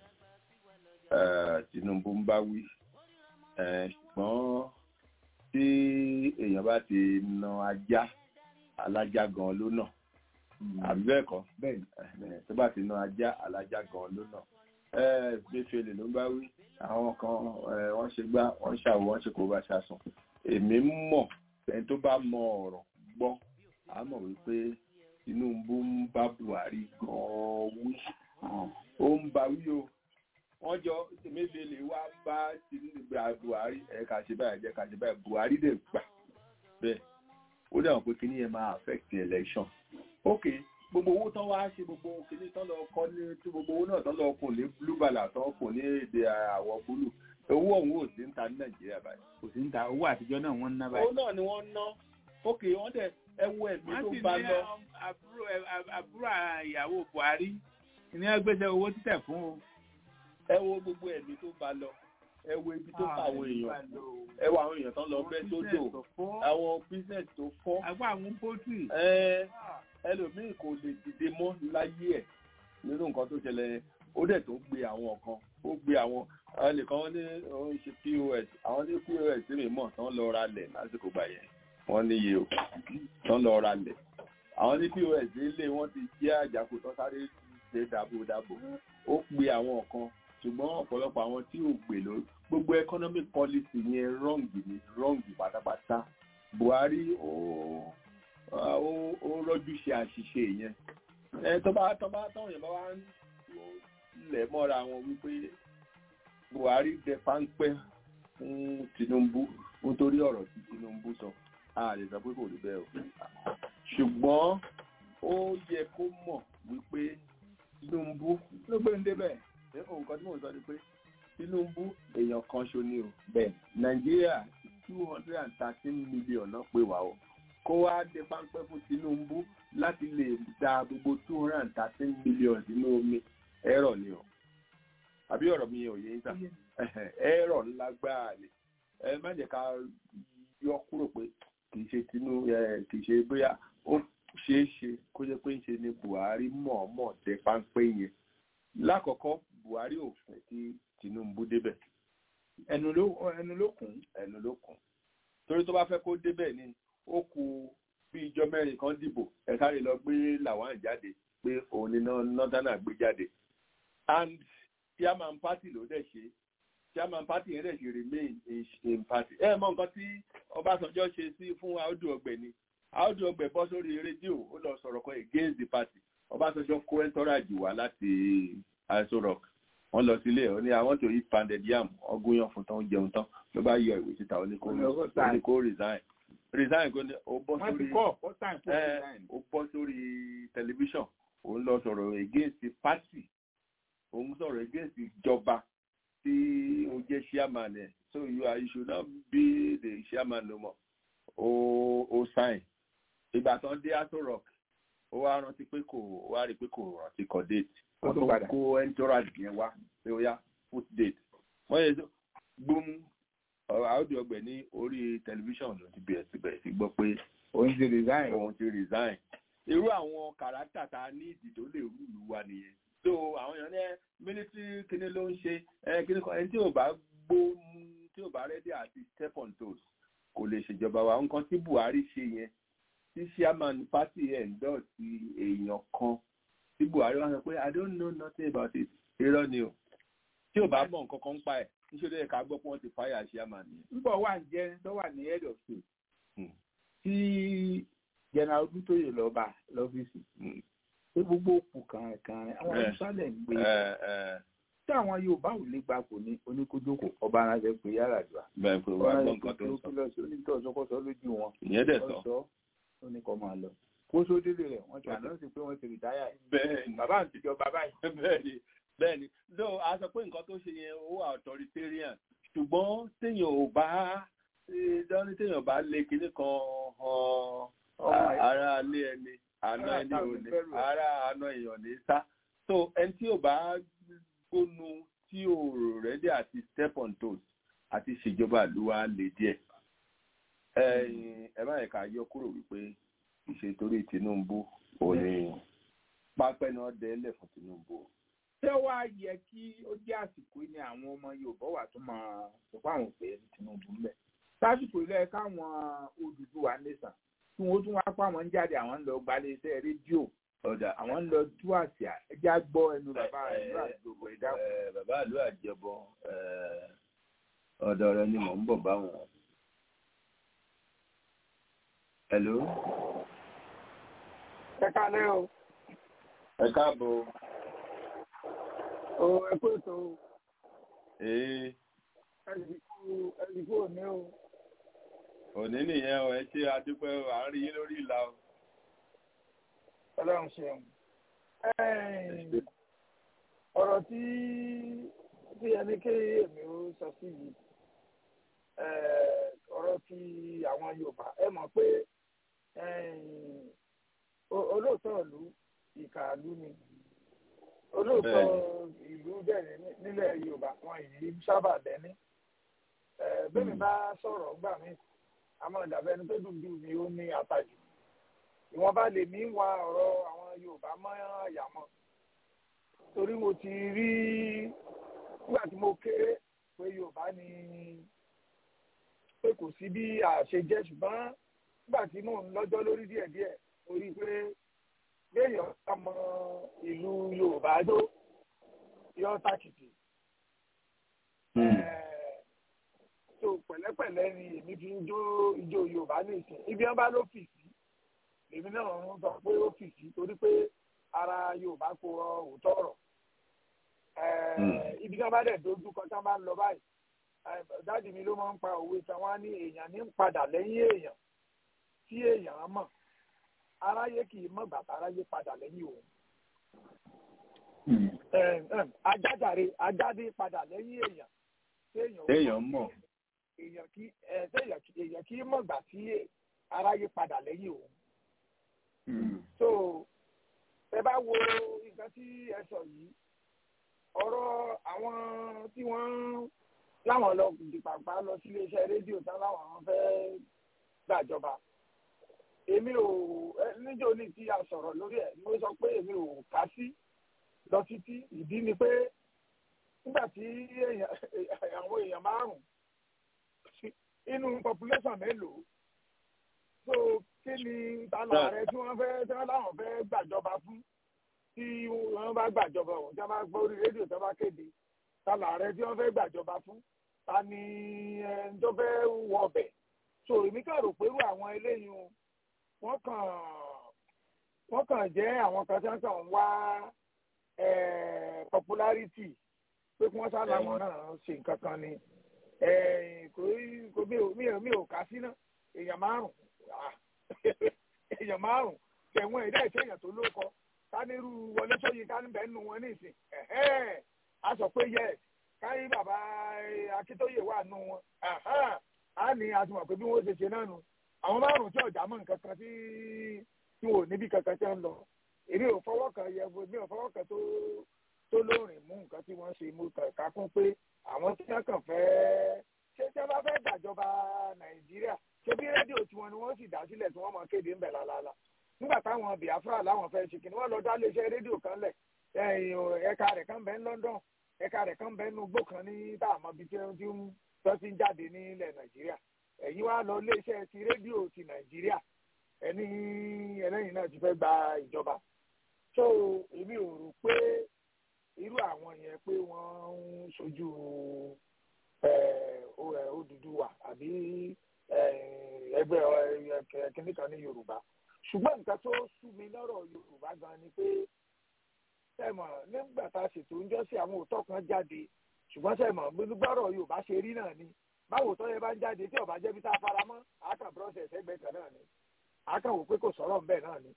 S3: eh, Tinubu ń bá wí Eh, ṣùgbọ́n tí èèyàn bá ti na ajá alájá gan ló nà àbí bẹ́ẹ̀ kọ́ Eh, tó bá ti na ajá alájá gan ló nà Eh, Emefiele ló ń bá wí àwọn kan eh, wọ́n ṣe gbá wọ́n ṣàwọ̀ wọ́n ṣe kó bá ṣàsùn èmi mọ̀ ẹni tó bá mọ ọ̀rọ̀ gbọ́ a mọ̀ wípé Tinubu ń bá Buhari gan-an wí ó ń bá wí o wọ́n jọ Emefiele wá bá Tinubu gba Buhari ẹ̀ ká ṣe báyìí jẹ́ ká ṣe báyìí Buhari dẹ̀ gbà bẹ́ẹ̀ ó dẹ̀ wọ́n pé kíní yẹn máa affect the election ok gbogbo owó tán wá ṣe gbogbo kíní tán lọ kọ́ ní tí gbogbo owó náà tán lọ kùn ní blue bala tán kùn ní èdè àwọ̀ búlù owó ọ̀hún ò sí ń ta ní Nàìjíríà báyìí
S2: kò sí ń ta owó àtijọ́ náà wọ́n ń ná
S3: owó
S2: báyìí.
S3: náà ni wọ́n ná ok wọ́n dẹ̀ ẹ wo ẹ̀mí
S2: wọ́n
S3: tó
S2: sì
S3: bá
S2: ní
S3: lọ
S2: àbúrò àbúrò ìyàwó Buhari ní ẹgbẹ́sẹ̀ owó títẹ̀ fún o.
S3: ẹ wo gbogbo ẹ̀mí tó bá lọ ẹ wo ibi tó pa àwọn èèyàn ẹ wo àwọn èèyàn tán lọ bẹ́ sódò àwọn business tó fọ́
S2: àgbà àwọn pọ́tì.
S3: ẹ ẹlòmíì kò lè dìde mọ́ láyé ẹ̀ nínú nǹkan tó ṣẹlẹ̀ yẹn. ó dẹ̀ tó gbé àwọn kan ó gbé àwọn ẹnìkan wọn ní òun ṣe pos àwọn ní pos tí mi mọ̀ tán lọ ra lẹ̀ lásìkò gbà yẹn wọ́n níye o tán lọ ra lẹ̀ àwọn ní pos ilé wọn ti jẹ́ àjàkú tán sáré ṣe dàbòdàbò ó pe àwọn kan ṣùgbọ́n ọ̀pọ̀lọpọ̀ àwọn tí ò gbè ló gbogbo economic policy yẹn wrong ni wrong pátápátá Buhari ó ó ó rọ́jú ṣe àṣìṣe yẹn ẹ tó bá tó bá táwọn yẹn bá wá ń lẹ̀ mọ́ra wọn wípé Buhari dẹ páńpẹ́ fún Tinubu nítorí ọ̀rọ̀ tí Tinubu sọ a lè sọ pé kò rí bẹ́ẹ̀ o ṣùgbọ́n ó yẹ kó mọ̀ wípé Tinubu
S2: ló gbé ń débẹ̀.
S3: ṣé nǹkan tí mò ń sọ ni pé Tinubu èèyàn kan ṣo ni o bẹ́ẹ̀ Nàìjíríà two hundred and thirteen million náà pé wá o kó wá dé páńpẹ́ fún Tinubu láti lè da gbogbo two hundred and thirteen million sínú omi ẹ̀rọ ni o àbí ọ̀rọ̀ mi ò yé ń tà ẹ̀rọ ńlá gbáà ni ẹ má jẹ́ ká yọ kúrò pé kì í ṣe tinú ẹ kì í ṣe bóyá ó ṣeé ṣe kó jẹ́ pé ń ṣe ni Buhari mọ̀ọ́mọ̀ dé páńpẹ́ yẹn lákọ̀ọ́kọ́ Buhari ò fẹ́ kí Tinubu débẹ̀
S2: ẹnu ló ẹnu ló kùn
S3: ẹnu ló kùn torí tó bá fẹ́ kó débẹ̀ ni ó kù bí ìjọ mẹ́rin kan dìbò ẹ sáré lọ gbé làwọn jáde pé òun ni nọ́tánà gbé jáde and chairman party ló dẹ̀ ṣe chairman party yẹn dẹ̀ ṣe remain in, in party ẹ mọ nǹkan tí Ọbásanjọ́ ṣe sí fún Audu Ọgbẹ ni Audu Ọgbẹ bọ́ sórí rédíò ó lọ sọ̀rọ̀ kan against the party Ọbásanjọ́ kó ẹntọ́rajì wá láti Aso Rock wọ́n lọ sílé ẹ̀ ó ní I want to eat pounded yam ọgúnyàn fún tán jẹun tán ló bá yọ ìwé síta ó ní kó ó ní kó resign resign kó ní ó bọ́
S2: wọ́n ti
S3: sórí
S2: kọ́ first time for
S3: ẹ
S2: resign.
S3: ó bọ́ sórí tẹlifíṣàn òun lọ sọ̀rọ̀ against the party òun sọ̀rọ̀ against ìjọba tí ó jẹ́ chairman ẹ̀ so you are you should not be the chairman no more ó ó sign ìgbà tán dé Aso Rock ó wá rántí pé kò ó wá rí i pé kò rántí kọ date
S2: Ó
S3: wọ́n
S2: tún
S3: tó
S2: padà.
S3: kó entourage yẹn wá pé ó yá put date wọ́n yẹ tó gbóm ọ̀rọ̀ Audu Ọgbẹ ní orí tẹlifíṣàn ló ti bẹ̀rẹ̀ sí bẹ̀rẹ̀ sí gbọ́ pé
S2: òun ti resign.
S3: òun ti resign irú àwọn kàràkítà tá a ní ìdí tó lè rúlu wa nìyẹn so àwọn èèyàn ní ẹ military kíní ló ń ṣe ẹ kíní kan ẹni tí ò bá gbó tí ò bá ready àti step on toes kò lè ṣèjọba wa nǹkan tí Buhari ṣe yẹn tí chairman party endorse èèyàn kan tí Buhari wá sọ pé I don't know nothing about it irọ́ ni o tí ò bá mọ̀ nǹkan kan ń pa ẹ̀ níṣẹ́ ẹ̀ka gbọ́ pé wọ́n ti fire chairman yẹn.
S2: nígbà wà ń jẹ́ tó wà ní head of state
S3: Hmm.
S2: tí general Odútóyè lọ bá lọ́fíìsì
S3: Hmm.
S2: pé gbogbo òkú kan kan àwọn
S3: Eh.
S2: ìsàlẹ̀ ń gbé
S3: ẹ ẹ
S2: tí àwọn Yorùbá ò lè gbà kò ní oníkójókò ọba aránsẹ pé yàrá àdúrà
S3: bẹ́ẹ̀ pé wàá gbọ́ nǹkan tó ń sọ
S2: lọ sí onítọ̀ sọkọsọ lójú wọn
S3: ìyẹn dẹ̀ sọ.
S2: sọ ó ní kọ́ máa lọ kó sódélé rẹ̀ wọ́n ti àná sí pé wọ́n ti rìtáyà yìí
S3: bẹ́ẹ̀ ni
S2: bàbá àti ìjọba báyìí
S3: bẹ́ẹ̀ni bẹ́ẹ̀ni no a sọ pé nǹkan tó ṣe yẹn ó wà authoritarian ṣùgbọ́n téèyàn ò bá eh, dání téèyàn bá lé kinní kan
S2: Ọmọ
S3: hàn
S2: ẹ̀.
S3: ara ilé ẹni àná
S2: Ará
S3: ẹni
S2: ìta ò
S3: ò
S2: ní
S3: ní
S2: fẹ́ lù ẹ́.
S3: ara àna èèyàn ní sá so ẹni tí ò bá gbónu tí ò rẹ́dí àti step on toes àti ṣèjọba àlùwà lè díẹ̀ ẹ̀yin ẹ má yẹ ká yọ kúrò wípé ìṣètòrí Tinubu ò ní pápẹ́ náà dẹ́lẹ̀ fún Tinubu
S2: ṣé wàá yẹ kí ó jẹ́ àsìkò yìí ni àwọn ọmọ Yorùbá wà tó máa sọ pé àwọn òpè ní Tinubu ń bẹ̀ sásìkò ilé káwọn Odùduwà nìsàn tí wọ́n tún wá pa àwọn ń jáde àwọn ń lọ gbalẹ̀ iṣẹ́ rédíò
S3: ọ̀dà
S2: àwọn ń lọ tú àṣà ẹjẹ́ á gbọ́ ẹnu bàbá rẹ̀ ní àdúgbò ẹ̀dá
S3: Eh, bàbá ìlú àjẹbọ eh, ọ̀dọ̀ rẹ ni mò ń bọ̀ báwọn. hello
S8: ẹ kálẹ́ o
S3: ẹ káàbọ̀
S8: o ẹ kú ètò o
S3: ee
S8: ẹ̀sìnkú ẹ̀sìnkú òní o
S3: òní nìyẹn o ẹ ṣe adúpẹ́ o à ń rí yín lórí ìlà o.
S8: ọlọ́run ṣeun. Ẹ̀ẹ́n, ọ̀rọ̀ tí tí ẹni ké èmi ó sọ sí yìí ẹ̀ẹ́, ọ̀rọ̀ tí àwọn Yorùbá ẹ mọ̀ pé ẹ̀ẹ́n, o- olóòótọ́ ìlú ìkàlù ni olóòótọ́ ìlú bẹ̀rẹ̀ ní- nílẹ̀ Yorùbá wọn yìí sábà lẹ́ni ẹ̀ẹ́, bẹ́ẹ̀ mi bá sọ̀rọ̀ gbà mí àmọ́ ìdàbẹ́ ẹni tó dùn jù mí ó ní àtàjù ìwọ̀nba lèmi ń wa ọ̀rọ̀ àwọn Yorùbá mọ́ àyà mọ́ torí mo ti rí nígbà tí mo kéré pé Yorùbá ni pé kò sí bí àṣẹ jẹ́ ṣùgbọ́n nígbà tí mò ń lọ́jọ́ lórí díẹ̀díẹ̀ mo rí i pé béèyàn bá mọ ìlú Yorùbá tó yọ tàkìtì tó pẹ̀lẹ́pẹ̀lẹ́ ni èmi fi ń jó ijó Yorùbá ní ìsìn ibi wọn bá ló fì sí èmi náà ń sọ pé ó fì sí torí pé ara Yorùbá kò rọ òótọ́ ọ̀rọ̀ ibi tí wọn bá dẹ̀ dojú kọ tí wọn bá ń lọ báyìí dáàdì mi ló máa ń pa òwe tí wọn á ní èèyàn ní ń padà lẹ́yìn èèyàn tí èèyàn mọ̀ aráyé kì í mọ̀ bàtà aráyé padà lẹ́yìn òun ajájàre ajáde padà lẹ́yìn èèyàn
S3: téèyàn mọ̀
S8: èèyàn kí téèyàn kí èèyàn kí mọ̀ gbà tí aráyé padà lẹ́yìn òun. so ẹ bá wo nǹkan tí ẹ sọ yìí ọ̀rọ̀ àwọn tí wọ́n láwọn lọ dìpàpá lọ sí iléeṣẹ́ rédíò tán láwọn fẹ́ gbàjọba èmi ò níjó ní tí a sọ̀rọ̀ lórí ẹ̀ mo sọ pé èmi ò kà sí lọ títí ìdí ni pé nígbà tí àwọn èèyàn márùn inú population mélòó so kí ni tala rẹ tí wọ́n fẹ́ tí wọ́n láwọn fẹ́ gbàjọba fún tí wọ́n bá gbàjọba ọ̀hún tí wọ́n bá gbọ́ orí rédíò tí wọ́n bá kéde tala rẹ tí wọ́n fẹ́ gbàjọba fún ta ni ẹni tó fẹ́ wọ ọbẹ̀ so èmi kàn rò pé irú àwọn eléyìí wọ́n kàn wọ́n kàn jẹ́ àwọn kan tí wọ́n kàn ń wá popularity pé kí wọ́n sá làwọn náà ṣe nǹkan kan ni kò mi ò mi ò kà sí náà èèyàn márùn èèyàn márùn tẹ̀wọ̀n ẹ̀dá ìṣe èèyàn tó ló kọ kánírú wọlé sóyè kánibẹ̀ nù wọn nísìn a sọ pé yes káyí bàbá akíntóyè wà nù wọn a ní àtúmọ̀ pé bí wọ́n ṣe ṣe náà nù àwọn márùn tí ọ̀jà mọ̀ nǹkan kan tí tí wọn ò níbi kankan tí wọ́n lọ èmi ò fọwọ́ kan yẹ mi ò fọwọ́ kan tó tó lóòrìn mú nǹkan tí wọ́n ṣe mú kàkà kún pé àwọn tí wọ́n kàn fẹ́ ṣé tí wọ́n bá fẹ́ gbàjọba nàìjíríà ṣé bí rédíò tiwọn ni wọ́n sì dá sílẹ̀ tí wọ́n mọ̀ kéde ń bẹ̀ lálálá nígbà táwọn biafra láwọn fẹ́ ṣe kìnnìún wọ́n lọ dá léṣẹ́ rédíò kan lẹ̀ ẹ̀ka rẹ̀ kan bẹ́ ń london ẹ̀ka rẹ̀ kan bẹ́ ń nugbó kan ní táàmọ́ bíi tí wọ́n ti ń jáde nílẹ̀ nàìjíríà ẹ̀yin wá lọ léṣẹ́ ti rédíò ti nàìjíríà ẹni ẹlẹ́yìn náà ti fẹ́ gba ìjọba so èmi ò rò pé irú àwọn yẹn pé wọ́n ń sojú Odùduwà àbí ẹgbẹ́ kìnnìkan ní Yorùbá ṣùgbọ́n nǹkan tó sú mi lọ́rọ̀ Yorùbá gan ni pé sẹ́mọ̀ nígbà tá a ṣètò ń jọ́sí àwọn òótọ́ kan jáde ṣùgbọ́n sẹ́mọ̀ gbẹ́rọ̀ Yorùbá ṣe rí náà ni báwo tó yẹ bá ń jáde tí ọba jẹ́bi tá a fara mọ́ àákà process ẹgbẹ́ kan náà ni àákà wò pé kò sọ̀rọ̀ ń bẹ̀ náà ni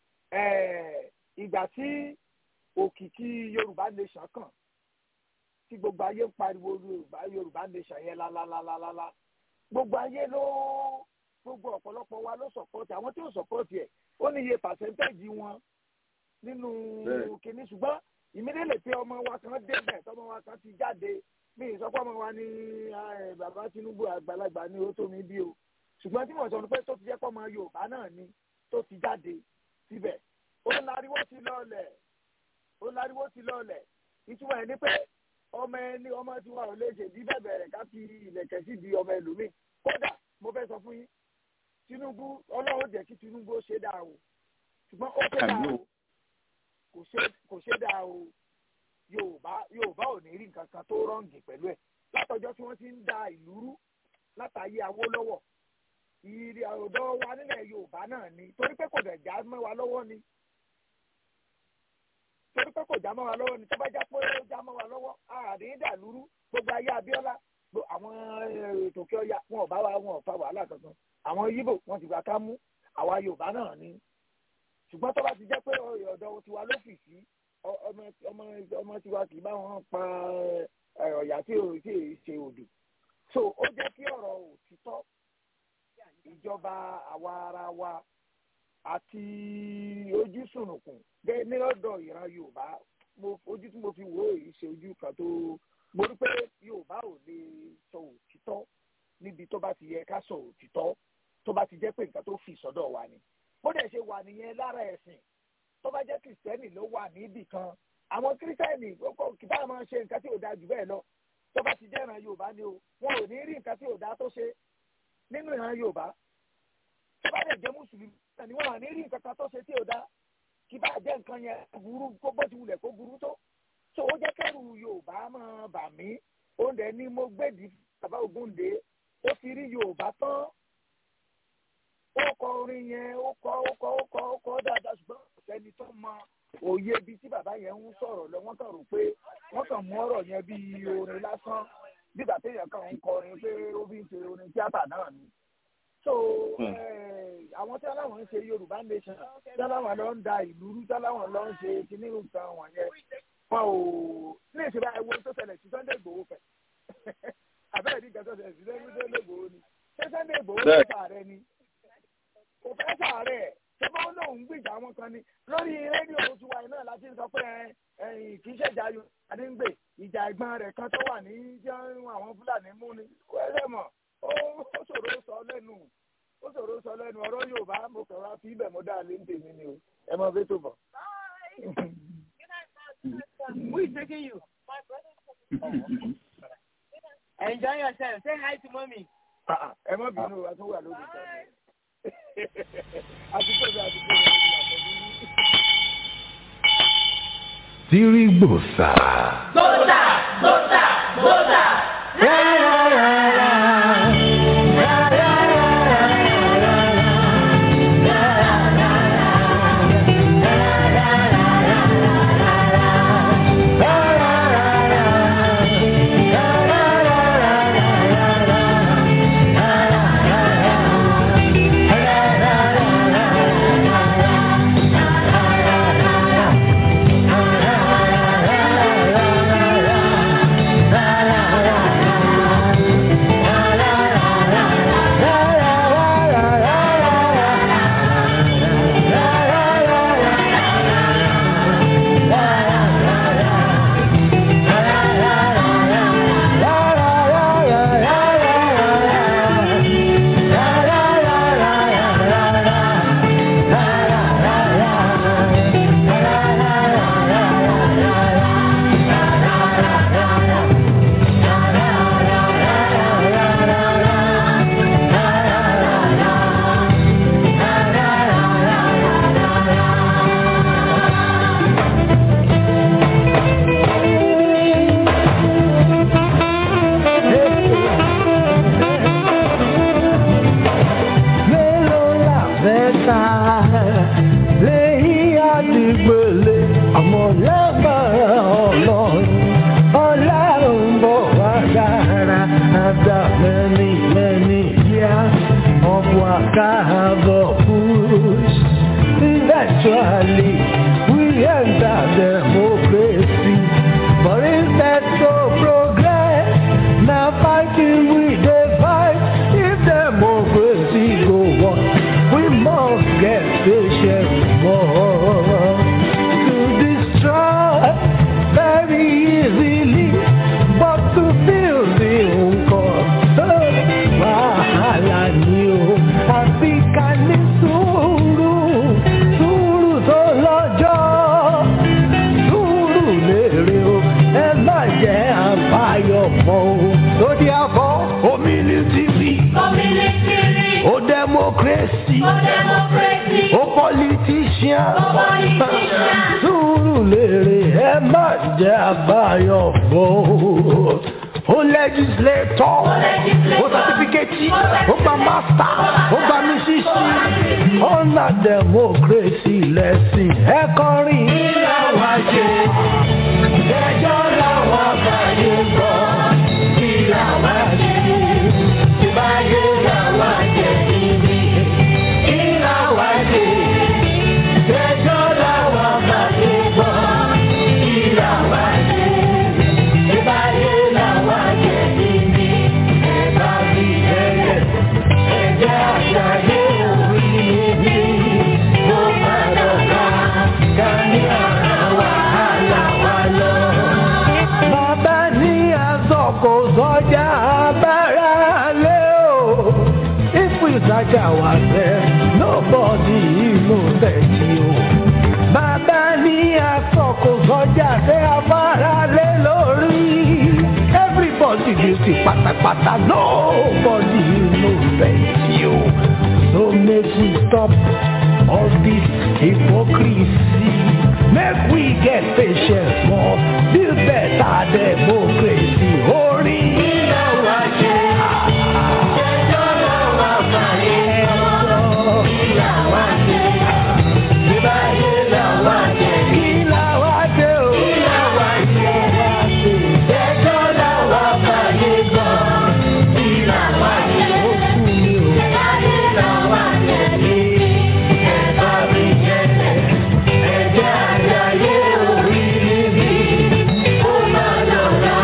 S8: ìgbà tí òkìkí yorùbá nation kàn tí gbogbo ayé ń pariwo yorùbá yorùbá nation yẹn lálálálálá gbogbo ayé ló gbogbo ọ̀pọ̀lọpọ̀ wa ló sọ̀pọ̀tì àwọn tí ó sọ̀pọ̀tì ẹ̀ ó ní iye pàṣẹ́ntéèjì wọn nínú kìíní ṣùgbọ́n ìmídélè pé ọmọ wa kan débẹ̀ tọmọ wa kan ti jáde mi ìsọpọ̀ ọmọ wa ní bàbá Tinubu àgbàlagbà ní ó tó mi bí o ṣùgbọ́n tí mo sọ ni pé tó ti jẹ́ pọ́ ọmọ yorùbá náà ni tó ti jáde síbẹ̀ ó láriwo ti lọ́ọ̀lẹ̀ ó láriwo ti lọ́ọ̀lẹ̀ ìtumọ̀ ẹ̀ ní pé ọmọ ẹni ọmọ tí wọn ò lè ṣe bí bẹ̀bẹ̀ rẹ̀ ká fi ìlẹ̀kẹ̀ sí di ọmọ ẹlòmíì kódà mo fẹ́ sọ fún yín Tinubu ọlọ́run jẹ́ kí Tinubu ó ṣe dáa o ṣùgbọ́n ó ṣe dáa o kò ṣe dáa o Yorùbá Yorùbá ò ní rí nǹkan kan tó rọ́ǹgì pẹ̀lú ẹ̀ látọjọ́ tí wọ́n ti ń da ìlú rú látàyé Awólọ́wọ̀ ìrì ọ̀dọ́ wa nílẹ̀ Yorùbá náà ni torí pé kò dẹ̀ já mọ́ wa lọ́wọ́ ni torí pé kò já mọ́ wa lọ́wọ́ ni tó bá já pé ó já mọ́ wa lọ́wọ́ àárín dàlúrú gbogbo ayé Abíọ́lá àwọn ètò kí ọya wọn ò bá wa wọn ò fa wàhálà kankan àwọn Yíbò wọn ti gbà ká mú àwa Yorùbá náà ni ṣùgbọ́n tó bá ti jẹ́ pé ọ̀dọ̀ tiwa ló fì sí ọmọ tiwa kì í bá wọn pa ọ̀yà tí ò tí ì ṣe òdù so ó jẹ́ kí ọ̀rọ̀ òtítọ́ ìjọba àwa ara wa àti ojú sùnùkùn bẹ́ẹ̀ ní ọ̀dọ̀ ìran yorùbá ojú tí mo fi wò ó yìí ṣe ojú kan tó mo rí pé yorùbá ò lè sọ òtítọ́ níbi tó bá ti yẹ ká sọ òtítọ́ tó bá ti jẹ́ pé nǹkan tó fi sọ́dọ̀ wa ni bó dẹ̀ ṣe wà nìyẹn lára ẹ̀sìn tó bá jẹ́ kìrìsìtẹ́nì ló wà níbì kan àwọn kìrìsìtẹ́nì kì bá máa ṣe nǹkan tí ò dáa jù bẹ́ẹ̀ lọ tó bá ti jẹ́ ìran yorùbá ni o wọn ò ní rí nǹkan tí ò dáa tó ṣe nínú ìran yorùbá tó bá dẹ̀ jẹ́ mùsùlùmí ni wọn à ní rí nǹkan kan tó ṣe tí ò dáa kí bá jẹ́ nǹkan yẹn burú kó bó ti wulẹ̀ kó burú tó tó ó jẹ́ kẹ́rù yorùbá máa bà mí oúnjẹ ni mo gbèdì bàbá Ògúndé ó fi rí yorùbá tán ó kọ orin yẹn ó kọ ó kọ ó kọ ó kọ dáadáa ṣùgbọ́n ọ̀sẹ́ni tó mọ òye ibi tí bàbá yẹn ń sọ̀rọ̀ lọ wọ́n kàn rò pé wọ́n kàn mú ọ̀rọ̀ yẹn bí orin lásán nígbà téèyàn kàn ń kọrin pé ó fi ń ṣe orin tíátà náà ni so àwọn tí aláwọn ń ṣe yorùbá nation tí aláwọn lọ ń da ìlú rú tí aláwọn lọ ń ṣe kíní nǹkan wọ̀nyẹn wọn ò ní ìṣẹ̀lẹ̀ ẹwọ tó ṣẹlẹ̀ sí Sunday Igboho fẹ abẹ́rẹ́ ní ìgbà tó ṣẹlẹ̀ sí Sunday Igboho ni ṣé Sunday Igboho ló sàárẹ̀ ni kò fẹ́ sàárẹ̀ ṣé bá wọn lòun gbìjà wọn kan ni lórí rédíò tiwa náà láti sọ pé kì í ṣèjà yorùbá ní gbè ìjà ẹ̀gbọ́n rẹ̀ kan tó wà ní jẹun àwọn fúlàní mú ni wẹ́rẹ́ mọ̀ ó ṣòro sọ lẹ́nu ó ṣòro sọ lẹ́nu ọ̀rọ̀ yorùbá mo kàn wá fi ibẹ̀ mo dá lé ń tèmi ni o ẹ mọ bí tó bọ̀.
S9: Who is taking you? Enjoy yourself. Say hi to mommy.
S8: ẹ má bínú a tún wà lórí ìtàn àtúntò bí àtúntò bí àtúntò bí.
S1: Tirigbosa.
S10: Gbósà, gbósà, gbósà.
S1: Mélòó la fẹ́ ta lẹ́yìn àdìgbòlè àmọ́ lágbára ọlọ́run ọlọ́run bọ̀ wá dára after many many years of waka have push eventually we enter democracy but instead to progress na fighting we dey fight if democracy go on we must get patient more to destroy very easily but to build the nǹkan tó wàhálà ni o àfi ká ní sùúrù sùúrù tó lọ́jọ́ sùúrù lèrè o ẹ má jẹ́ àbáyọ mọ́ o lórí àbọ̀ omilitiri
S10: Community,
S1: o democracy
S10: ó democracy,
S1: o politician
S10: ó politician.
S1: sùúrù lèrè ẹ má jẹ́ àbáyọ mọ́ o o legislator o certificate o gba master o gba mísísì ọ̀nà democracy lẹ́sìn ẹ kọrin. ilé wa ṣe ẹjọ́ làwọn àgbáyé gbọ́ ilé wa ṣe ìbáyé làwọn jẹ níbi ilé wa ṣe ẹjọ́ làwọn àgbáyé gbọ́ ilé wa ṣe ìbáyé làwọn jẹ níbi ẹ̀bá bí ẹ̀yẹ ẹ̀jẹ̀ àgbáyé orí níbi ló má dọ̀gá ká ní ọ̀rọ̀ wàhálà wa lọ. Bàbá ní aṣọ kò sọjà abára lé o. If we search ourselves, nobody knows that you. Bàbá ní aṣọ kò sọjà tẹ abára lé lórí. Everybody guilty pátápátá, nobody knows that you. So make we stop all this hypocrisy. Make we get patience more, build better democracy. Orí ilé wa ṣe. Ẹjọ́ làwọn àgbáyé sọ. Ilé wa ṣe. Ìbáyé làwọn ṣe. Ilé wa ṣe o. Ilé wa ṣe. Ẹjọ́ làwọn àgbáyé sọ. Ilé wa ṣe. Ó kú mi o. Ìbáyé làwọn ṣe. Ẹ̀bá mi jẹ́ ẹ̀jẹ̀ àgbáyé orí níbi. Ó máa lọ́ra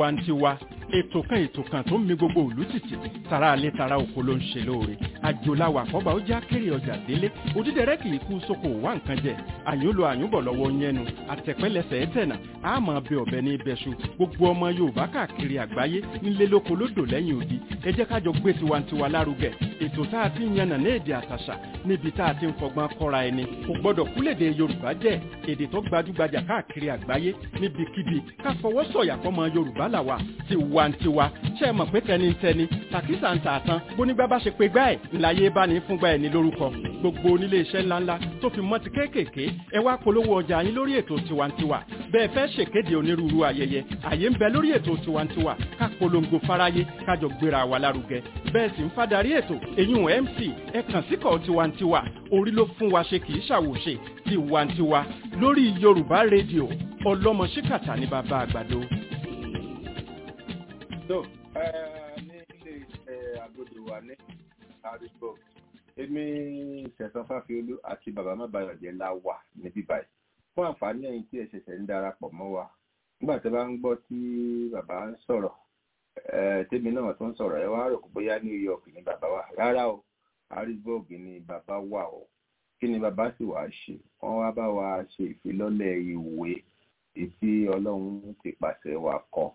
S4: tiwantiwa ètò kan ètò kan tó ń mi gbogbo òlú tìtì tara alẹ́ tara oko ló ń ṣe lóore àjòláwà àkọ́bà ó já kéré ọjà délé òdídẹrẹ́ kì í kú sóko wá nǹkan jẹ àyùnlò àyùnbọ̀ lọ́wọ́ yẹnu àtẹ̀pẹ́lẹsẹ̀ ẹ̀tẹ̀nà àmọ́ bẹ ọ̀bẹ ní ibẹ̀ṣu gbogbo ọmọ yorùbá káàkiri àgbáyé nílé lóko lódò lẹ́yìn odi ẹ jẹ́ kájọ gbé tiwantiwa lárugẹ ètò tá a ti ń yànnà ní èdè àtàṣà níbi tá a ti ń fọgbọ́n kọ́ra ẹni kò gbọ́dọ̀ kúlèdè yorùbá jẹ́ èdè tó gbajúgbajà káàkiri àgbáyé níbikíbi ká fọwọ́ sọ̀yà fọmọ yorùbá làwà tiwantiwa ṣe é mọ̀ pé tẹnitẹni tàkísà ń tààtàn bónígbà bá ṣe pé gbá ẹ̀ ńláyé bá ní fúngbà ẹ̀ ní lórúkọ gbogbo onílé iṣẹ́ ńláńlá tó fi mọ́ ti kéékèèké ẹ wá polówó ọjà yín lórí ètò tiwantiwa bẹ́ẹ̀ fẹ́ ṣèkéde onírúurú ayẹyẹ àyè ń bẹ lórí ètò tiwantiwa ká polongo fáráyé kájọ gbéra wa lárugẹ bẹ́ẹ̀ sì ń fadarí ètò eyín mc ẹ kàn síkọ̀ tiwantiwa orí ló fún wa ṣe kì í ṣàwòṣe tiwantiwa lórí yorùbá rédíò ọlọ́mọ ṣíkàtà ní bàbá àgbàdo.
S3: so ní ilé iṣẹ́ agbódo wa ní harrisburg èmi ìṣẹ̀sán fáfiolú àti bàbá mábàyọ̀jẹ́ la wà níbí báyìí fún àǹfààní ẹ̀yin tí ẹ ṣẹ̀ṣẹ̀ ń darapọ̀ mọ́ wa nígbà tí a bá ń gbọ́ tí bàbá ń sọ̀rọ̀ tèmi náà tó ń sọ̀rọ̀ ẹ wá rò pé bóyá new york ni bàbá wà rárá o harrisburg ni bàbá wà o kí ni bàbá sì wá ṣe wọ́n wá bá wa ṣe ìfilọ́lẹ̀ ìwé tí ọlọ́run ti pàṣẹ wa kọ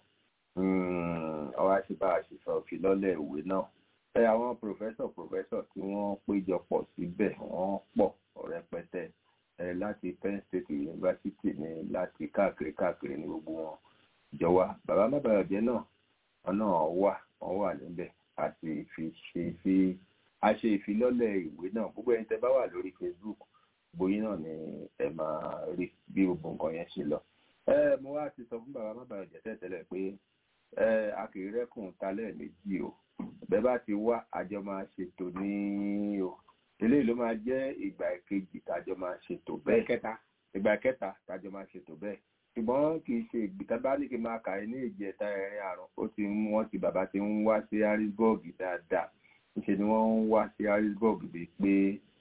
S3: ọwọ́ àti bá a ṣe sọ ìfilọ́lẹ̀ ìwé náà ẹ àwọn pòfẹ́sọ̀ pòfẹ́sọ̀ tí wọ́n péjọ pọ̀ síbẹ̀ wọ́n pọ̀ rẹpẹtẹ ẹ láti penn state university ní láti káàkiri káàkiri ní gbogbo wọn jọ wá bàbá mábàyọ̀jẹ́ náà wọn náà wà wọn wà níbẹ̀ àti fi ṣe fi a ṣe ìfilọ́lẹ̀ ìwé náà gbogbo ẹni tẹ bá wà lórí facebook bóyí náà ni ẹ máa rí bí gbogbo nǹkan yẹn ṣe lọ ẹ mo wá ti sọ fún bàbá mábàyọ̀jẹ́ tẹ́tẹ́lẹ̀ pé ẹ akèrèkùn talẹ̀ méjì o bẹ́ẹ̀ bá ti wá àjọ máa ṣètò ní o eléyìí ló máa jẹ́ ìgbà kejì tájọ máa ṣètò bẹ́ẹ̀ kẹta ìgbà kẹta tájọ máa ṣètò bẹ́ẹ̀ ṣùgbọ́n kì í ṣe ìgbìtá bá ní kí n máa kà ní ìjẹta ẹ̀rin àrùn ó ti ń wọ́n ti bàbá ti ń wá sí harrisburg dáadáa níṣẹ́ ni wọ́n ń wá sí harrisburg bíi pé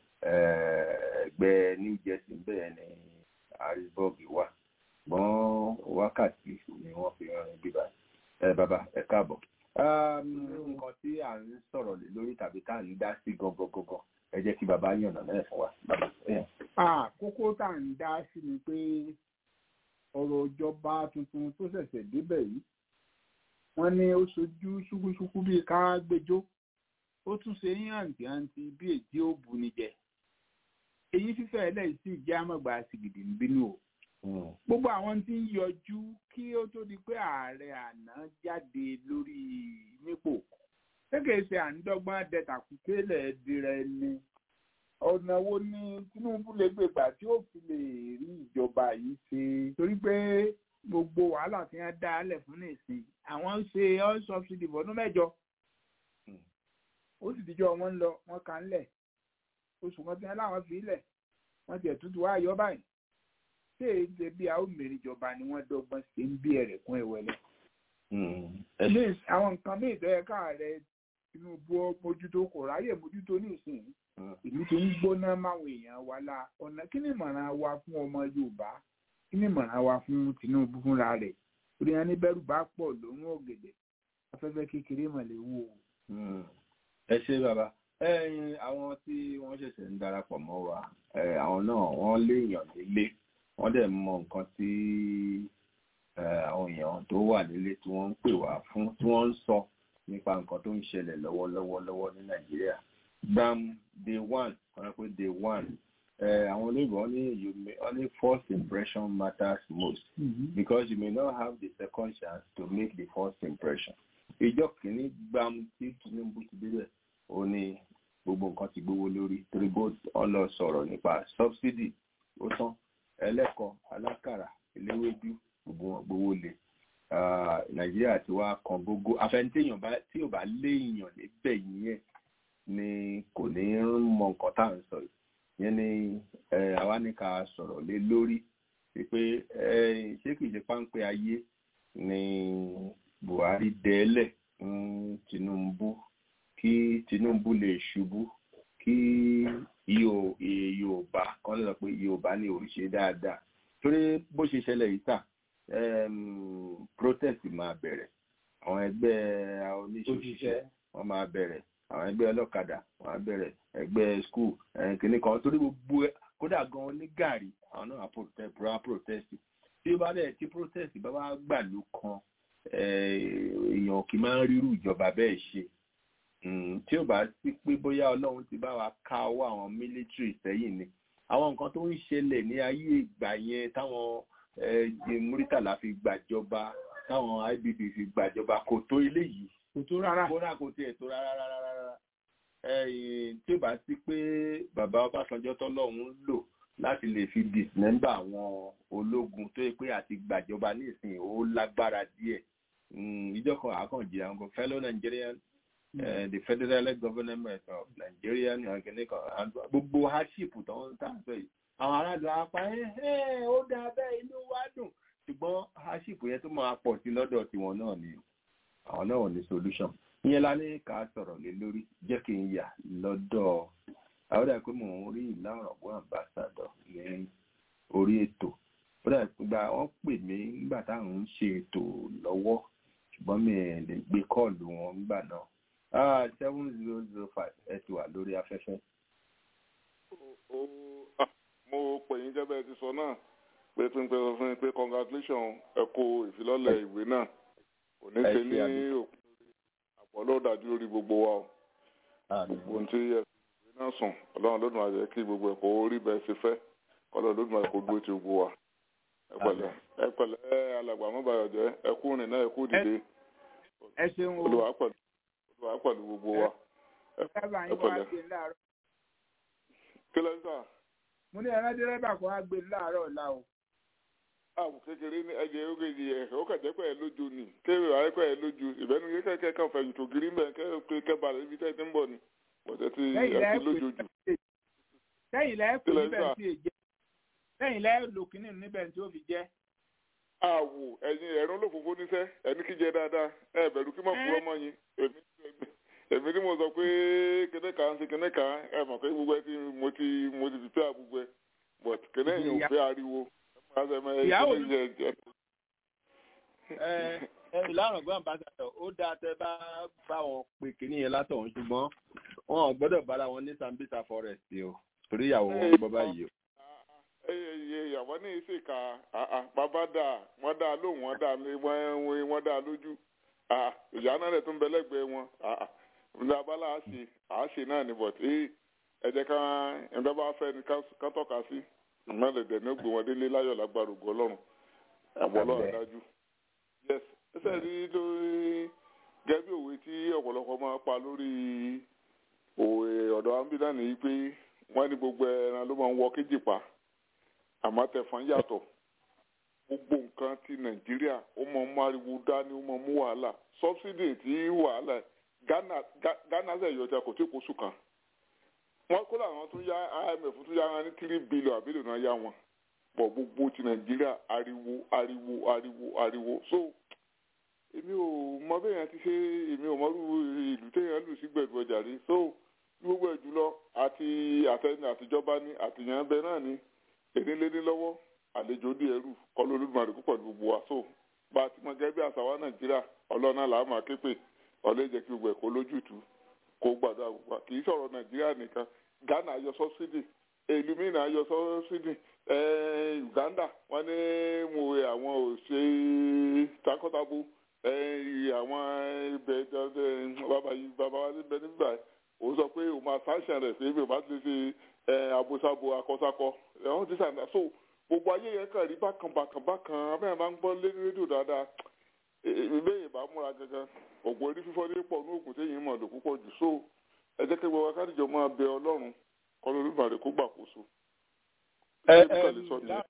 S3: ẹgbẹ́ new jersey bẹ́ẹ̀ ni harrisburg wà ṣùgbọ́n wákàtí ni wọ́n fi rìn bíbá ẹ bàbá ẹ káàbọ̀ nǹkan tí à ń sọ̀rọ̀ lé lórí tàbí tá à ń dá sí gangan gangan ẹ jẹ́ kí bàbá yànnà náà fún wa bàbá.
S2: kókó tá à ń dá sí ni pé ọ̀rọ̀ ìjọba tuntun tó ṣẹ̀ṣẹ̀ débẹ̀ yìí wọ́n ní ó ṣojú ṣúkúṣúkú bíi ká gbẹjọ́ ó tún ṣe yín àǹtí-àǹtí bí èjì ó bu ni jẹ èyí fífẹ́ ẹlẹ́yìí sì jẹ́ àmọ̀gbà sìgìdì ń bínú o gbogbo àwọn tí ń yọjú kí ó tó di pé ààrẹ àná jáde lórí nípò kékeré ṣe à ń dọ́gbọ́n dẹ̀tàkùtélẹ̀ dirẹ̀ ni ọ̀nà wo ni Tinubu lè gbé gbà tí ó fi lè rí ìjọba yìí ṣe torí pé gbogbo wàhálà tí wọ́n dá lẹ̀ fún nìsín àwọn ń ṣe all subsidy fọdún mẹ́jọ ó sì dijọ́ wọn ń lọ wọn kà ń lẹ̀ oṣù kan tí wọ́n láwọn fi lẹ̀ wọ́n ti ẹ̀tútù wá yọ báyìí ṣé èdè bí a ó mèrè ìjọba ni wọ́n dọ́gbọ́n ṣe ń bí ẹ̀rẹ̀ kún ẹ̀wẹ̀lẹ̀. àwọn nǹkan míì tó yẹ káàrẹ Tinubu mójútó kò ráyè mójútó ní ìsìn ìlú tó ń gbóná máwọn èèyàn wa la ọ̀nà kí ni ìmọ̀ràn wa fún ọmọ Yorùbá kí ni ìmọ̀ràn wa fún Tinubu fúnra rẹ̀ orí ẹni bẹ́rù bá pọ̀ lóhun ọ̀gẹ̀dẹ̀ afẹ́fẹ́ kékeré mọ̀lẹ́ wò.
S3: ẹ ṣe bàbá ẹyin àwọn tí wọ́n ṣẹ̀ṣẹ̀ ń darapọ̀ mọ́ wa àwọn náà wọ́n léèyàn nílé wọ́n dẹ̀ mọ nǹkan tí àwọn èèyàn tó wà nílé tí wọ́n ń pè wá fún tí wọ́n ń sọ nípa nǹkan tó ń ṣẹlẹ̀ lọ́wọ́lọ́wọ́ lọ́wọ́ ní Nàìjíríà gbam day one kọ́nà pé day one àwọn olóyìnbó wọ́n ní you may only first impression matters most mm-hmm. because you may not have the second chance to make the first impression ìjọ kìíní gbam tí Tinubu ti débẹ̀ ó ní gbogbo nǹkan ti gbówó lórí torí bó ọlọ sọ̀rọ̀ nípa subsidy ó tán ẹlẹ́kọ̀ọ́ alákàrà eléwédú gbogbo wọn gbówó lé nàìjíríà ti wá kan gógó afẹnitéèyàn bá tí ò bá léèyàn níbẹ̀ yẹn ni kò ní mọ nǹkan tá à ń sọ yẹn ni àwa ní ká sọ̀rọ̀ lé lórí pé ṣé kìí ṣe páńpẹ́ ayé ni Buhari dẹ́lẹ̀ fún Tinubu kí Tinubu lè ṣubú kí Yorùbá kan lè sọ pé Yorùbá ní òrìṣẹ́ dáadáa torí bó ṣe ṣẹlẹ̀ yìí tà protest máa bẹ̀rẹ̀ àwọn ẹgbẹ́ oníṣòṣìṣẹ́ wọ́n máa bẹ̀rẹ̀ àwọn ẹgbẹ́ ọlọ́kadà wọ́n á bẹ̀rẹ̀ ẹgbẹ́ skul kìnnì kan torí gbogbo kódà gan ní gàrí àwọn náà á protest tí ó bá dẹ̀ tí protest bá wá gbàlú kan èèyàn kì í máa ń rírú ìjọba bẹ́ẹ̀ ṣe tí ó bá sí pé bóyá ọlọ́run ti bá wa ká ọwọ́ àwọn military sẹ́yìn ni àwọn nǹkan tó ń ṣẹlẹ̀ ní ayé ìgbà yẹn táwọn múrítàlá fi gbàjọba táwọn ibb fi gbàjọba kò tó eléyìí
S5: kò tó rárá
S3: kódà kò tiẹ̀ tó rárá rárá rárá tí ó bá sí pé bàbá ọbásanjọ́ tọ́lọ́run lò láti lè fi dismember àwọn ológun tó yẹ pé àti gbàjọba nísìnyí ó lágbára díẹ̀ ìjọkọ̀ àkànjì àwọn fellow Nigerian uh, the federal government of Nigeria gbogbo hardship tó ń tà sọ yìí àwọn aráàlú apá ẹ ó dáa bẹ́ẹ̀ inú wa dùn ṣùgbọ́n hardship yẹn tó máa pọ̀ sí lọ́dọ̀ tiwọn náà ni àwọn náà ò ní solution ìyẹn la ní ká sọ̀rọ̀ lé lórí jẹ́ kí n yà lọ́dọ̀ àwọn dà pé mò ń rí ìlà ọ̀rọ̀gbọ́n ambassador ní orí ètò ó dà pé gba wọ́n pè mí nígbà táwọn ń ṣe ètò lọ́wọ́ ṣùgbọ́n mi ò lè gbé kọ́ọ̀lù wọn nígbà náà ah seven zero zero five ẹ ti wà lórí afẹ́fẹ́.
S11: mo pè yín gẹ́gẹ́ bẹ́ẹ̀ ti sọ náà pé tí n pẹ́ sọ fún yín pé congratulation ẹ kó ìfilọ́lẹ̀ ìwé náà kò ní ṣe ní òkú àpọ̀lọ́ dájú lórí gbogbo wa o gbogbo ohun tí ẹ fi ìwé náà sùn ọlọ́run lódùn àjẹ́ kí gbogbo ẹ̀kọ́ orí bẹ́ẹ̀ ṣe fẹ́ kọ́lọ́ lódùn àjẹ́ kó dúró ti gbogbo wa ẹ pẹ̀lẹ́ ẹ pẹ̀lẹ́ alàgbà mọ́bàyọ̀ jẹ́ ẹ kú rìn náà ẹ kú dìde
S5: ẹ ṣeun o
S11: olùwà pẹ̀lú olùwà pẹ̀lú gbogbo wa ẹ
S5: dẹ́rẹ́bà yín wá
S11: pẹ̀lẹ́
S5: gbé láàárọ̀
S11: kí lẹ́yìn sáà
S5: mo ní ẹran dẹ́rẹ́bà kan wá gbé láàárọ̀ ọ̀la o
S11: àwù kékeré ní ẹjẹ oge yìí ẹ ó kẹjẹ pẹ ẹ lójú ni kéwì wàá pẹ ẹ lójú ìbẹnu yìí kẹkẹ kan fẹ̀yìn tó gírí mbẹ kẹ pé kẹba rẹ ibi tẹ ti ń bọ̀ ni bọtẹ ti
S5: lẹ́yìn
S11: ẹ
S5: lẹ́ẹ̀
S11: ti lójú jù.
S5: lẹ́yìn lẹ́ẹ̀ pè
S11: Kílẹ̀
S5: níbẹ̀
S11: sà?
S5: tí èjẹ́ lẹ́yìn lẹ́ẹ̀ lò kínní níbẹ̀ tí ó fi jẹ́
S11: àwù ẹ̀yin ẹ̀rún olófòfó níṣẹ́ ẹni kíjẹ dáadáa ẹ bẹ̀rù kí mọ̀ fún ọmọ yín èmi èmi tí mo sọ pé kíní kan ṣe kíní kan ẹ mọ̀ pé gbogbo ẹ ti mo ti mo ti fi pé àgbogbo ẹ but kíní yìí ò fẹ́ ariwo ẹ máa ṣe ẹ
S5: Ìyàwó
S11: kíní yẹn jẹ.
S3: ẹ ẹ ìlànà gbọ́n ambassador ó dáa tẹ bá bá wọn pè kíní yẹn látọ̀hún ṣùgbọ́n wọn ò gbọ́dọ̀ bára wọn ní Sambisa forest o torí ìyàwó wọn gbọ́ báyìí o.
S11: ẹyẹ ìyàwó ní ìsèkà bàbá dà wọn dà lóhùn wọn dà ní wọn wọn dà lójú Ah, ìyá náà rẹ tún bẹ lẹ́gbẹ̀ẹ́ wọn ní abala àṣe àṣe náà ni but ee ẹ jẹ́ ká ẹgbẹ́ bá fẹ́ ni ká- ká tọ́ka sí ìmọ̀lẹ̀dẹ̀ ní gbé wọn délé láyọ̀ lágbára ògo Ọlọ́run àbọ̀ Ọlọ́run dájú. yes ẹsẹ̀ rí lórí gẹ́gẹ́ bí òwe tí ọ̀pọ̀lọpọ̀ máa pa lórí òwe ọ̀dọ̀ ambulance yìí pé wọ́n ní gbogbo ẹran ló máa ń wọ kéjì pa àmọ́ tẹ̀fọ́n yàtọ̀ gbogbo nǹkan ti nàìjíríà ó mọ mú ariwo dání ó mọ mú wàhálà sọbsidi tí wàhálà ghana Ga- ghana ṣe yọjà kò tí kò sùn kan wọn kó làwọn tún yá imf tún yá wọn ní three billion àbílẹ̀ náà yá wọn pọ̀ gbogbo ti nàìjíríà ariwo ariwo ariwo ariwo so èmi ò mọ bẹ́ẹ̀ yẹn ti ṣe èmi ò mọrú ìlú téèyàn lù sí gbẹ̀dù ọjà rí so gbogbo ẹ̀ jùlọ àti àtẹni àtijọba ní àtìyàn bẹ náà ní èdè lédè lọ́wọ́ àlejò dí ẹrù kọlu olódùmarè púpọ̀ ní gbogbo wa so bá a ti mọ gẹ́gẹ́ bí àṣà wa nàìjíríà ọlọ́nà làá máa ké pè ọlẹ́ jẹ́ kí gbogbo ẹ̀ kó lójútùú kó gbàdúrà gbogbo wa kì í sọ̀rọ̀ nàìjíríà nìkan ghana yọ sọ́sídì ìlú mìíràn yọ sọ́sídì ẹ̀ẹ́ uganda wọ́n ní mo wẹ àwọn òṣè takọ́tabo ẹ̀ẹ́ àwọn ibẹ̀ bàbá yìí bàbá wa níbẹ̀ nígbà òun sọ pé òun máa sáṣà rẹ̀ sí ibi òun bá ti ṣe ẹ̀ àbòsàbò akọ́sakọ ẹ̀hún ti sàn so gbogbo ayé yẹn kàn rí bákan bákan bákan abẹ́rẹ́ máa ń gbọ́ lé rédíò dáadáa ìbéèrè ìbá múra gangan ògùn orí fífọ́ ní pọ̀ ní oògùn téyìn mọ̀ lò púpọ̀ jù so ẹ jẹ́ kí gbogbo akádìjọ máa bẹ ọlọ́run kọ́ lórí ìbàdàn kó gbàkóso.
S3: ẹ
S11: Ṣé
S3: ẹ
S11: bí kàlẹ́ sọ nìyẹn?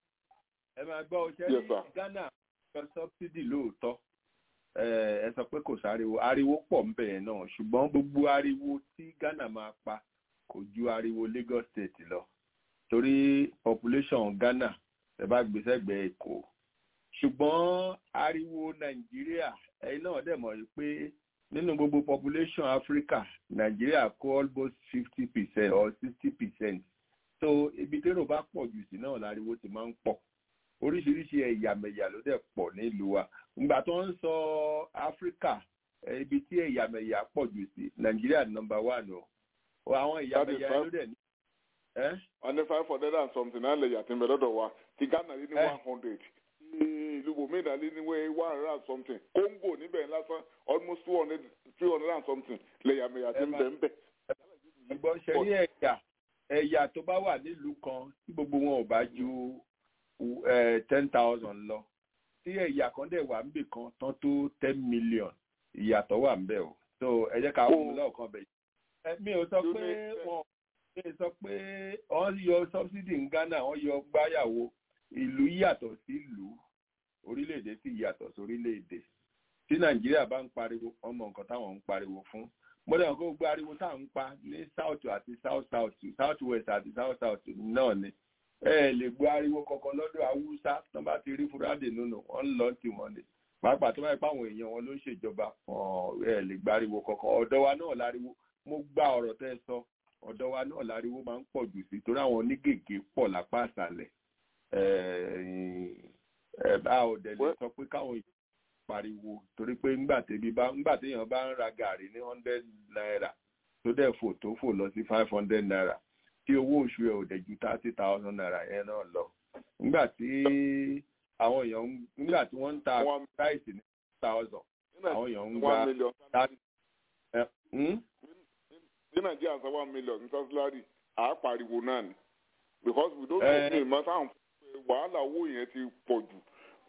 S3: ẹ máa gbọ́ ọ
S11: Yes,
S3: ṣẹ́rí
S11: sir.
S3: ghana yọ sọ́bsidì lóòótọ́ ẹ ẹ sọ pé kò sáriwo ariwo pọ̀ ń bẹ̀rẹ̀ náà ṣùgbọ́n gbogbo ariwo tí ghana máa pa kò ju ariwo lagos state lọ torí population ghana ẹ bá gbé sẹ́gbẹ̀ẹ́ èkó ṣùgbọ́n ariwo nàìjíríà ẹ̀yin náà dẹ̀ mọ̀ pé nínú gbogbo population africa nàìjíríà kó almost fifty percent or sixty percent so ibi térò bá pọ̀ jù sí náà láriwo ti máa ń pọ̀ oríṣiríṣi ẹ̀yàmẹ̀yà ló dẹ̀ pọ̀ nílùú wa ìgbà tó ń sọ áfíríkà eh, ibi tí ẹ̀yàmẹ̀yà pọ̀ jù sí nàìjíríà nọmba one o àwọn ẹ̀yàmẹ̀yà ló dẹ̀ ní. ẹ́
S11: wọ́n ní five hundred and something náà lè yàtí ń bẹ lọ́dọ̀ wa ti ghana lé ní
S3: Eh.
S11: one hundred ìlú bòmínà lé ní one hundred and something congo níbẹ̀ lásán almost two hundred three hundred and something lè yàmẹ̀yà tí ń bẹ ń bẹ.
S3: ẹgbọ́n ṣe ní ẹ̀yà ẹ̀yà tó bá wà nílùú kan tí gbogbo wọn ò bá ju ten thousand lọ tí ẹ̀yà kan dẹ̀ wà níbì kan tán tó ten million ìyàtọ̀ wà ń bẹ̀ o so ẹ jẹ́ ká wọ́n lọ́ọ̀kan bẹ̀ yìí. mi ò sọ pé wọn mi ò sọ pé wọ́n yọ subsidy ní ghana wọ́n yọ gbáyàwó ìlú yàtọ̀ sí ìlú orílẹ̀-èdè sì yàtọ̀ sí orílẹ̀-èdè tí nàìjíríà bá ń pariwo ọmọ nǹkan táwọn ń pariwo fún mọ́tò kó gbé ariwo tá à ń pa ní south àti south south south west àti south south náà ni ẹ ẹ lè gbé ariwo kankan lọ́dọ̀ haúsá tó bá ti rí fúrádì nínú wọn ń lọ tí wọn lè pàápàá tó bá yẹ pé àwọn èèyàn wọn ló ń ṣèjọba wọn ẹ lè gbé ariwo kankan ọ̀dọ̀ wa náà láriwo mo gba ọ̀rọ̀ tẹ́ ẹ sọ ọ̀dọ̀ wa náà láriwo máa ń pọ̀ jù sí torí àwọn onígègé pọ̀ lápá àṣàlẹ̀ ẹ ẹ bá ò dẹ̀ lè sọ pé káwọn èèyàn pariwo torí pé ńgbà tẹ́bi bá ńgbà téèyàn bá ń ra gàrí ní hundred naira tó dẹ̀ fò tó fò lọ sí five hundred naira tí owó oṣù ẹ̀ ò dẹ̀ ju thirty thousand naira yẹn náà lọ ńgbà tí àwọn èèyàn ń- ńgbà tí wọ́n ń ta price ní thousand àwọn èèyàn ń gba
S11: one million
S3: ẹ, hmm?
S11: ní nàìjíríà san one million ní sọ́sílárì à á pariwo náà ni because we don't
S3: Eh.
S11: know ìmọ̀ táwọn wàhálà owó yẹn ti pọ̀ jù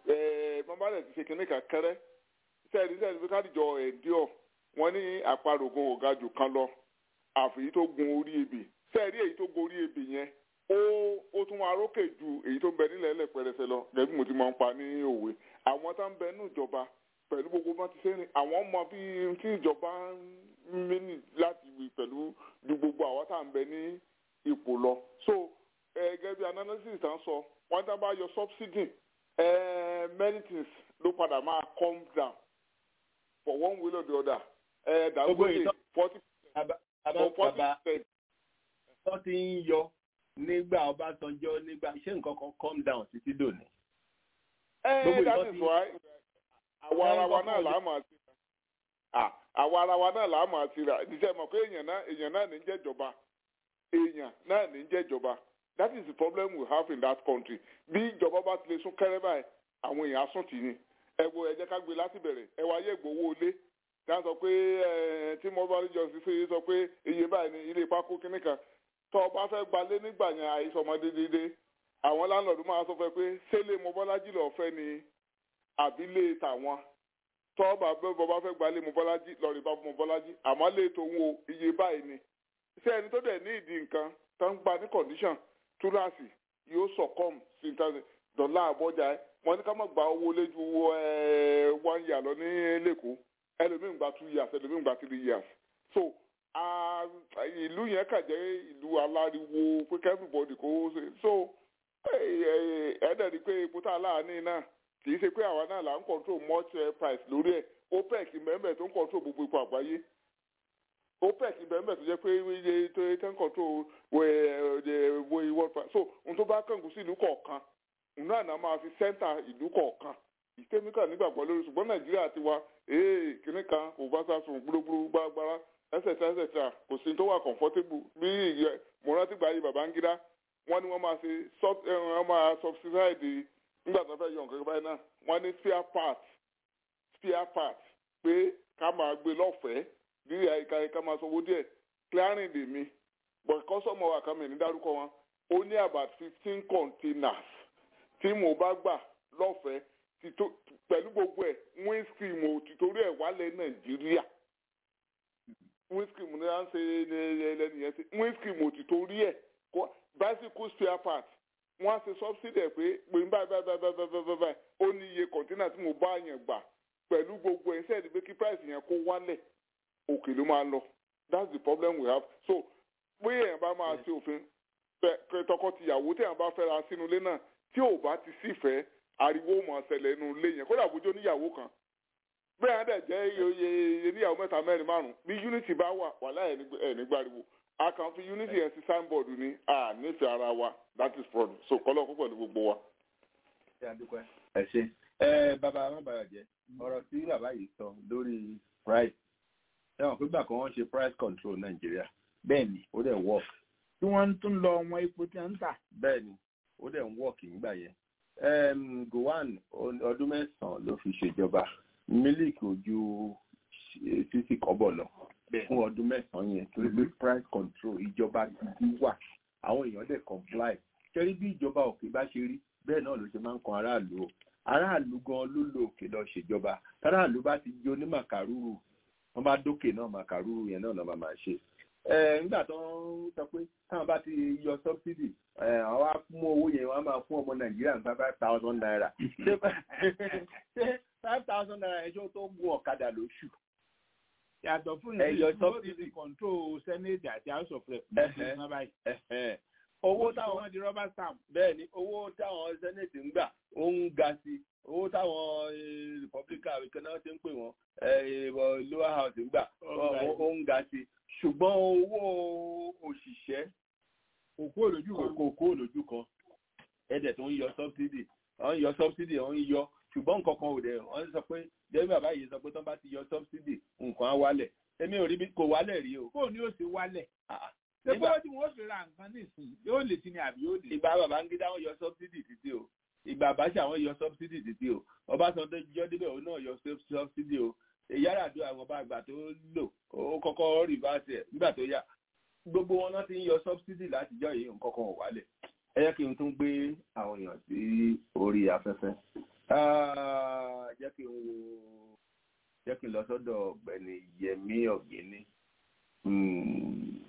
S11: bàbá rẹ̀ ti ṣe kinní kan kẹ́rẹ́ sẹ́ẹ̀dì sẹ́ẹ̀dì bí kádìjọ ẹ̀díọ̀ wọ́n ní àparògùn ọ̀gá jù kan lọ àfi tó gun orí ebè sẹ́ẹ̀dì èyí tó gun orí ebè yẹn ó ó tún wá rókè ju èyí tó ń bẹ nílẹ̀ ẹlẹ́ pẹrẹsẹ lọ gẹ́gẹ́ bí mo ti máa ń pa ní òwe àwọn tá ń bẹ ní ìjọba pẹ̀lú gbogbo bá ti ṣe ní àwọn mọ bí tí ìjọba ń mẹ́nì láti wí pẹ̀lú ju gbogbo àwọn tá à ń bẹ ní ipò lọ so eh, gẹ́gẹ́ bí analysis tá ń sọ wọ́n tá bá yọ subsidy eh, many things ló padà máa come down for one way or the other eh,
S3: Gbogbo
S11: Dangote
S3: ìtọ́-
S11: forty
S3: Bàbá
S11: for forty
S3: bàbá
S11: percent
S3: wọ́n ti ń yọ nígbà ọbásanjọ́ nígbà ṣé nǹkan kan calm down títí dòní.
S11: Eh,
S3: Gbogbo
S11: that
S3: ìtọ́
S11: is
S3: ti-
S11: why àwa ara wa náà là á máa ti rà Ah, àwa ara wa náà là á máa ti rà ìdíjẹ́ mọ̀ pé èèyàn náà èèyàn náà ní ń jẹ́jọba èèyàn náà ní ń jẹ́jọba that is the problem we have in that country bí ìjọba bá ti lè sún kẹ́rẹ́ báyìí àwọn èèyàn á sùn tì ní ẹ wo ẹ jẹ́ ká gbé láti bẹ̀rẹ̀ ẹ wá yẹ gbowó ilé tí wọ́n sọ pé ẹ tí mo bá rí jọ sí fún sọ pé iye báyìí ni ilé pákó kínní kan tó o bá fẹ́ gbalé nígbà yẹn àìsọmọdé dédé àwọn láńlọ́ọ̀dù máa sọ fún ẹ pé sẹ́lẹ̀ mọ́bọ́lájì lọ́ọ́ fẹ́ ni àbílẹ̀ tàwọn tọ́ọ̀bà bẹ́ẹ̀ bọ́ bá fẹ́ gbalẹ̀ mọ́bọ́lájì lọ́ọ̀rì bá mọ́bọ́lájì àmọ́ lè tó ń wo iye báyìí ni ṣé ẹni tó dẹ̀ ní ìdí nǹkan tó ń gba ní condition túláàsì yóò sọ̀kọ́m sí ìtàn dọ́là àbọ̀jà ẹ̀ wọ́n ní ká má gba owó léjú one year lọ ní lẹ́kọ̀ọ́ ẹlòmíín gba two years ẹlòmíín gba three years so ah, ìlú yẹn kà jẹ́ ìlú aláriwo pé everybody kó ṣe so ẹ̀ẹ́dẹ̀ rí pé epo tá a láàánú náà kì í ṣe pé àwa náà là ń control much eh, price lórí ẹ̀ opec mẹ́mẹ́ tó ń control gbogbo ipò àgbáyé opec mẹ́mẹ́ tó jẹ́ pé iye tó tó ń control wo world price so ohun tó bá kàngùn sí ìlú kọ̀ọ̀kan òun náà náà máa fi center ìlú kọ̀ọ̀kan ìkémíkà nígbàgbọ́ lórí ṣùgbọ́n nàìjíríà ti wa ee kìnnì kan kò bá sásùn gbúrúgbúrú gbágbára ẹsẹ̀tà ẹsẹ̀tà kò sí tó wà comfortable bí ìyẹ mo rántí gbà yí Babangida wọ́n ní wọ́n máa ṣe sub- eh, wọ́n máa subsidize nígbà tó fẹ́ yọ nǹkan báyìí náà wọ́n ní spare part spare part pé ká máa gbé lọ́fẹ̀ẹ́ bí àyíká ká máa sanwó díẹ̀ clearing dè mí but kọ́sọ́mọ̀ wa kan mi ní dárúkọ wọn ó ní about fifteen containers tí mo bá gbà lọ́fẹ̀ẹ́ ti tó pẹ̀lú gbogbo ẹ̀ windscreen ò ti torí ẹ̀ wálẹ̀ nàìjíríà windscreen ní à ń ṣe lẹ́nìyẹn sí windscreen ò ti torí ẹ̀ kó bicycle spare part wọ́n á ṣe subsidy ẹ̀ pé pé báyìí báyìí báyìí báyìí báyìí báyìí ó ní iye container tí mo bá yẹn gbà pẹ̀lú gbogbo ẹ̀ sẹ́ẹ̀dì pé kí price yẹn kó wálẹ̀ òkè ló máa lọ that's the problem we have so pé èèyàn bá máa ṣe òfin pé tọkọ-tìyàwó téèyàn bá fẹ́ra sínú ilé náà tí ò bá ti sífẹ̀ẹ́ ariwo mọ̀ ṣẹlẹ̀ nínú ilé yẹn kódà bójú oníyàwó kan bẹ́ẹ̀ á dẹ̀ jẹ́ iye iye níyàwó mẹ́ta mẹ́rin márùn-ún bí unity bá wà wàhálà ẹ̀ nígbàriwo a kàn fi unity yẹn sí signboard ni a nífẹ̀ẹ́ ara wa that is problem so kọ́lọ́ kó pẹ̀lú gbogbo wa.
S3: ṣe àdúpẹ́. ẹ ṣe ẹ bàbá amábàyàjẹ ọ̀rọ̀ tí bàbá yìí sọ lórí price ẹ̀wọ̀n pé gbà kan wọ́n ṣe price control nàìjíríà
S5: bẹ́ẹ̀ni
S3: ó dẹ̀ work
S5: tí wọ́n tún lọ wọn epo tí wọ́n ń tà.
S3: bẹ́ẹ̀ni ó dẹ̀ ń work nígbà yẹn um, Gowon ọdún mẹ́sàn-án ló fi ṣèjọba mílíkì ojú sísì kọ́bọ̀ lọ fún ọdún mẹ́sàn-án yẹn torí pé price control ìjọba gidi wà àwọn èèyàn dẹ̀ comply kẹ́rí bí ìjọba òkè bá ṣe rí bẹ́ẹ̀ náà ló ṣe máa ń kan aráàlú o aráàlú gan ló lo òkè lọ ṣèjọba aráàlú bá ti jó ní màkàrúrù wọ́n bá dókè náà màkàrúrù yẹn náà lọ́ máa ṣe nígbà tó ń sọ pé táwọn bá ti yọ subsidy àwọn á mú owó yẹn wọ́n á máa fún ọmọ nàìjíríà ní five thousand naira ṣé five thousand naira ẹjọ́ tó gun ọ̀kadà lóṣù.
S5: yàtọ̀ fún
S3: ẹ̀yọ
S5: ìlú tó ti control senate àti house of rep ní báyìí.
S3: owó
S5: táwọn
S3: táwọn
S5: wọn di rubber stamp.
S3: bẹ́ẹ̀ ni owó táwọn senate ń gbà ó ń ga sí owó táwọn eh, republican ìkan náà ti ń pè wọ́n eh, lower house ń gbà ó ó ń ga sí ṣùgbọ́n owó òṣìṣẹ́
S5: òkú òlójú kan.
S3: kò kó lójú kan ẹ̀dẹ̀ tó ń yọ subsidy wọ́n ń yọ subsidy wọ́n ń yọ ṣùgbọ́n nǹkan kan ò dẹ̀ wọ́n sọ pé jẹ́bí bàbá yìí sọ pé tán bá ti yọ subsidy nǹkan á wálẹ̀ èmi ò rí bí kò wálẹ̀ rí o.
S5: kó ní ó ṣe wálẹ̀.
S3: Ah,
S5: ṣé
S3: nígbà-
S5: bó tí wọ́n fi ra nǹkan nísìnyí yóò lè ti ní àbí yóò lè.
S3: ìgbà Babangida wọ́n yọ subsidy títí o ìgbà Abacha wọ́n yọ subsidy títí o Ọbásanjọ́ jọ débẹ̀ òun náà yọ sub- subsidy o Yar'Adua àwọn ọba àgbà tó lò ó kọ́kọ́ rìvásì ẹ̀ nígbà tó yá gbogbo wọn náà ti ń yọ subsidy látijọ́ yìí nǹkan kan ò wálẹ̀ ẹ jẹ́ kí n tún gbé àwọn èèyàn sí orí afẹ́fẹ́ Ah, jẹ́ kí n wo jẹ́ kí n lọ sọ́dọ̀ ọ̀gbẹ́ni Yẹmí Ọ̀gbẹ́ni Hmm.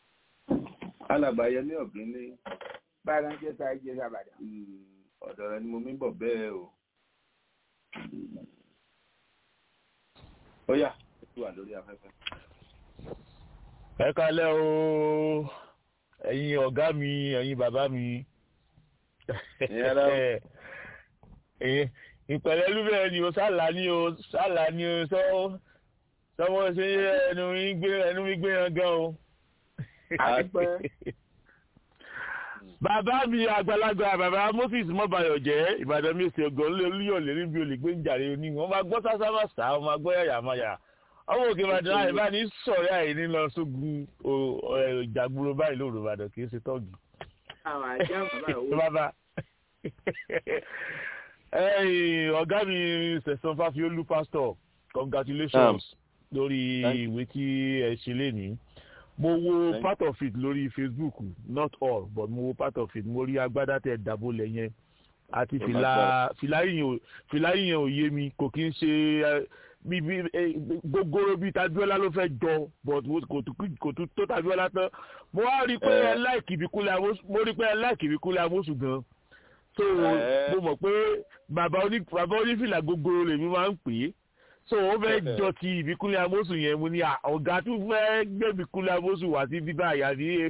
S3: alàgbà Yẹmí Ọ̀gbẹ́ni
S5: báyìí wọn jẹ sáà jẹ sábàdà.
S3: Hmm, ọ̀dọ̀ rẹ ni mo mí bọ̀ bẹ́ẹ̀ o. ó yá ó ti wà lórí afẹ́fẹ́.
S12: ẹ kalẹ o ẹ̀yin ọ̀gá mi ẹ̀yin bàbá mi
S3: Ìyẹn lọ.
S12: Ẹ̀yin- ìpẹ̀lẹ́ lúbẹ̀ ni o sálà ni o sálà ni o sọ sọwọ́ ṣe ẹnu mi gbé ẹnu mi gbé yan gan o.
S5: Àdúpẹ́.
S12: bàbá mi àgbàlagbà bàbá Moses mọ́bayọ̀ jẹ́ Ìbàdàn mi ṣe ọgọ́ lé olúyọ̀lé níbi olè gbé ń jàre ní wọ́n máa gbọ́ sásá máa sá wọ́n máa gbọ́ yàyà máa yà ọmọ òkè Ìbàdàn àyè bá ní sọ̀rọ̀ àyè ní lọ sógun o- ẹ, ìjàgboro báyìí lóru Ìbàdàn kì í ṣe tọ́ọ̀gì
S5: àwọn àjẹ́ bàbá ìwé.
S12: bàbá ẹ̀yin ọ̀gá mi sẹ̀sán fáfiolú pastor congratulations lórí
S3: Thank you.
S12: ìwé tí ẹ ṣe lénìí mo wo
S3: Thank
S12: part of it lórí facebook not all but mo wo part of it mo rí agbádá tẹ dàbólẹ̀ yẹn àti
S3: Oh my
S12: fìlà fìlà yìnyín ò fìlà yìnyín ò yé mi kò kí n ṣe ẹ, bí bí ẹ, gogoro bíi tabiola ló fẹ́ jọ but wo- kò tún kò tún tó tabiola tán mo wá rí i pé ẹ láìkì ìbíkúlẹ̀ amósù mo rí i pé ẹ láìkì ìbíkúlẹ̀ amósù gan so
S3: Eh.
S12: mo mọ̀ pé bàbá oní bàbá onífìlà gogoro lèmi máa ń pè é so ó fẹ́ jọ ti ìbíkúlẹ̀ amósù yẹn mo ní à, ọ̀gá tún fẹ́ gbé ìbíkúlẹ̀ amósù wá sí bíbá àyà ní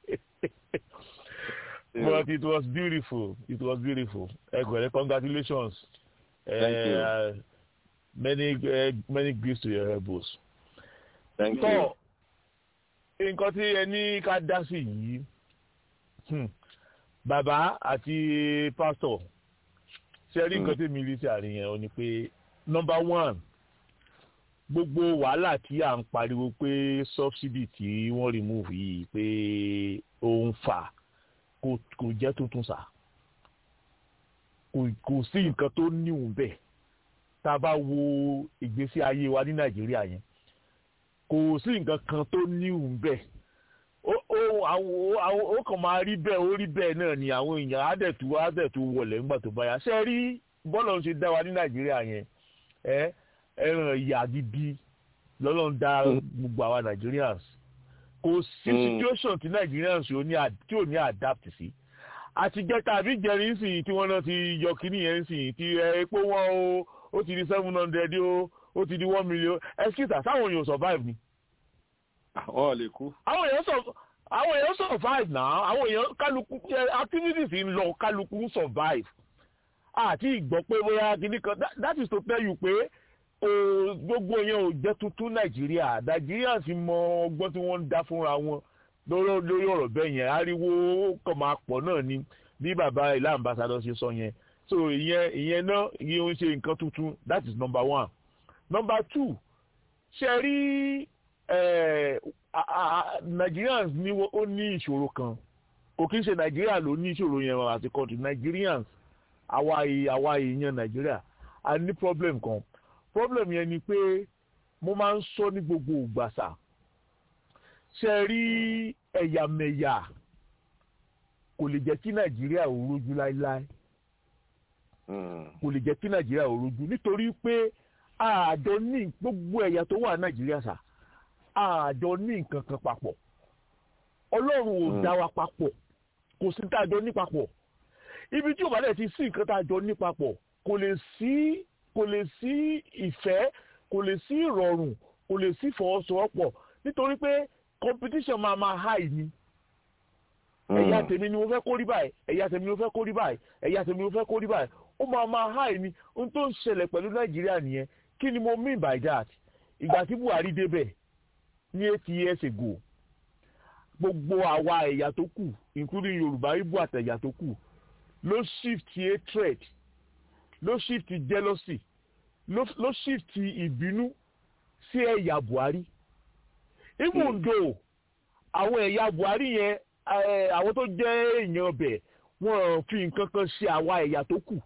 S12: but it was beautiful it was beautiful ẹgbẹ̀rẹ̀ congratulations
S3: Thank you.
S12: uh, many uh, many gifts to your elbows.
S3: Thank
S12: so
S3: you.
S12: nǹkan tí ẹ ní ká dá sí yìí hmm, bàbá àti pásítọ̀ ṣe rí nǹkan tí mi rí sí àárín yẹn o ni pé number one gbogbo wàhálà tí à ń pariwo pé subsidy tí wọ́n remove yìí pé ó ń fà kò kò jẹ́ tuntun sá kò kò sí nǹkan tó níwùn bẹ́ẹ̀ tá a bá wo ìgbésí ayé wa ní nàìjíríà yẹn kò sí nǹkan kan tó níwùn bẹ́ẹ̀ ó ó àwọn àwọn ó kàn máa rí bẹ́ẹ̀ ó rí bẹ́ẹ̀ náà ni àwọn èèyàn àdẹ̀tú àdẹ̀tú wọlé ńgbà tó báyà ṣe rí bọ́ọ̀lù ń ṣe dá wa ní nàìjíríà yẹn ẹ ẹran ìyà gidi lọ́lọ́run dá gbogbo àwa nigerians kò sí
S3: Mm.
S12: situation tí nigerians ò ní ad- tí ò ní adapt sí àtijọ́ tàbí jẹrin sìn tí wọ́n náà ti yọ kíní yẹn sìn tí ẹ, epo wọn o ó ti di seven hundred o ó ti di one million excuse sáwọn èèyàn survive ni
S3: àwọn ò lè kú.
S12: àwọn èèyàn sọ àwọn èèyàn survive náà àwọn èèyàn kálukú ẹ, activities ń lọ kálukú ń survive àti ìgbọ́ pé bóyá kìíní kan that- that is to tell you pé o gbogbo yẹn ò jẹ́ tuntun nàìjíríà nàìjíríà sì mọ ọgbọ́n tí wọ́n ń dá fúnra wọn lórí lórí ọ̀rọ̀ bẹ́ẹ̀ yẹn ariwo kàn máa pọ̀ náà ni bí bàbá ilé ambassadọ ṣe sọ yẹn so ìyẹn ìyẹn náà ìyẹn ò ń ṣe nǹkan tuntun that is number one number two ṣe rí Nigerians ní ó ní ìṣòro kan kò kí ń ṣe Nigeria ló ní ìṣòro yẹn àti country Nigerians àwa àwa èèyàn Nigeria a ní problem kan problem yẹn ni pé mo máa ń sọ ní gbogbo ìgbàsà ṣe rí ẹ̀yàmẹ̀yà kò lè jẹ́ kí Nàìjíríà ò rojú láéláé kò lè jẹ́ kí Nàìjíríà ò rojú nítorí pé àjọ ní gbogbo ẹ̀yà tó wà Nàìjíríà sà àjọ ní nǹkan kan papọ̀ Ọlọ́run ò dá wa papọ̀ kò sí tá a jọ ní papọ̀ ibi tí ò bá dẹ̀ ti sí nǹkan tá a jọ ní papọ̀ kò lè sí kò lè sí ìfẹ́ kò lè sí ìrọ̀rùn kò lè sí ìfọwọ́sowọ́pọ̀ nítorí pé competition máa máa high ni ẹ̀yà tèmi ni mo fẹ́ kó rí báyìí ẹ̀yà tèmi ni mo fẹ́ kó rí báyìí ẹ̀yà tèmi ni mo fẹ́ kó rí báyìí ó máa máa high ni ohun tó ń ṣẹlẹ̀ pẹ̀lú nàìjíríà nìyẹn kí ni mo mean by that ìgbà tí buhari débẹ̀ ní eight years ago gbogbo àwa ẹ̀yà tó kù including yorùbá ibo àtẹ̀yà tó kù ló shift hatred ló shift jealousy ló shift ìbínú sí ẹ̀yà buhari even though àwọn ẹ̀yà buhari yẹn àwọn tó jẹ́ èèyàn ọbẹ̀ wọ́n fi nǹkan kan ṣe àwa ẹ̀yà tó kù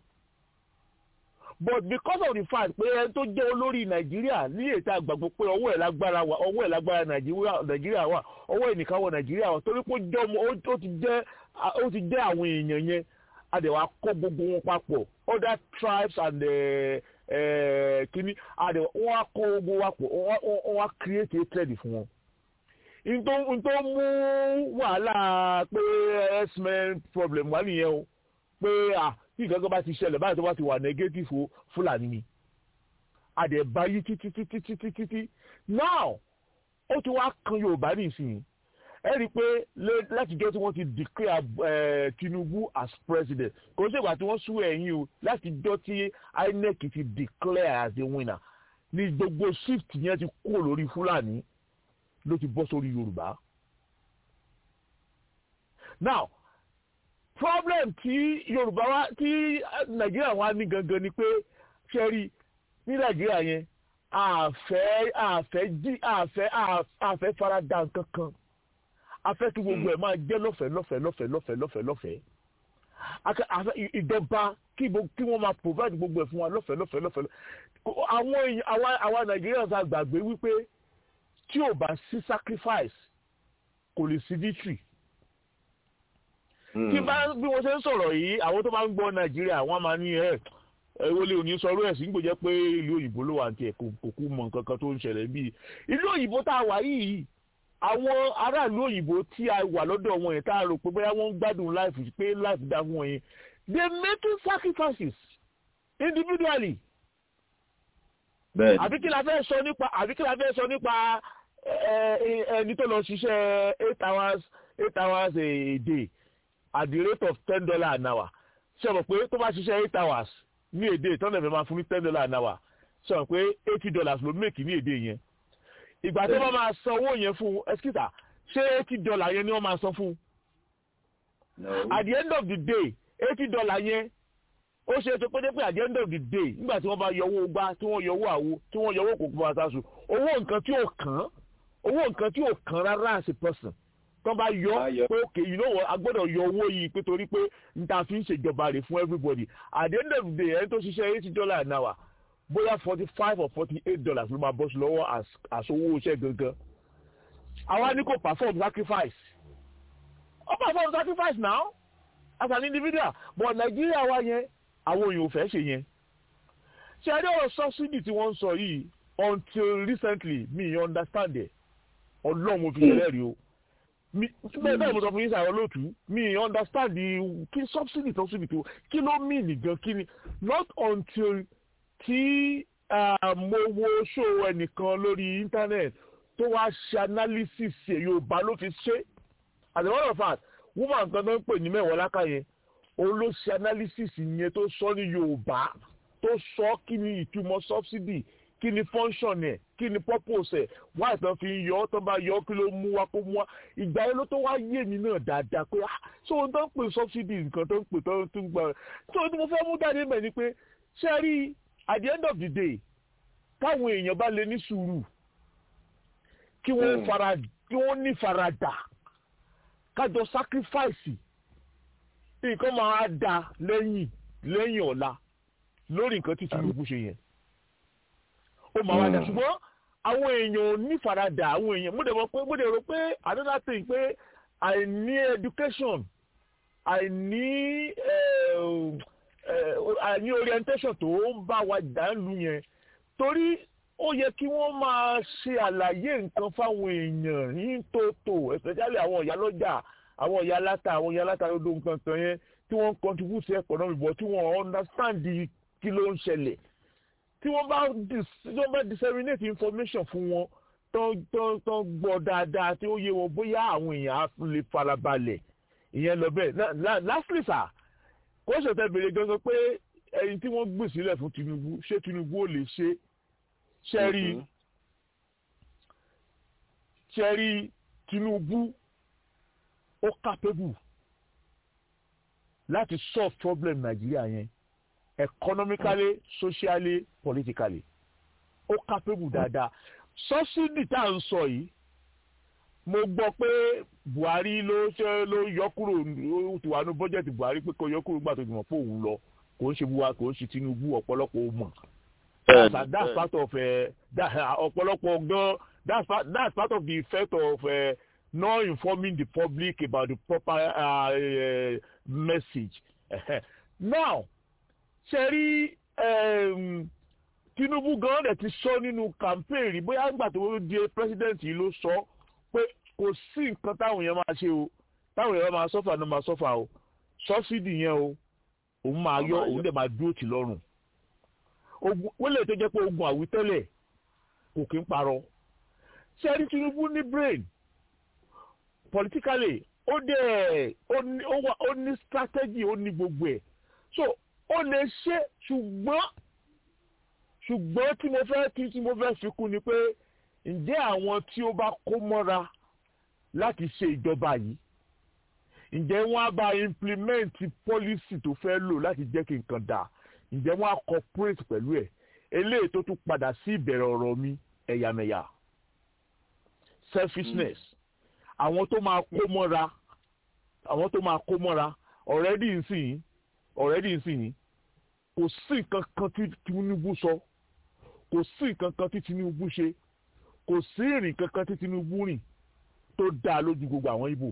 S12: but because of the fact pé ẹni tó jẹ́ olórí nàìjíríà ní ètò àgbàgbọ́ pé ọwọ́ ẹ̀ lágbára wà ọwọ́ ẹ̀ lágbára nàìjíríà wà ọwọ́ ẹ̀ nìkan wọ nàìjíríà wà torí pé ó ti jẹ́ ó ti jẹ́ àwọn èèyàn yẹn àdẹ̀wà kó gbogbo wọn papọ̀ other tribes and kínní àdẹ̀wà wọ́n á kó gbogbo wa pọ̀ wọ́n á create a trade fún wọn ntọ́ mú wàhálà pé x-men problem wà nìyẹn o pé à tí ìgbàgbọ́ bá ti ṣẹlẹ̀ báyìí tó bá ti wà negative fúlàní ni àdẹ̀bá yí títí títí títí títí now ó ti wá kan yorùbá nísìnyí ẹ rí i pé látijọ́ tí wọ́n ti declare tinubu as president kò sí ìgbà tí wọ́n sú ẹ̀yìn o látijọ́ tí inec ti declare as the winner ní gbogbo shift yẹn ti kúrò lórí fúlàní ló ti bọ́ sórí yorùbá. now problem tí yorùbá wa tí nàìjíríà wa ní gangan ni pé ṣẹ́rí ní nàìjíríà yẹn àfẹ́ àfẹ́ jí àfẹ́ àfẹ́ farada nǹkan kan afẹ́ kí gbogbo ẹ̀ máa jẹ́ lọ́fẹ̀ẹ́ lọ́fẹ̀ẹ́ lọ́fẹ̀ẹ́ lọ́fẹ̀ẹ́ lọ́fẹ̀ẹ́ lọ́fẹ̀ẹ́ afẹ́ ìjọba kí wọ́n máa provide gbogbo ẹ̀ fún wa lọ́fẹ̀ẹ́ lọ́fẹ̀ẹ́ lọ́fẹ̀ẹ́ àwọn èèyàn àwa nàìjíríà sá gbàgbé wípé tí ò bá sí sacrifice kò lè sí victory. tí bá bí wọ́n ṣe ń sọ̀rọ̀ yìí àwọn tó bá ń gbọ́ nàìjíríà wọ́n máa ní ẹ̀ wọlé òní sọ̀rọ̀ ẹ̀ sí ń gbòjẹ́ pé ìlú òyìnbó ló wà ní tiẹ̀ kò kú mọ̀ nǹkan kan tó ń ṣẹlẹ̀ bíi ìlú òyìnbó tá a wà yìí àwọn aráàlú òyìnbó tí a wà lọ́dọ̀ wọn yẹn tá a rò pé bóyá wọ́n ń gbádùn life pé life dá fún wọn yẹn they making sacrifices individually. àbí kí la fẹ́ sọ nípa àbí kí la fẹ́ sọ nípa ẹni tó lọ ṣiṣẹ́ eight hours eight hours a day at the rate of ten dollars an hour ṣe mọ̀ pé tó bá ṣiṣẹ́ eight hours ní èdè tọ́lẹ̀ fẹ́ máa fún ní ten dollars an hour ṣe mọ̀ pé eighty dollars ló make ní èdè yẹn ìgbà tí wọ́n máa san owó yẹn fún ẹskíta ṣé eighty dollars yẹn ni wọ́n máa san fún at the end of the day eighty dollars yẹn ó ṣe é ṣe pé pé at the end of the day nígbà tí wọ́n bá yọ owó gbá tí wọ́n yọ owó àwo tí wọ́n yọ owó kòkó àtàṣù owó nǹkan tí ò kàn án owó nǹkan tí ò kàn rárá as a person tó bá yọ pé okay you know what a gbọ́dọ̀ yọ owó yìí pé torí pé n ta fi ń ṣèjọba rẹ̀ fún everybody at the end of the day ẹni tó ṣiṣẹ́ eighty dollars an hour bóyá forty five or forty eight dollars ló máa bọ́ sí lọ́wọ́ as owó iṣẹ́ gangan àwa ní kò perform sacrifice ó perform sacrifice now as an individual but Nàìjíríà wa yẹn àwọn èèyàn ò fẹ́ ṣe yẹn ṣe ẹni ọ̀rọ̀ subsidy tí wọ́n ń sọ yìí until recently mi understand it ọlọ́run mo fi ṣẹlẹ̀ rí o bẹ́ẹ̀ bẹ́ẹ̀ mo sọ fún yín sàrọ̀ lóòtú mi understand the kí subsidy subsidy tó kí ló mean nìgan kí ni not until tí mo wo show ẹnìkan lórí internet tó wá ṣe analysis yorùbá ló fi ṣe as a matter of fact woman kan tó ń pè ní mẹ́wàá lákà yẹn òun ló ṣe analysis yẹn tó sọ ní yorùbá tó sọ kí ni ìtumọ̀ subsidy kí ni function ẹ̀ kí ni purpose ẹ̀ wá ìtàn fi ń yọ ọ́ tán bá yọ ọ́ kí ló mú wá kó mú wá ìgbà yẹn ló tó wá yé mi náà dáadáa pé ah ṣé ohun tó ń pè subsidy nǹkan tó ń pè tó ń gbà ṣé ohun tí mo fẹ́ mú jáde mẹ́ ni pé ṣé rí at the end of the day táwọn èèyàn bá lè ní sùúrù kí wọ́n fara kí wọ́n ní faradà kájọ sacrifice nǹkan máa da lẹ́yìn lẹ́yìn ọ̀la lórí nǹkan tí Tinubu ṣe yẹn ó máa wá dà ṣùgbọ́n àwọn èèyàn ò ní faradà àwọn èèyàn mo dẹ̀ mọ̀ pé mo dẹ̀ rò pé another thing pé àìní education àìní àìní orientation tó ń bá wa dànù yẹn torí ó yẹ kí wọ́n máa ṣe àlàyé nǹkan fáwọn èèyàn ní tòótò especially àwọn ìyá lọ́jà àwọn ìyá aláta àwọn ìyá aláta lódò nǹkan kan yẹn tí wọ́n ń contribute sí economy but tí wọ́n understand kí ló ń ṣẹlẹ̀ tí wọ́n bá tí wọ́n bá disseminate information fún wọn tán tán tán gbọ́ dáadáa tí ó yé wọn bóyá àwọn èèyàn á lè farabalẹ̀ ìyẹn lọ bẹ́ẹ̀ lastly sir kó ṣètẹ́ béèrè gangan pé ẹni tí wọ́n gbè sílẹ̀ fún Tinubu ṣé Tinubu ò lè ṣe ṣẹ́rí ṣẹ́rí Tinubu ó capable láti solve problem Nàìjíríà yẹn economically socially politically ó capable dáadáa subsidy tá à ń sọ yìí mo gbọ́ pé Buhari ló ṣe ló yọ kúrò ó ti wà ní bọ́jẹ̀tì Buhari pé kò yọ kúrò gbà tó ti mọ̀ pé òun lọ kò ń ṣe Buhari kò ń ṣe Tinubu ọ̀pọ̀lọpọ̀ ó mọ̀ that's, that's part of uh, that ọ̀pọ̀lọpọ̀ gan that's part that's part of the effect of uh, not informing the public about the proper uh, uh, message now ṣe rí Tinubu gan dẹ̀ ti sọ nínú campaign rí bóyá nígbà tó di president yìí ló sọ pé kò sí nǹkan táwọn èèyàn máa ṣe o táwọn èèyàn máa sọ́fà náà máa sọ́fà o subsidy yẹn o òun máa yọ òun dẹ̀ máa dúró tì lọ́rùn wọ́n lè tó jẹ́ pé ogun àwítẹ́lẹ̀ kò kí ń parọ́ ṣé rí Tinubu ní brain politically ó dẹ̀ ó ní strategy ó ní gbogbo ẹ̀ so ó lè ṣe ṣùgbọ́n ṣùgbọ́n tí mo fẹ́ kí tí mo fẹ́ fi kún ni pé ǹjẹ́ àwọn tí ó bá kó mọ́ra láti ṣe ìjọba yìí ǹjẹ́ wọ́n á bá implement policy tó fẹ́ lò láti jẹ́ kí nǹkan dáa ǹjẹ́ wọ́n á cooperate pẹ̀lú ẹ̀ eléyìí tó tún padà sí ìbẹ̀rẹ̀ ọ̀rọ̀ mi ẹ̀yàmẹ̀yà selfishness àwọn tó máa kó mọ́ra àwọn tó máa kó mọ́ra already nsìn already nsìn kò sí nǹkan kan tí Tinubu sọ kò sí nǹkan kan tí Tinubu ṣe kò sí ìrìn kankan tí Tinubu rìn tó dáa lójú gbogbo àwọn Ìgbò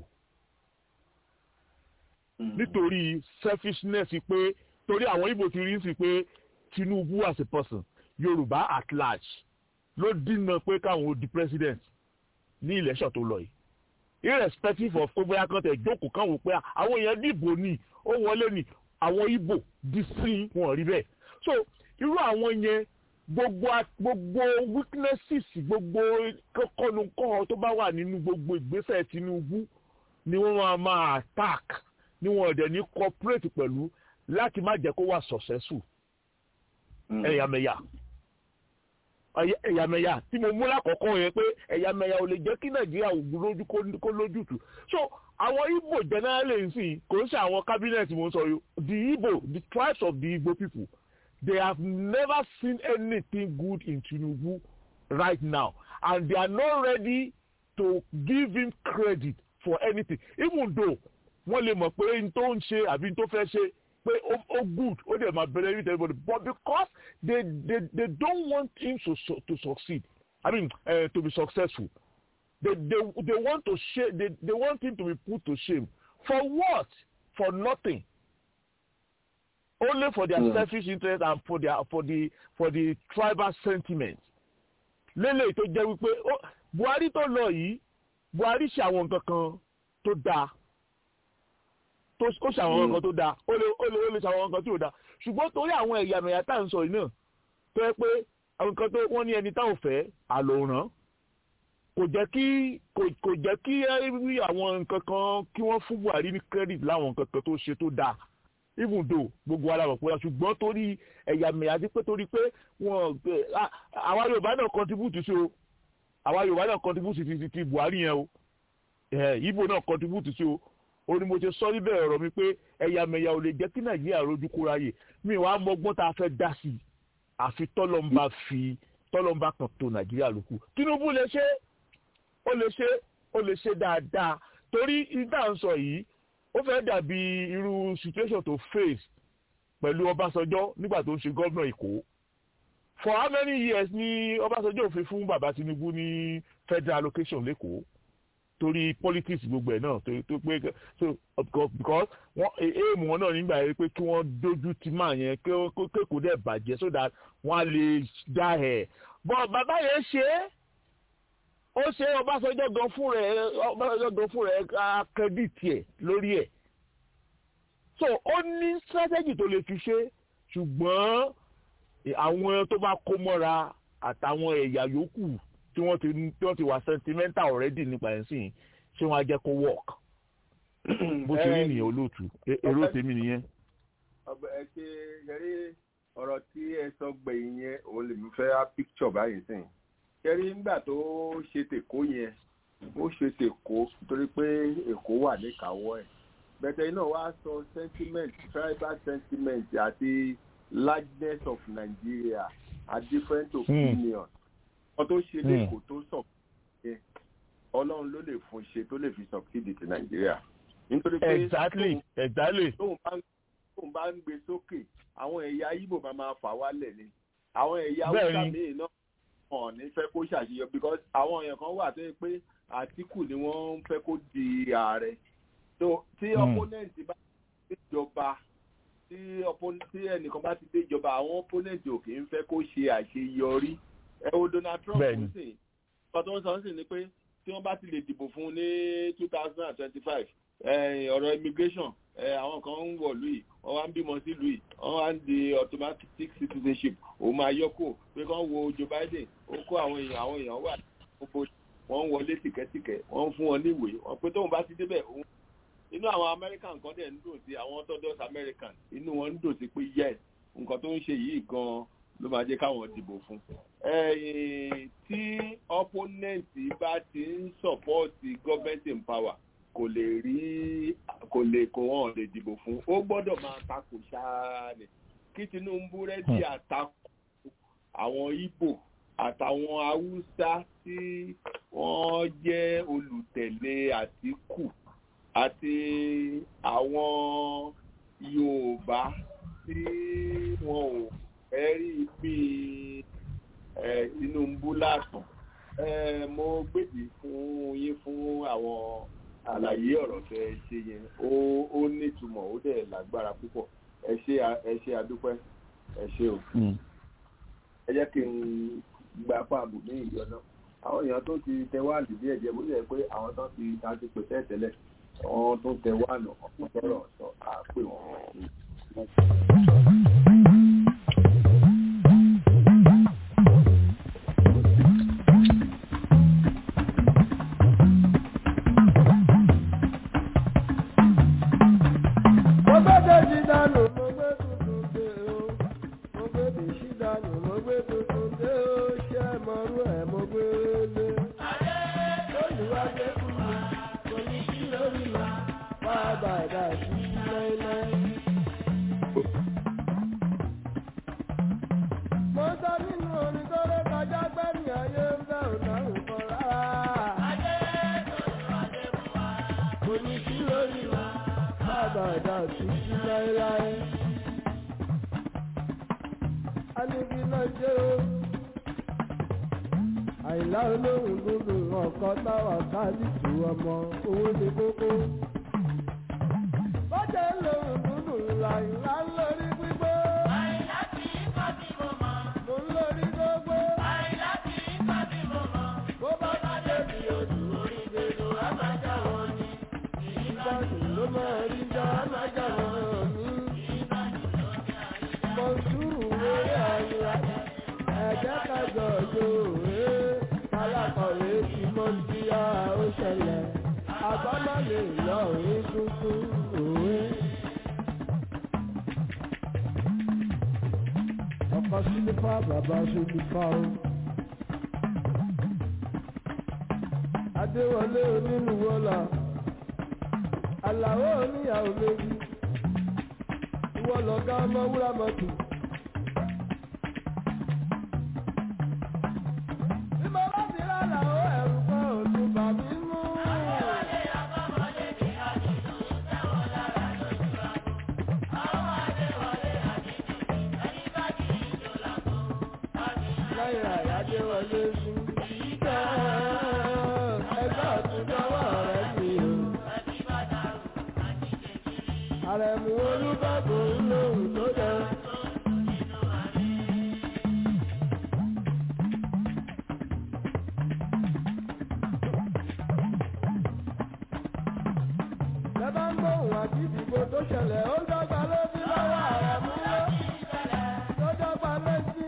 S12: nítorí selfishness pé torí àwọn Ìgbò ti rí sí pé Tinubu as a person Yorùbá at large ló dínà pé káwọn ó di president ní election tó lọ yìí irrespective of pé bóyá kan tẹ̀ jókòó kan wò pé àwọn èèyàn dìbò ni ó wọlé ni àwọn Ìgbò di sí wọn rí bẹ́ẹ̀ so irú àwọn yẹn gbogbo gbogbo weaknesses gbogbo kọ́nukọ́ tó bá wà nínú gbogbo ìgbésẹ̀ Tinubu ni wọ́n máa máa attack ni wọ́n dẹ̀ ní cooperate pẹ̀lú láti má jẹ́ kó wà successful ẹ̀yàmẹ̀yà ẹ̀yàmẹ̀yà tí mo mú lákọ̀ọ́kọ́ yẹn pé ẹ̀yàmẹ̀yà ò lè jẹ́ kí Nàìjíríà ògùn lójú kó lójútùú so àwọn Igbo generally ń sìn kò ń ṣe àwọn cabinet mo ń sọ yìí the Igbo the tribes of the Igbo people they have never seen anything good in Tinubu right now and they are not ready to give him credit for anything even though wọ́n lè mọ̀ pé n tó ń ṣe àbí n tó fẹ́ ṣe pé ó good ó dẹ̀ máa benefit everybody but because they they they don't want him to to succeed I mean uh, to be successful they they they want to shame they they want him to be put to shame for what for nothing only for their mm. selfish interest and for their for the for the tribal sentiment lélẹ̀ tó jẹ́ wípé Buhari tó lọ yìí Buhari ṣe àwọn nǹkan kan tó dáa tó ó ṣe àwọn nǹkan tó dáa ó lè ó lè ó lè ṣe àwọn nǹkan tó dáa ṣùgbọ́n torí àwọn ẹ̀yàmẹ̀yà tá à ń sọ yìí náà tó yẹ pé àwọn nǹkan tó wọ́n ní ẹni táwọn fẹ́ àlòrán kò jẹ́ kí kò jẹ́ kí rí àwọn nǹkan kan kí wọ́n fún Buhari ní credit láwọn nǹkan kan tó ṣe tó dáa even though gbogbo ara mọ̀ pé ṣùgbọ́n torí ẹ̀yàmẹ̀yà àti pé torí pé wọ́n àwa yorùbá náà contribute sí o àwa yorùbá náà contribute sí ti buhari yẹn o ibo náà contribute sí o ó ní mo ṣe sọ níbẹ̀ ọ̀rọ̀ mi pé ẹ̀yàmẹ̀yà ò lè jẹ́ kí nàìjíríà rojú kóra yè mi wàá mọgbọ́n tá a fẹ́ dá sí i àfi tọ́lọ́mbà fi tọ́lọ́mbà kan tó nàìjíríà lókù tinubu lè ṣe ó lè ṣe ó lè ṣe dáadáa torí ìdá ń sọ yìí ó fẹ́ dàbí irú situation tó face pẹ̀lú ọbásanjọ́ nígbà tó ń ṣe gómìnà èkó for how many years ni ọbásanjọ́ òfin fún bàbá tinubu ní federal allocation lẹ́kọ̀ọ́ torí politics gbogbo ẹ̀ náà tó pé so because wọ́n èèmù wọn náà nígbà yẹn pé kí wọ́n dojú ti máa yẹn kékòó dẹ̀ bàjẹ́ so that wọ́n á lè dá ẹ̀ but bàbá yẹn ṣe é ó ṣe ọbásanjọ́ gan fún rẹ̀ ọbásanjọ́ gan fún rẹ̀ akẹ́dìtì ẹ̀ lórí ẹ̀ so ó ní strategy tó lè fi ṣe ṣùgbọ́n àwọn tó bá kó mọ́ra àtàwọn ẹ̀yà yòókù tí wọ́n ti tí wọ́n ti wà sentimental already nípa ẹ̀ sìn ṣé wọ́n á jẹ́ kó work bó ṣe rí nìyẹn olóòtú èrò tèmi nìyẹn.
S3: ẹ ṣe yẹrí ọ̀rọ̀ tí ẹ sọ gbẹ̀yìn yẹn òun lè mi fẹ́ á picture báyìí sìn yẹrí nígbà tó ṣe tèkó yẹn ó ṣe tèkó torí pé èkó wà níkàáwọ́ ẹ̀ bẹ̀tẹ̀ iná wá sọ sentiment tribal sentiment àti largeness of Nigeria a different opinion wọ́n tó ṣe lẹ́kọ̀ọ́ tó sọ pé ọlọ́run ló lè fún ṣe tó lè fi succeed ti nàìjíríà. nítorí pé
S12: exactly exactly.
S3: tóun bá ń gbé sókè àwọn ẹ̀yà ibo máa máa fà wálẹ̀ ni àwọn ẹ̀yà haúsá míì náà wọn ní fẹ́ kó ṣàṣeyọ because àwọn èèyàn kan wà tó yẹ pé àtìkù ni wọ́n ń fẹ́ kó di ààrẹ so tí opponent bá dé ìjọba tí ẹnìkan bá ti dé ìjọba àwọn opponent ò kì í fẹ́ kó ṣe àṣeyọrí ẹ wo Donald Trump ń sìn ọkọ tó ń sọ ń sìn ni pé tí wọ́n bá ti lè dìbò fún un ní two thousand and twenty-five ọ̀rọ̀ immigration àwọn kan ń wọ̀ lùi wọ́n wá ń bímọ sí lùi wọ́n wá ń di automatic citizenship òun máa yọkò pé kán wo Joe Biden ó kó àwọn èèyàn àwọn èèyàn wà wọ́n ń wọlé tìkẹ́tìkẹ́ wọ́n ń fún wọn níwèé wọ́n pé tóun bá ti débẹ̀ òun inú àwọn American kan dẹ̀ ń dùn sí àwọn orthodox American inú wọn ń dùn sí pé yes nǹkan tó ń ṣe yìí gan-an ló máa jẹ́ káwọn dìbò fún. tí opponent bá ti ń support government in power kò lè rí kò lè kó wọn lè dìbò fún ó gbọ́dọ̀ máa takò ṣáá ni kí Tinubu rẹ́dí àtakò àwọn Ìgbò àtàwọn Haúsá tí wọ́n jẹ́ olùtẹ̀lé Àtíkù àti àwọn Yorùbá tí wọn ò ẹ̀rí bí Tinubu lásán mo gbèdì fún yín fún àwọn àlàyé ọ̀rọ̀ tẹ ṣe yẹn ó nítumọ̀ ó dẹ̀ lágbára púpọ̀ ẹ ṣe ẹ ṣe àdúpẹ́ ẹ ṣe o ẹ jẹ́ kí n gba fáàbù ní ìyọ náà àwọn èèyàn tó ti tẹ wáàlì díẹ̀ díẹ̀ bó ṣe pé àwọn tó ti ta ti pèsè tẹ́lẹ̀ àwọn tó tẹ wáàlù ọ̀pọ̀ sọ̀rọ̀ sọ àpè wọn.
S13: àìlá olóhùn dúdú ọkọ táwa káàdìtì ọmọ owó ní kókó. bọ́jà lóhùn dúdú làìlá lórí gbígbó. àìlá kì í kọ́ bí mo mọ̀. mo ń lórí gbogbo. àìlá kì í kọ́ bí mo mọ̀. bó bá bá débi odò orí gbèdò àmàjà wọn ni. ìbàdàn ló máa rí dá àmàjà wọn ni. mọ̀nsúrù wéré àyíká ẹ̀jẹ̀ kájọ yóò alákọ̀wé tí mo ti yá ó ṣẹlẹ̀ agbọ́nà lè lọ òwe tuntun òwe. ọkọ̀ sílífà bàbá sílífà o. adéwọlé onínúwọlà àlàó oníyàwó méjì ìwọ lọ̀gá ọmọ wúrà mọ́tò. bí mo bá ti rà làó ẹ̀rù kan ò tún bà mí mú. lẹ́yìn àyájẹ́ wọlé sí ìjọ ẹgbẹ́ ọ̀túnjọ́wọ́ rẹ̀ sí o. àrẹ̀mú olúbàbò ń lòun tó jẹ. lẹ́bàá ń gbóhùn àti ìdìbò tó ṣẹlẹ̀ ó dọ́gba ló bí lọ́wọ́ àrẹ̀mú ló tó dọ́gba létí.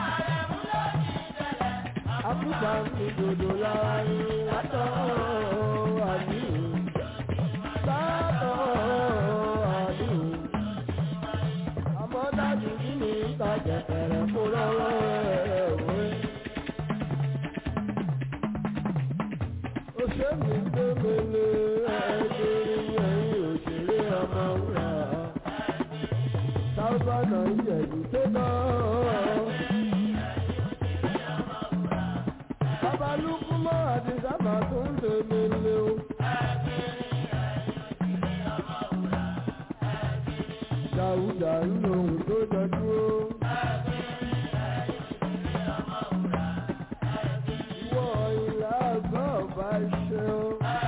S13: Àkùkà mi dòdò lára ní látọ̀ àdìrú. Látọ̀ àdìrú. Àmọ́ dájú kí ni ìta jẹ̀kẹ̀rẹ̀ kó lọ́wọ́ ẹ̀ wé. Òṣèlú tó mele ẹ̀ẹ́dẹ́rẹ́ ẹ̀yìn òṣèré ọmọ wúrà. Sáúbà náà ń jẹ̀dù tó náà. Babalúkú mọ́ àti sábà tó ń tèmi lé o. Dàúdà ń lo ohun tó jọjú o. Ìwọ ìlà àgbà ọba ṣe o.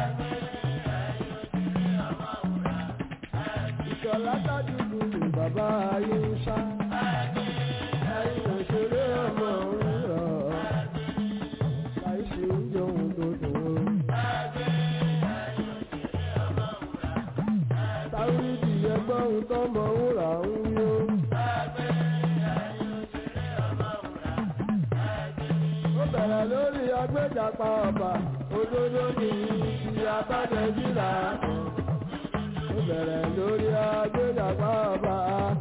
S13: Ìṣọ̀lá tájúdú ni bàbá ayé ń ṣá. Ayé òṣèré ọmọ òun rọ̀ láìsí oúnjẹ ohun tó dùn ó. Táwídì ẹgbẹ́ ohun tó mọ wúrà ń yó. Ó bẹ̀rẹ̀ lórí agbẹ́jàpá ọba, òdodo ní ti abájẹ́jìlá. Ó bẹ̀rẹ̀ lórí agbẹ́jàpá ọba.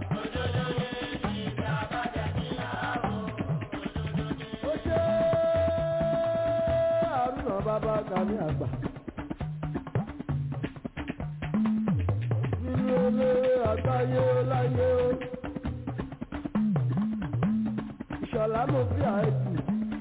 S13: Ó ṣe àrùnà bàbá kàmí àgbà. Nínú olóore àgbáyé láyé o. Ìṣọ̀lá mo fi àìsí.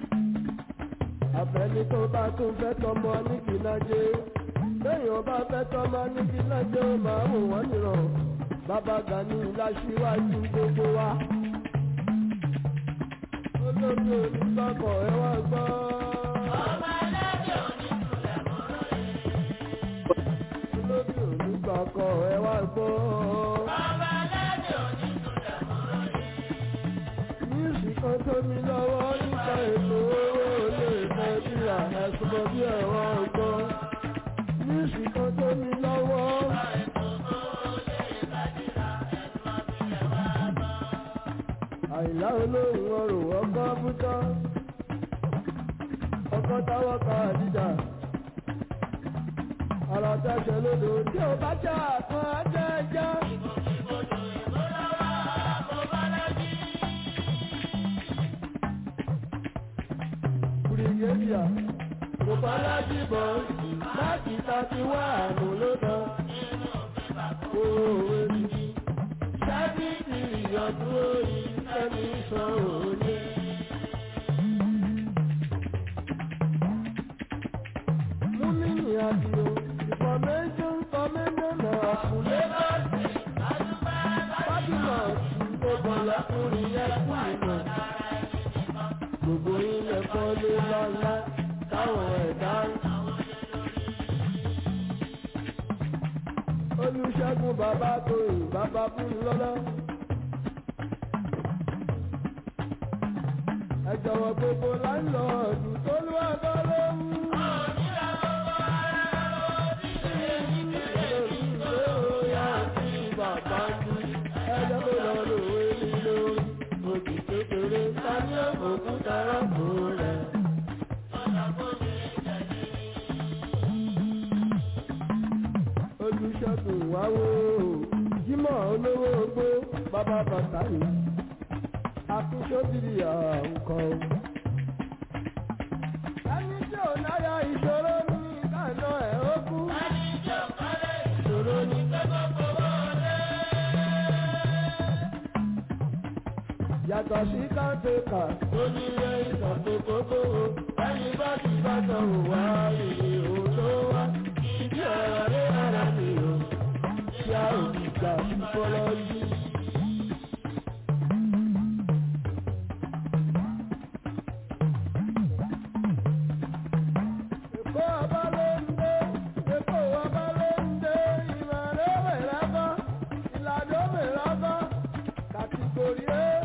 S13: Àfẹ́ni tó bá tún fẹ́ tọmọ ní kìlájé. Lẹ́yìn ọba fẹ́ tọmọ ní kìlájé ó máa wò wọ́n nìrọ̀. Bàbá Gani láṣíwájú gbogbo wa. Olóògbé onígbàkọ̀ ẹ wá gbọ́. Olóògbé onígbàkọ̀ ẹ wá gbọ́. Níìsì kan tó mi lọ́wọ́ nípa ètò owó olè fẹ́ bí àhẹ́sùmọ́ bí ẹ̀rọ ọgbọ́n. Níìsì kan tó mi lọ́wọ́. Àìlá olóhùn ọrùn ọkọ̀ bútọ́. Ọkọ̀ táwọ́ ka àdìjà. Ọ̀rọ̀ tẹ̀sẹ̀ lódò tí ó bá jà kan ajẹ́jẹ́. Bùrìgédìà kò bá lájú bọ̀ láti tàbí wá àmú ló dán. Òwe mi sábìtì ìyọ̀dún orí ẹni sọ òní. Múmínì àdìo information information náà kùlé lọ́sì. Fábímọ̀ tó bọ̀ lọ́kùnrin yẹn kú ìmọ̀. Gbogbo ilẹ̀ kọ́lé lọ́lá táwọn ẹ̀dá ń. Olùṣègùn bàbá tóyìn bàbá fún lọ́lá. Ẹ jọ̀wọ́ gbogbo láńlọ́ọ̀dù tó lù àgọ́ ló ń. Bàbá mi, ẹjọ́ kó lọ lòwe mi lórí. Òkè kékeré, ta ní òkúta rọ́pò rẹ̀. Olùṣègùn wáwó, Jímọ̀ olówó ogbó, bàbá bàtà yìí. àtúnṣóbìrì àwùkọ́. ẹni tí ò náyà ìṣòro ní ìdáná ẹ̀ ó kú. ẹni tí ò kọ́lé ìṣòro ní gbogbo fowó lé. yàtọ̀ sí káńtẹ́kà tó ní ilé ìtàkùn kókó ẹni bá ti bá tọ̀ wá ìrè òótọ́ wá. ìdí ọ̀rọ̀ rẹ̀ ara mi ò kí a ò ní gbà fọlọ́ yìí. Èkó ọba ló ń dé, Èkó ọba ló ń dé, ìmọ̀lẹ́ mẹ́lábá, ìlàdó mẹ́lábá, kàtìgòrì ẹ́.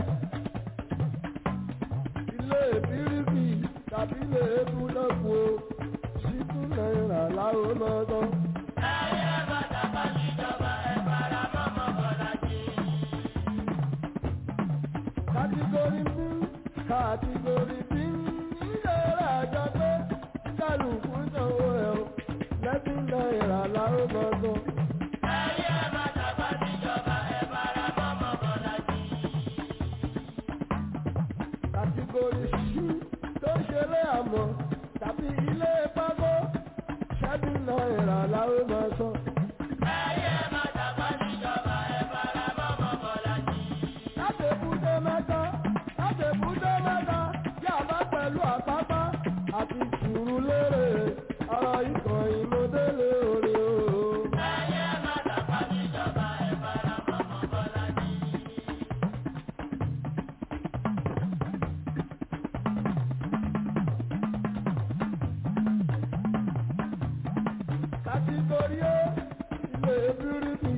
S13: Ilé ìbíríbì tàbí ilé ebúlọ́kù o, ṣíkú náírà láwọn lọ́dọ́. Ẹyẹ bàtà bá níjọba ẹ fara mọ́mọ́ bọ̀dá jì. Kàtìgòrì bí, kàtìgòrì bí, ilé ìrajà pé kálukú sanwó ẹ̀ o lẹ́bí náírà láwọn gbọ́dọ̀. ẹyẹ bàtà bá níjọba ẹ fara mọ́mọ́ bọ́lá jì. kàtígórì ṣí tó ṣeré àmọ́ tàbí ilé pákó ṣẹ́bí náírà láwọn máa sọ. ẹyẹ bàtà bá níjọba ẹ fara mọ́mọ́ bọ́lá jì. láti búdé mẹ́ta láti búdé mẹ́ta yàrá pẹ̀lú àpápá àti sùúrù lérè ọ̀rọ̀ ikọ̀ ìmọ̀délé orí o. ẹyẹ má dàgbà níjọba ẹ fara mọ́mọ́ bọ́lá ní. kàtíkórí ó ilé bíríbì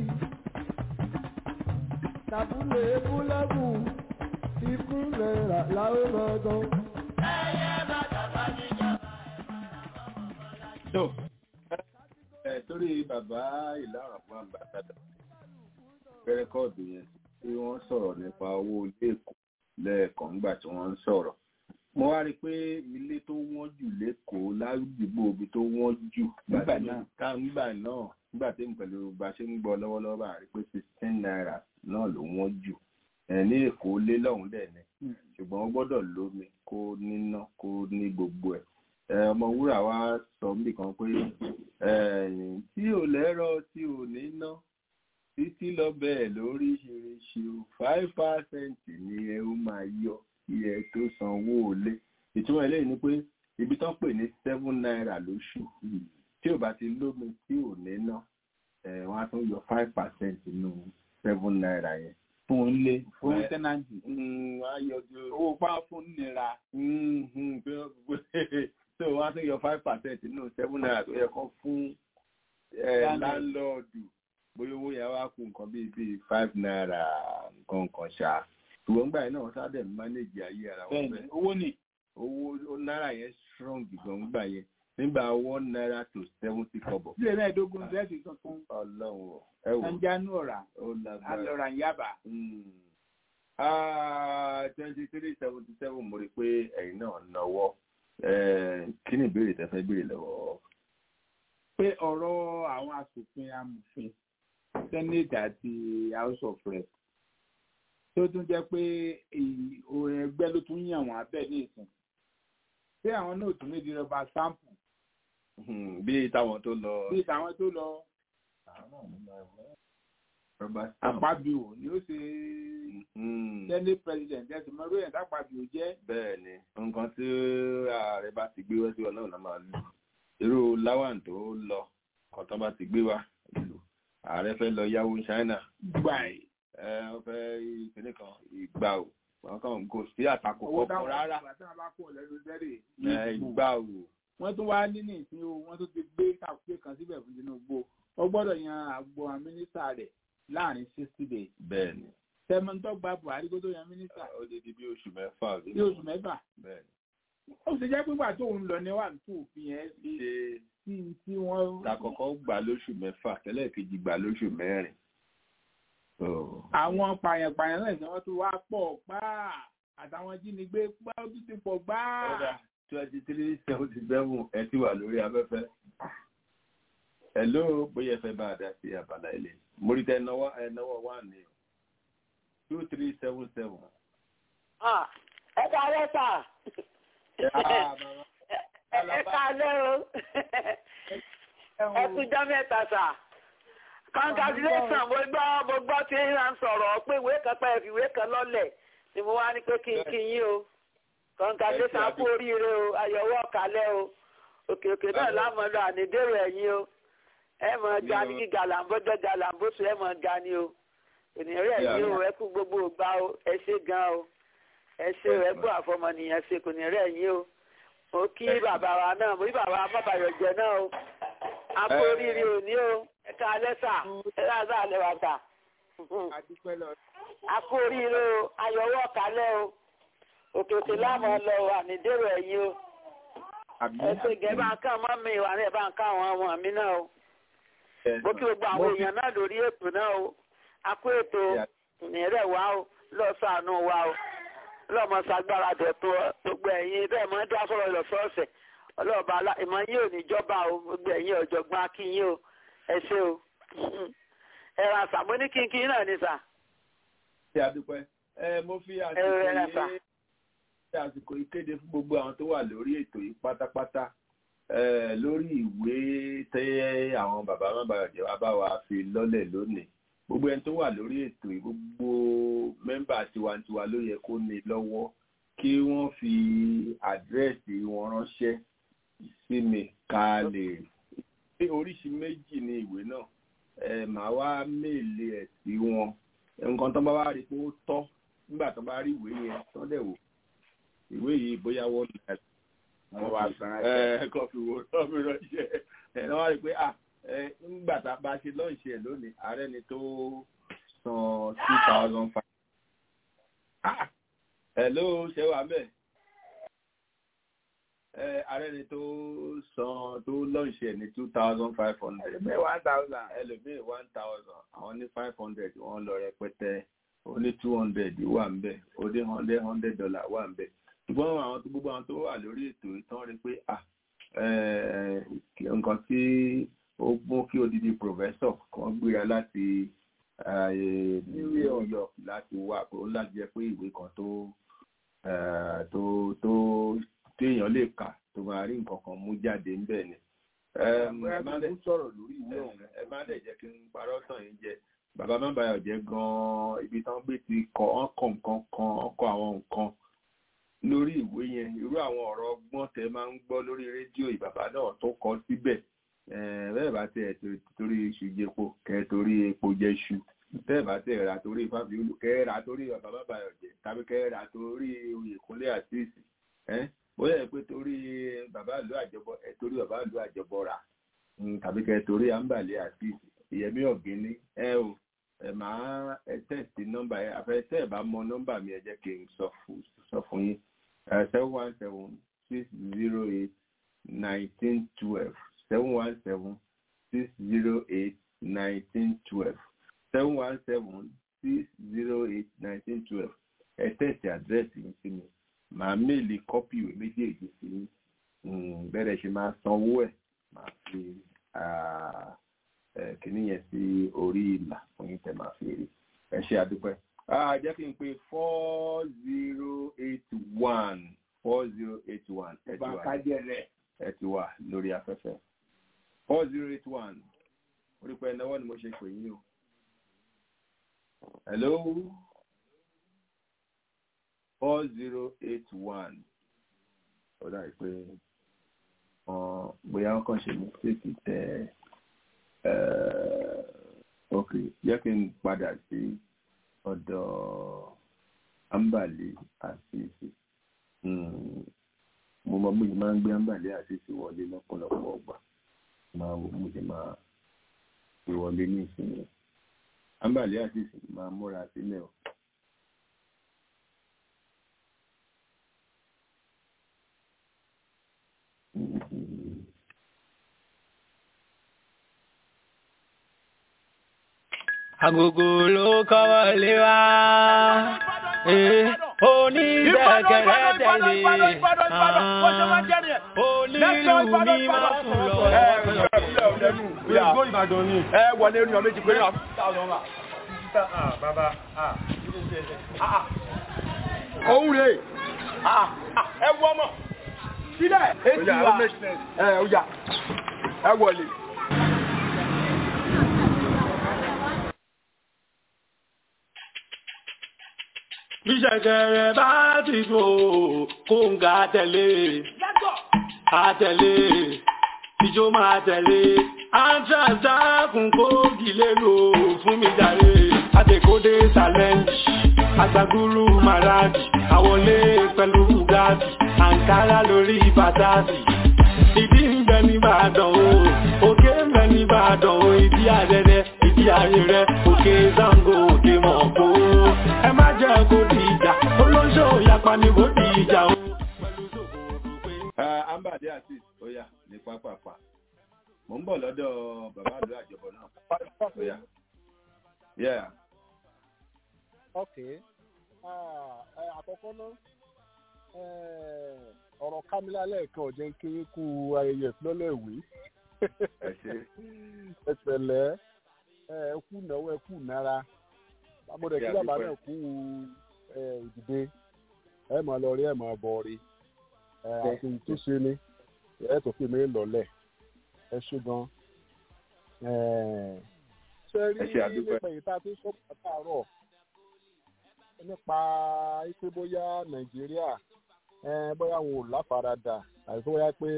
S13: tàbúlé búlẹ́bù ikú náírà láwọn ọ̀dọ́. ẹyẹ má dàgbà níjọba.
S3: tó ẹ torí bàbá ìlànà fún àgbàdàdà rẹkọọdù yẹn tí wọ́n sọ̀rọ̀ nípa owó ilé èkó lẹ́ẹ̀kan nígbà tí wọ́n ń sọ̀rọ̀ mo wá rí i pé ilé tó wọ́n jù lẹ́kọ̀ọ́ ládùúgbò ibi tó wọ́n jù
S2: Nígbà náà.
S3: ká nígbà náà nígbà tí pẹ̀lú bá ṣe ń gbọ́ lọ́wọ́lọ́wọ́ bá rí i pé sixteen naira náà ló wọ́n jù ẹ̀ ní èkó lé lọ́hùn dẹ̀ ni ṣùgbọ́n ó gbọ́dọ̀ lómi kó níná kó ní gbogbo ẹ̀ ẹ ọmọ wúrà wa sọ mí kan pé ẹ̀yìn tí ò lẹ́rọ tí ò níná títí lọ bẹ́ẹ̀ lóríṣiríṣi o five percent ni ẹ ó máa yọ kí ẹ tó sanwó lé ìtumọ̀ eléyìí ni pé ibi tán pè ní seven naira lóṣù tí ò bá ti lómi tí ò níná ẹ̀ wọ́n á tún yọ five percent nínú seven naira yẹn
S2: fún ilé fún
S3: Ẹ-
S2: tẹ́nàntì
S3: Mm, wọ́n á yọ ju
S2: owó pa fún nira
S3: Mhm, pé ó- so wọ́n á tún yọ five percent nínú seven naira tó yẹ kán fún eh,
S2: Landlord.
S3: láńlọ́ọ̀dù bóyá owó yẹn wá kú nǹkan bíi bíi five naira nǹkan nǹkan ṣá ṣùgbọ́n gbà yẹn náà wọ́n sáà manage ayé ara wọn
S2: bẹ́ẹ̀ni
S3: bẹ́ẹ̀
S2: owó ni
S3: owó ó náírà yẹn strong gan gbà yẹn nígbà one naira to seventy kọ́bọ̀
S2: sílẹ̀ mẹ́ẹ̀ẹ́dógún sẹ́ẹ̀tì tuntun
S3: ọlọ́run ò, ẹ wò
S2: sanjanu ọ̀rà
S3: ó lágbára
S2: alọ́ra yaba
S3: twenty three seventy seven mo rí i pé ẹ̀yin náà náwó Eh, kí ni ìbéèrè tẹ́ fẹ́ béèrè lọ́wọ́
S2: pé ọ̀rọ̀ àwọn asòfin amòfin senate àti house of rep tó tún jẹ́ pé èyí- o- ẹgbẹ́ ló tún yàn wọ́n abẹ́ ní ìsìn pé àwọn náà tún méjì rọba sample
S3: Hmm, bí táwọn tó lọ
S2: bí tàwọn tó lọ
S3: Robert Stamp.
S2: àpábíò ni ó ṣe
S3: Hmm,
S2: senate president ẹ̀sìn mọ́rú ẹ̀ tápábíò jẹ́
S3: bẹ́ẹ̀ ni nǹkan tí ààrẹ bá ti gbé wá sí wa náà la máa lù irú lawan tó lọ kan tó bá ti gbé wá lù ààrẹ fẹ́ lọ yáwó China
S2: gbà ẹ̀
S3: ẹ wọ́n fẹ́ ìpínlẹ̀ kan ìgbà ò wọn kàn kò sí àtakò
S2: owó
S3: kọ̀ọ̀kan
S2: táwọn
S3: rárá
S2: àgbà tí wọ́n bá kó lẹ́nu sẹ́rẹ̀
S3: ẹ ìgbà ò
S2: wọ́n tún wá nínú ìsìn o wọ́n tún ti gbé kàwé kan síbẹ̀ fún Tinubu ó gbọ́dọ̀ yan àgbo àwọn mínísítà rẹ̀ láàrin sixty days
S3: bẹ́ẹ̀ ni
S2: tẹmọtọ́ gba Buhari kó tó yan mínísítà
S3: ó di di bí oṣù mẹ́fà
S2: ní oṣù mẹ́fà
S3: bẹ́ẹ̀
S2: ó sì jẹ́ pípa tó ń lọ ní wà tó òfin yẹn
S3: ni
S2: ṣe
S3: ṣe
S2: tí tí wọ́n
S3: takọ̀kọ́ gbà lóṣù mẹ́fà tẹ́lẹ̀ kejì gbà lóṣù mẹ́rin. So,
S2: àwọn pààyàn-pààyàn náà ṣe wọ́n tún wá pọ̀ gbáà àtàwọn jínigbé gbá ó tún ti pọ̀ gbáà.
S3: twenty three seventy seven ẹ ti wà lórí afẹ́fẹ́. Hello bóyá ẹ fẹ́ bá a dá sí abala ilé. Mo rí tẹ ẹnáwó ẹnáwó wà ní o. two three seven seven
S14: ẹ kálẹ́ sà ẹ kálẹ́ o ẹ kújọ́ mẹ́ta sà congratulation mo gbọ́ mo gbọ́ tí ń sọ̀rọ̀ pé ìwé kan pẹ́ ìwé kan lọ́lẹ̀ ni mo wá ní pé kí n kí yín o congratulation kú oríire o ayọ̀wọ́ kálẹ̀ o òkè òkè náà lámọ̀lọ́ ànídèrò ẹ̀yìn o ẹ mọ̀ ga ní gíga làǹbọ́jọ́ ga làǹbọ́sọ ẹ mọ̀ ga ni o ònìrẹ́ ẹ̀yìn o ẹ kú gbogbo ògbà o ẹ ṣe gan o ẹ ṣe ẹ kú àfọmọnìyàn ṣe kò ní rẹ̀ ẹ̀yìn o mo kí bàbá wa náà mo kí bàbá wa bàbàyọ̀ jẹ náà o a kú oríire òní o ẹ ká alẹ́ sà ẹ ká sà alẹ́ wa sà a kú oríire o ayọ̀wọ́ kálẹ̀ o òkè òkè lámọ̀ lọ ànídèrò ẹ̀yìn o ẹsẹ gẹ bá ń ká ọmọ mi wà ní ẹ bá ń ká àwọn ọmọ mi náà o mo kí gbogbo àwọn èèyàn náà lórí ètò náà o a kó ètò ìrẹ̀ wá o lọ́sàánú wa o lọ́mọ sagbára dọ̀tún gbogbo ẹ̀yin bẹ́ẹ̀ mọ́ dá sọ̀rọ̀ lọ́sọ̀ọ̀sẹ̀ ọlọ́ọ̀bá ìmọ̀ yín ò ní jọba o gbogbo ẹ̀yin ọ̀jọ̀gbọ́n akínyìn o ẹ ṣé o ẹ̀rọ àṣà mo ní kínkín náà ní sà.
S3: ṣé a dúpẹ́ ẹ mo fi àsìkò yìí ṣe àsìkò ìkéde fún gbogbo àwọn tó wà lórí ètò yìí pátápátá lórí ìwé tẹ àwọn bàbá mábàyọjẹ wa bá wa fi lọ́lẹ̀ lónìí gbogbo ẹni tó wà lórí ètò yìí gbogbo mẹ́mbà tiwantiwa ló yẹ kó ní lọ́wọ́ kí wọ́n fi àdírẹ́sì wọn ránṣẹ́ sí mi ká lè oríṣi méjì ní ìwé náà màá wá méèlì ẹ̀ sí wọn nǹkan tó bá wá rí pé ó tọ́ nígbà tó bá rí ìwé yẹn tó dẹ̀ wò ìwé yìí bóyá wọ́n ní ẹ̀
S2: wọ́n wá san
S3: ẹ̀ kọ́ fi wò lọ́ mi ránṣẹ́ ẹ̀ náà wá rí pé à ẹ̀ ńgbà tá a bá ṣe lọ́ọ̀ṣì ẹ̀ lónìí ààrẹ ni tó san two thousand five. hello ṣé wàá bẹ̀? ẹ ààrẹ ni tó san tó lọ́ọ̀ṣì ẹ̀ ní two thousand five hundred.
S2: ẹlòmíì one thousand.
S3: ẹlòmíì one thousand àwọn ní five hundred wọ́n lọ rẹpẹtẹ ó ní two hundred wà ń bẹ̀ ó ní hundred hundred dollar wà ń bẹ̀ ṣùgbọ́n àwọn tó gbogbo àwọn tó wà lórí ètò ìtàn rí pé à nǹkan tí ó mú kí odidi professor kan gbéra láti New York láti wá pé ó láti jẹ́ pé ìwé kan tó tó tó téèyàn lè kà tó máa rí nǹkan kan mú jáde ńbẹ̀ ni. ẹ má dẹ̀
S2: sọ̀rọ̀ lórí ìwé ọ̀hún.
S3: ẹ má dẹ̀ jẹ́ kí n parọ́ tàn yín jẹ bàbá má bàyọ̀ jẹ́ gan-an ibi tán gbé ti kọ́ ọ́n kọ̀ nǹkan kan ọ́n kọ́ àwọn nǹkan lórí ìwé yẹn irú àwọn ọ̀rọ̀ ọgbọ́n tẹ máa ń gbọ́ lórí rédíò ìbàbá náà tó kọ síbẹ̀ bẹ́ẹ̀ bá tẹ̀ torí iṣu jẹpo kẹ́ torí epo jẹṣu bẹ́ẹ̀ bá tẹ̀ rà torí fáfiolù kẹ́ rà torí bàbá má bàyọ̀ jẹ́ tàbí kẹ́ rà torí oyèkúnlé àtìsí bóyá pé torí bàbá ìlú àjọbọ ẹ torí bàbá ìlú àjọbọ rà tàbí kẹ́ torí àǹbàlẹ̀ àtìsí ìyẹmí ọ̀gíní ẹ o ẹ máa ẹ tẹ̀sí nọ́mbà yẹn àfẹ́ tẹ́ ẹ bá mọ nọ́mbà mi ẹ jẹ́ kí n sọ fún yín seven one seven six zero eight nineteen twelve seven one seven six zero eight nineteen twelve seven one seven six zero eight nineteen twelve ẹ tẹ̀sí àdírẹ́sì yín sí mi màá méèlì kọ́pì ìwé méjèèjì sí bẹ́ẹ̀ ṣe máa sanwó ẹ̀ máa fi kìíní yẹn sí orí ìlà fún yín tẹ máa fi rí ẹ ṣe àdúpẹ́. jẹ́ kí n pe four zero eight one four zero eight one ẹ ti wà ẹ ti wà lórí afẹ́fẹ́ four zero eight one orípẹ́ ìnáwó ni mo ṣe pè yín o. hello four zero eight one ó dàbí pé bóyá wọ́n kàn ṣe mistake tẹ ok jẹ́ kí n padà sí ọ̀dọ̀ ambali àṣìṣe mo mọ bóyá máa ń gbé ambali àṣìṣe wọlé lọ́pọ̀lọpọ̀ ọgbà máa wò mo sì máa fi wọlé ní ìsinmi ambali àṣìṣe máa múra sílẹ̀ o.
S15: agogo ló kọ́wọ́ lé wa onídẹ̀kẹ̀rẹ̀ tẹ̀lé onílù mi máa fún lọ.
S16: Gbogbo Ìbàdàn ni. Ẹ wọlé ní ọmọ méjì pé náà. Bàbá òun rè ẹ wọ ọmọ sílẹ̀ èsì wa ẹ ọjà ẹ wọlé.
S15: Bíṣẹ̀kẹ̀rẹ̀ bá ti fò kó ń ga tẹ̀lé. Àtẹ̀lé, ìjó máa tẹ̀lé. Àtàtàkùn kó gìlè lò fún mi jàre. Àtẹ̀kódé challenge, àgbàgúrú màràjì. Àwọlé pẹ̀lú Bugatti, Àǹkárá lórí Bàtàsì. Ìdí ń bẹ ní Ìbàdàn o, òkè ń bẹ ní Ìbàdàn o. Ìdí àrẹ̀rẹ̀, ìdí àrẹ̀rẹ̀, òkè Zango, òkè Mọ̀kó. Ẹ má jẹ́ kó di ìjà, olóńṣó yapa ni kò di ìjà o.
S3: ambade àti oya ní pápápá mò ń bọ̀ lọ́dọ̀ bàbá àdúrà àjọbọ náà oya yeah
S6: ok Ah, eh, àkọ́kọ́ náà eh, ọ̀rọ̀ kámílá lẹ́ẹ̀kan ọ̀jẹ̀ ń kéré kú ayẹyẹ ìfilọ́lẹ̀ ìwé
S3: ẹ ṣe
S6: ẹ pẹ̀lẹ́ ẹ ẹ kú náwó ẹ kú nára àmọ́dé kí bàbá náà kú ẹ ìdìde ẹ máa lọ rí ẹ máa bọ̀ rí ẹ àti tó ṣe ni ẹ tó fi mí lọ́lẹ̀ ẹ ṣe gan ẹ ṣe rí
S3: Ẹ ṣé, a dúpẹ́.
S6: nípa èyí tá a ti sọ pàtàkì nípa pé bóyá nàìjíríà eh, bóyá wọn ò láfaradà àti bóyá pé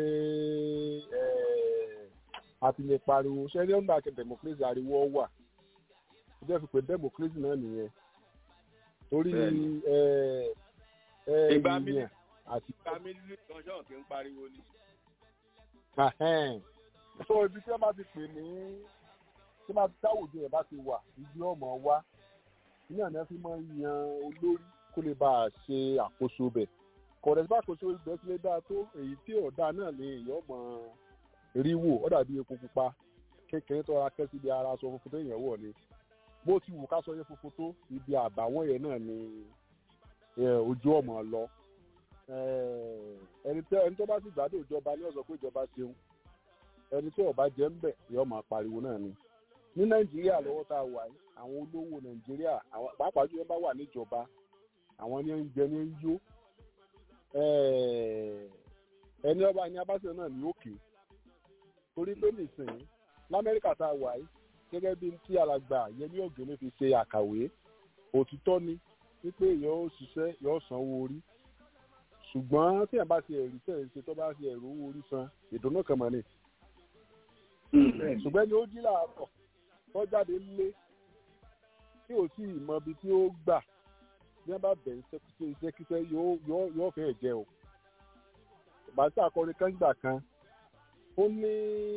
S6: eh, a ti lè pariwo ṣé ní ọ̀nà àti democracy ariwo wà ó jẹ́ fi pé democracy náà nìyẹn torí
S3: Bẹ́ẹ̀ni.
S6: eh, eh,
S3: ìgbà
S6: èèyàn
S3: mílíọ̀nù
S6: àti
S3: ìgbà mílíọ̀nù kan ṣọ́ọ̀ kí ń pariwo ni.
S6: Ahẹ́n. so ibi tí wọ́n bá ti pè ní tí wọ́n bá dáwùjọ ẹ̀ bá ti wà ibi ọmọ wa ní àná fi máa ń yan olórí kó lè bá a ṣe àkóso bẹ̀ kọ̀dẹ̀ tí bá àkóso ibẹ̀ ti lè dáa tó èyí tí ọ̀dà náà ní èèyàn mọ̀ rí wò ó dàbí epo pupa kékeré tó ra kẹ́sí ibi ara aṣọ funfun tó yẹn wọ̀ ni bó ti wù ká sọ yẹn funfun tó ibi àbàwọ́n yẹn náà ni eh, ojú ọmọ lọ Eh, ẹni tó ẹni tó bá sì gbádùn ìjọba ní ọ̀sán pé ìjọba ṣeun ẹni tí ọba jẹ́ ń bẹ̀ yóò máa pariwo náà ni ní nàìjíríà lọ́wọ́ tá a wà yìí àwọn olówó nàìjíríà àwọn pàápàá jùlọ bá wà níjọba àwọn ní ń jẹ ní ń yó Eh, ẹni ọba ní abáṣẹ náà ní òkè torí pé nìsín lamẹ́ríkà tá a wà yìí gẹ́gẹ́ bí tí alàgbà yẹmí ògèlè fi ṣe àkàwé òtítọ́ ni wípé yóò ṣiṣẹ́ yóò sanwó orí ṣùgbọ́n tí ẹ̀ bá ti ẹ̀rí tẹ̀ ṣe tó bá ti ẹ̀rù owó orí san ìdùnnú kan mọ̀ ni. ṣùgbọ́n ni ó jí làárọ̀ tó jáde lé tí ò sí ìmọ̀ ibi tí ó gbà bí wọ́n bá bẹ̀ ń ṣẹ́kíṣẹ́ iṣẹ́kíṣẹ́ yóò yóò- yóò fẹ́ jẹ o. bàtà akọrin kan gbà kan ó ní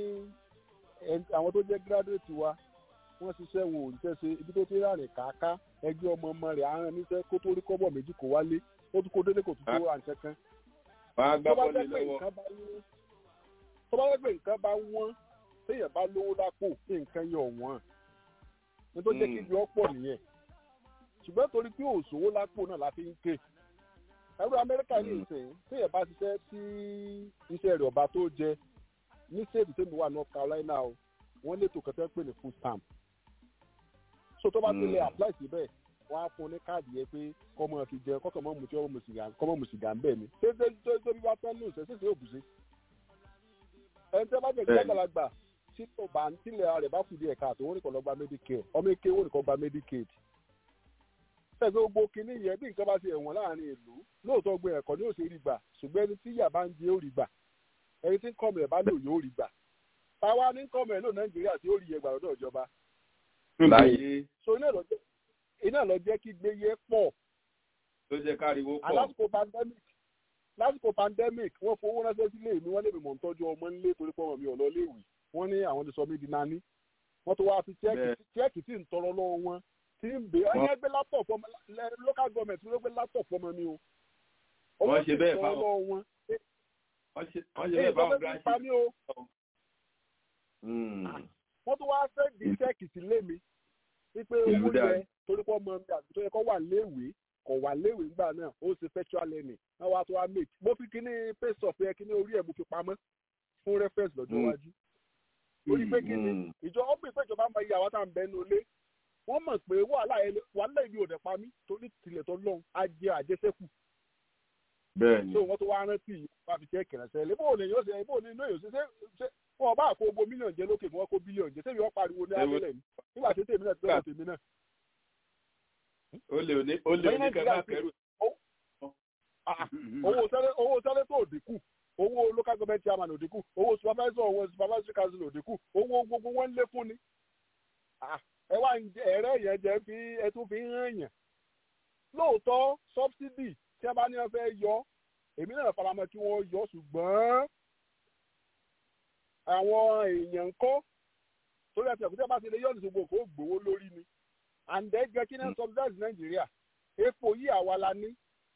S6: ẹn- àwọn tó jẹ́ gírádùétì wa wọ́n ṣiṣẹ́ wọn ò ríṣẹ́ ṣe ibi tó ti rárìn káàká ẹgbẹ́ ọmọ ọmọ rẹ̀ aràn níṣẹ́ kó tó rí kọ́bọ̀ méjì kó wálé ó tún kó délé kò tún tó ra nǹkan kan
S3: wọ́n á gbá
S6: tó bá
S3: bọ́ọ̀lù
S6: jẹ́ pé
S3: lọ́wọ́.
S6: nǹkan bá wọ́n tó bá jẹ́ pé nǹkan bá wọ́n téèyàn bá lówó lápò kí nǹkan yẹ ọ̀wọ́n ní tó jẹ́ kí ibi ọ̀pọ̀ nìyẹn ṣùgbọ́n torí pé òṣòwò lápò náà la fi ń ké ẹrú amẹ́ríkà ní ìsìn téèyàn bá ṣiṣẹ́ tí iṣẹ́ rẹ̀ ọba tó jẹ ní sèdí tèmi wà north carolina o wọ́n lè tó kẹtẹ́ pè ní food stamp so tó bá ti lè apply síbẹ̀ wọ́n á fún un ní káàdì yẹn pé kọ́mọ fi jẹ kọ́kọ́ mọ́ mu tí ọmọ sìgá kọ́mọ mu sìgá ń bẹ̀ ni ṣé ṣé ṣé ṣé bí wàá tán ní ìṣẹ́ ṣèṣe òbúṣe. ẹni tí wọ́n bá jẹ́
S3: Bẹ́ẹ̀ni.
S6: ìgbàgbàlagbà tí kò bá ń tilẹ̀ rẹ̀ bá kù díẹ̀ káàtó wọ́n ní kò lọ gba medicare ọmọ eke wọ́n ní kò gba medicaid. ṣé gbogbo kinní yẹn bí nǹkan bá ti ẹ̀wọ̀n láàrin ìlú lóòótọ́ gbé ẹ̀kọ́ ní òsè rí gbà ṣùgbọ́n ẹni tí ìyà bá ń jẹ ó rí gbà ẹni tí kọ́mọ ẹ̀ bá lò yóò rí gbà táwa ní kọ́mọ ẹ̀ lò nàìjíríà tí ó rí yẹn gbà lọ́dọ̀ ìjọba
S3: láyé
S6: so iná lọ jẹ́ iná lọ jẹ́ kí gbéyé pọ̀
S3: tó jẹ́ káriwo pọ̀.
S6: lásìkò pandemic lásìkò pandemic wọ́n fowó ránṣẹ́ sílé mi wọ́n lè mi mọ̀ ń tọ́jú ọmọ nílé torí pé ọmọ mi ò lọ léèwé wọ́n ní àwọn ti sọ mí di nání wọ́n tó wá fi
S3: Bẹ́ẹ̀.
S6: chẹ́ẹ̀kì chẹ́ẹ̀kì tí ń tọrọ lọ́wọ́ wọn tí ń bè
S3: Wọ́n-
S6: ẹ̀yẹ́ gbé laptop ọmọ lẹ- local government ló gbé laptop ọmọ mi o
S3: Wọ́n ṣe
S6: sì
S3: bẹ́ẹ̀
S6: tọrọ
S3: fáwọn-
S6: lọ́wọ́ wọn
S3: wọ́n ṣe wọ́n ṣe
S6: èyí
S3: bẹ́ẹ̀
S6: tó
S3: báwọn
S6: fẹ́ fi pa mí o
S3: gíráṣì.
S6: wọ́n tún wáá fẹ́ di chẹ́ẹ̀kì sílé mi wípé
S3: Ìlú
S6: owó
S3: dáa.
S6: yẹ torí pé ọmọ mi àti tó yẹ kó wà léèwé kò wà léèwé ńgbà náà ó ṣe virtual learning náà wàá tó wá make mo fi kíní paste of yẹ kíní orí ẹ̀ mo fi pamọ́ fún reference lọ́jọ́
S3: Mm.
S6: iwájú torí pé kíni ìjọ ó pèsè ìjọba máa yẹ àwọn tá à ń bẹ ní olé wọ́n mọ̀ pé wàhálà ẹ̀ wàhálà ìbí òdẹ̀ pa mí torí tilẹ̀ tó lọ́hùn á jẹ àjẹsẹ́kù
S3: bẹ́ẹ̀ni
S6: so wọ́n tó wá rántí yìí wọ́n fi jẹ́ kẹrẹsẹ̀ lé bóun ni yóò ṣe bóun ni inú yóò ṣe ṣe ṣe wọn bá kó gbogbo mílíọ̀nù jẹ lókè wọn kó bílíọ̀nù jẹ sẹ́mi wọ́n pariwo ní abẹ́lẹ̀ ni nígbà tí tèmi náà ti bẹ̀rẹ̀ tèmi náà.
S3: ó lè ní ó lè ní kẹ́ máa kẹ́rù.
S6: owó sẹ́lẹ̀ owó sẹ́lẹ̀ tó dínkù owó local government chairman ò dínkù owó supervisor owó supervisory council ò dínkù owó gbogbo wọn ń lékún ni. ẹ wá ẹ̀rẹ́ yẹn jẹ́ fi ẹ tún fi ń hàn yàn. lóòótọ́ subsidy tí a bá ní wọn fẹ́ yọ èmi náà faramọ́ kí wọ́n yọ ṣùgbọ́n àwọn èèyàn ń kọ́ torí ẹ̀sìn ẹ̀kútẹ́ bá ti lè yọ̀ ní gbogbo kó gbowó lórí ni and then gẹ́gẹ́ náà subsidize nàìjíríà epo yìí àwa la ní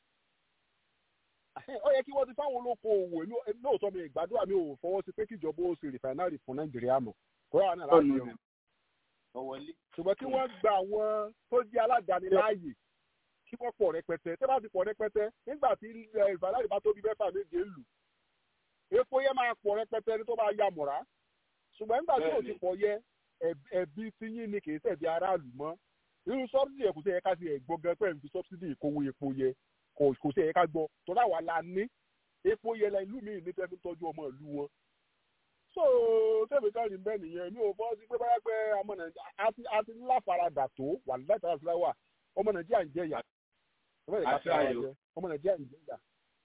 S6: ó yẹ kí wọ́n ti fáwọn olóko òwò lóòótọ́ mi ìgbàdúrà mi ò fọwọ́ sí pé kíjọba ó ṣe rìfàínárì fún nàìjíríà mọ̀ kó yà wà náà láti yọ ṣùgbọ́n kí wọ́n gba àwọn tó jẹ́ aládàáni láàyè kí wọ́n pọ̀ rẹpẹtẹ tẹ́ bá ti pọ̀ rẹpẹtẹ nígbà tí rìfàínárì bá tóbi mẹ́fà méje lù epo yẹn máa pọ̀ rẹpẹtẹ ní tó bá ya mọ̀ra ṣùgbọ́n nígbà tí ò ti pọ̀ yẹ ẹ̀bí tí yín ni kìí ṣẹ̀bi aráàlú mọ́ irú sọ́bsidì ẹ̀ kò sí ẹ̀ka sí ẹ̀gbọ́n gan pẹ̀lú fi sọ́bsidì ìkówó epo yẹ kò sí ẹ̀ka gbọ́ tọ́lá wa la ní epo yẹ la ìlú míì ní tẹ́fí tọ́jú ọmọ ìlú wọn. so tẹ́fí káàdì bẹ́ẹ̀ nìyẹn mi ò bọ́ sí pé báyà pé ọmọ nàìjíríà àti láfaradà tó wà látara fúláwà ọmọ nàìjíríà ń jẹyà ọmọ nàìjíríà ń jẹyà.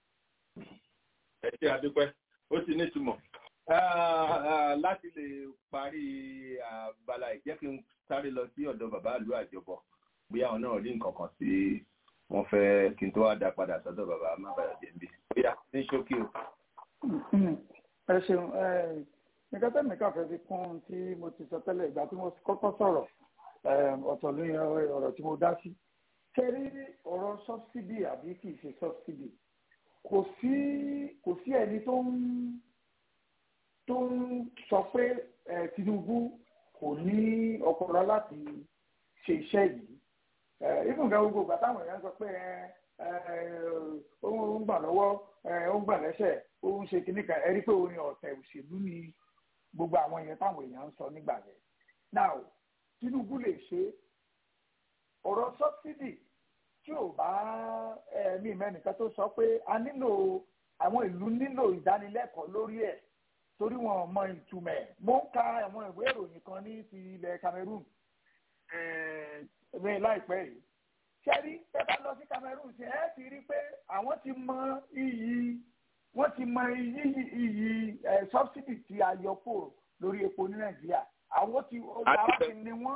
S3: ẹ ṣe àdúpẹ́ ó ti ní ìtumọ̀ láti lè parí abala ìjẹ́ kí n sáré lọ sí ọ̀dọ̀ bàbá ìlú àjọbọ̀ bóyá àwọn náà rí nǹkan kan sí wọ́n fẹ́ kí n tó wá dá padà sọ́dọ̀ bàbá mábàyà jẹ̀ǹbí bóyá ní ṣókí o.
S8: ẹ ṣeun nǹkan tẹ́mi kà fẹ́ fi kún tí mo ti sọ tẹ́lẹ̀ ìgbà tí mo kọ́kọ́ sọ̀rọ̀ ọ̀tọ̀ lóyún ọ̀rọ̀ tí mo dá sí. kẹ́rí ọ̀rọ̀ sọ́bsidì àbí kì í ṣe sọ́bsidì kò sí kò sí ẹni tó ń tó ń sọ pé Tinubu kò ní ọpọlọ láti ṣe iṣẹ́ yìí ìfúnga gbogbo ìgbà táwọn èèyàn sọ pé ó ń gbà lọ́wọ́ ó ń gbà lẹ́sẹ̀ ó ń ṣe kinní kan ẹ rí pé orin ọ̀tẹ̀ òṣèlú ni gbogbo àwọn èèyàn táwọn èèyàn ń sọ nígbà yẹn now Tinubu lè ṣe ọ̀rọ̀ sọ́bsidì tí ò bá ẹ̀mí mẹ́nìkan tó sọ pé a nílò àwọn ìlú nílò ìdánilẹ́kọ̀ọ́ lórí ẹ̀ torí wọn ò mọ ìtumọ̀ ẹ̀ mo ń ka àwọn ìwé ìròyìn kan ní ti ilẹ̀ Cameroon ẹ̀ẹ́dẹ́gbẹ̀rún láìpẹ́ yìí ṣẹ́rí ẹ bá lọ sí Cameroon ṣe ẹ́ ti rí pé àwọn ti mọ iyì wọ́n ti mọ iyì iyì ẹ̀ subsidy tí a yọ kó lórí epo ní Nàìjíríà àwọn ti ara ti ní wọ́n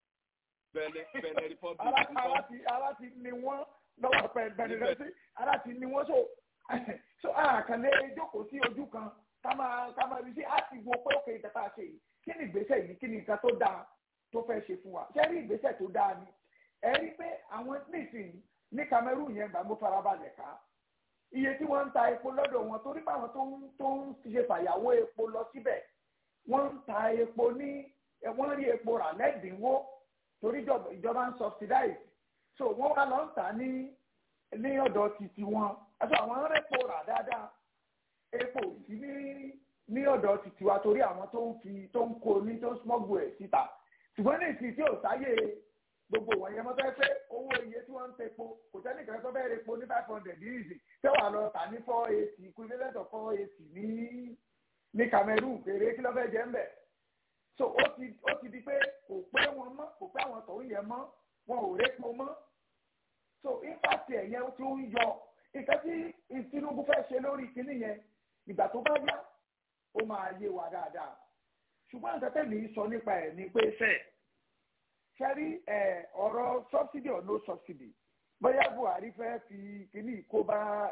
S8: ara ti ní wọ́n lọ́wọ́ pẹ̀lú rẹ̀ ara ti ní wọ́n so so àkànlé jókòó sí ojú kan kama kama bí sí a ti wo pé òkè ìtẹ́ta ṣe yìí kí ni ìgbésẹ̀ yìí kí ni nǹkan tó dáa tó fẹ́ ṣe fún wa ṣé rí ìgbésẹ̀ tó dáa ni ẹ rí pé àwọn nísìnyí ní Cameroon yẹn gbà mo farabalẹ̀ ká iye tí wọ́n ń ta epo lọ́dọ̀ wọn torí pé àwọn tó ń tó ń ṣe fàyàwó epo lọ síbẹ̀ wọ́n ń ta epo ní wọ́n rí epo rà lẹ́dínwó torí ìjọba ń subsidize so wọ́n wá lọ ń tà ní ní ọ̀dọ̀ títí wọn àti àwọn ń rẹ́pò rà dáadáa epo sí ní ní ọ̀dọ̀ títí wa torí àwọn tó ń fi tó ń kó ní tó ń smọ́gbù ẹ̀ síta ṣùgbọ́n ní ìsìn tí ò sáyé gbogbo wọ̀nyẹn mọ́ fẹ́ fẹ́ owó iye tí wọ́n ń tepo kò sẹ́ni kan tó fẹ́ẹ́ repo ní five hundred ní ìsìn tẹ́wàá lọ tà ní four eighty equivalent of four eighty ní ní Cameroon kéré kí ló fẹ́ jẹ́ ń bẹ̀ so ó ti ó ti di pé kò pé wọn mọ́ kò pé àwọn tòun yẹn mọ́ wọn ò répo mọ́ so impact ẹ̀yẹn tó ń yọ nǹkan tí Tinubu fẹ́ ṣe lórí kinní yẹn ìgbà tó bá yá ó máa yé wa dáadáa ṣùgbọ́n nǹkan tẹ̀lé sọ nípa ẹ̀ ni pé fẹ́ ṣẹ́rí ọ̀rọ̀ subsidy or no subsidy bóyá Buhari fẹ́ fi kíní kó bá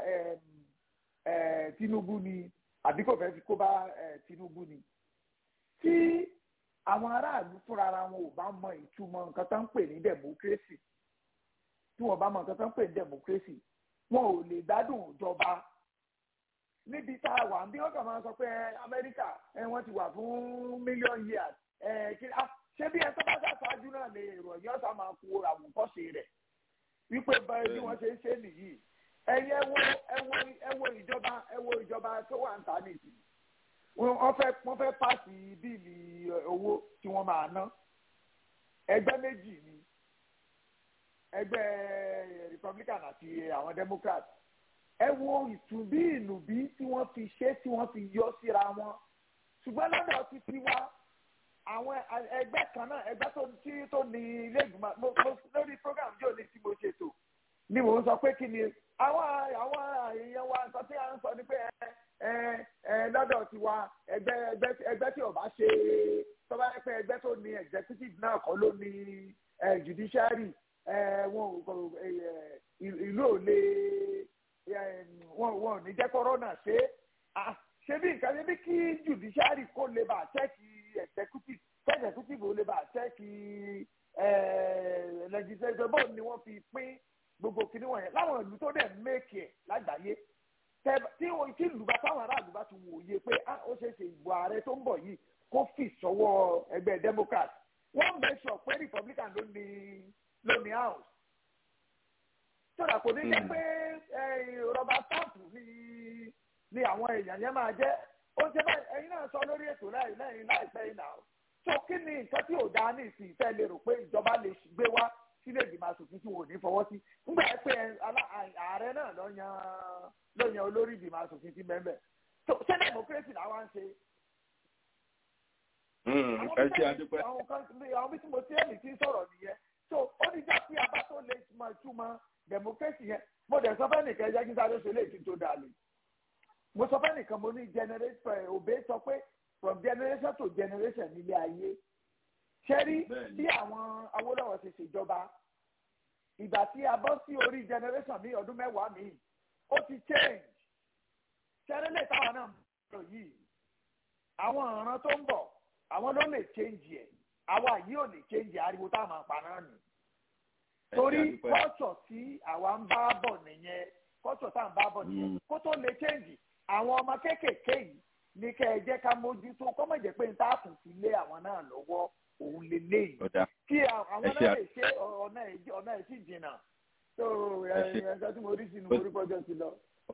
S8: Tinubu ni àbí kò fẹ́ fi kó bá Tinubu ni tí àwọn aráàlú fúnra ara wọn ò bá mọ ìtumọ̀ nǹkan tó ń pè ní democracy tí wọ́n bá mọ nǹkan tó ń pè ní democracy wọn ò lè gbádùn ìjọba níbi tá a wà bí wọn kàn máa sọ pé amẹ́ríkà wọ́n ti wà fún million years ṣé bí ẹsẹ̀ bá ṣàṣáájú náà lè èrò ọ̀yọ́ sá máa kó àwòkọ́ṣe rẹ̀ wípé báyìí bí wọ́n ṣe ń ṣe nìyí ẹ̀yẹ wo ẹ̀wọ̀ ẹ̀wọ̀ ìjọba ẹ̀wọ̀ ìjọba tó wà ń ta nìyí wọ́n fẹ́ wọ́n fẹ́ pàṣẹ bíìlì owó tí wọ́n máa ná ẹgbẹ́ méjì ni ẹgbẹ́ republican àti àwọn democrat ẹ wo ìtùbí ìnùbí tí wọ́n fi ṣe tí wọ́n fi yọ síra wọn ṣùgbọ́n lọ́dọ̀ ti ti wá àwọn ẹgbẹ́ kan náà ẹgbẹ́ tó tí tó ní ilé ìgbìmọ̀ mo mo lórí program jò ní tí mo ṣètò ni mò ń sọ pé kí ni àwọn àwọn èèyàn wa nǹkan tí a ń sọ ni pé ẹ ẹ ẹ lọ́dọ̀ ti wa ẹgbẹ́ ẹgbẹ́ ẹgbẹ́ tí ò bá ṣe tó bá yẹ pé ẹgbẹ́ tó ní executive náà kọ́ ló ní judiciary wọn ìlú ò lè wọn wọn ò ní jẹ́ kọ́rọ́nà ṣe ṣe bí nǹkan ṣe bí kí judiciary kó lè bá ṣẹ́ẹ̀kì executive executive ò lè bá ṣẹ́ẹ̀kì legislature bóun ni wọ́n fi pín gbogbo kinní wọ̀nyẹn láwọn ìlú tó dẹ̀ méèkì ẹ̀ lágbàáyé tí tí ìlú bá táwọn aráàlú bá ti wòye pé ó ṣeé ṣe ìbò ààrẹ tó ń bọ̀ yìí kó fì sọ́wọ́ ẹgbẹ́ democrat wọ́n make sure pé republican ló ní ló ní house sọ̀rọ̀ kò ní jẹ́ pé rọba stamp ni ni àwọn èèyàn yẹn máa jẹ́ ó ṣe báyìí ẹ̀yin náà sọ lórí ètò lẹ́yìn lẹ́yìn láìpẹ́ yìí náà so kí ni nǹkan tí ò dáa ní ìsìn ìfẹ́ lè rò pé ìjọba lè gbé wá sílé ìgbìmọ̀ asòfin tí wò ní fọwọ́ sí nígbà pé ààrẹ náà ló yan ló yan olórí ìgbìmọ̀ asòfin tí bẹ́ẹ̀ so ṣé democracy làwọn ń ṣe.
S3: ẹ ṣe àdúpẹ́.
S8: àwọn kan àwọn bí tí mo ti ẹ̀mí ti ń sọ̀rọ̀ nìyẹn so ó ní já pé abá tó lè mọ ìtumọ̀ democracy yẹn mo dẹ̀ sọ fẹ́ nìkan ẹjẹ́ kí sáré ṣe lè ti tó dáa lè mo sọ fẹ́ nìkan mo ní generation òbí sọ pé from generation to generation nílé ayé ṣẹ́rí bí àwọn Awólọ́wọ̀ ṣe ṣèjọba ìgbà tí a bọ́ sí orí generation mi ọdún mẹ́wàá mi ó ti change ṣẹ́rí lè táwọn náà lọ yìí àwọn ọ̀ràn tó ń bọ̀ àwọn ló lè change ẹ̀ àwa yìí ò lè change ariwo táwọn àpá náà nì torí culture tí àwa ń bá bọ̀ nìyẹn culture tá à ń bá bọ̀ nìyẹn kó tó lè change àwọn ọmọ kéékèèké yìí ní kẹ́ ẹ jẹ́ ká mójútó kọ́mọ̀ jẹ́ pé n ta kùn sí lé àwọn náà lọ́wọ́ òun lè léyìí kí àwọn náà lè ṣe ọ̀nà ọ̀nà ẹ̀ sì jìnnà tó ẹ̀ẹ́dẹ́gbẹ́ tí mo rí sínú orí pọ́jọ́ sí lọ.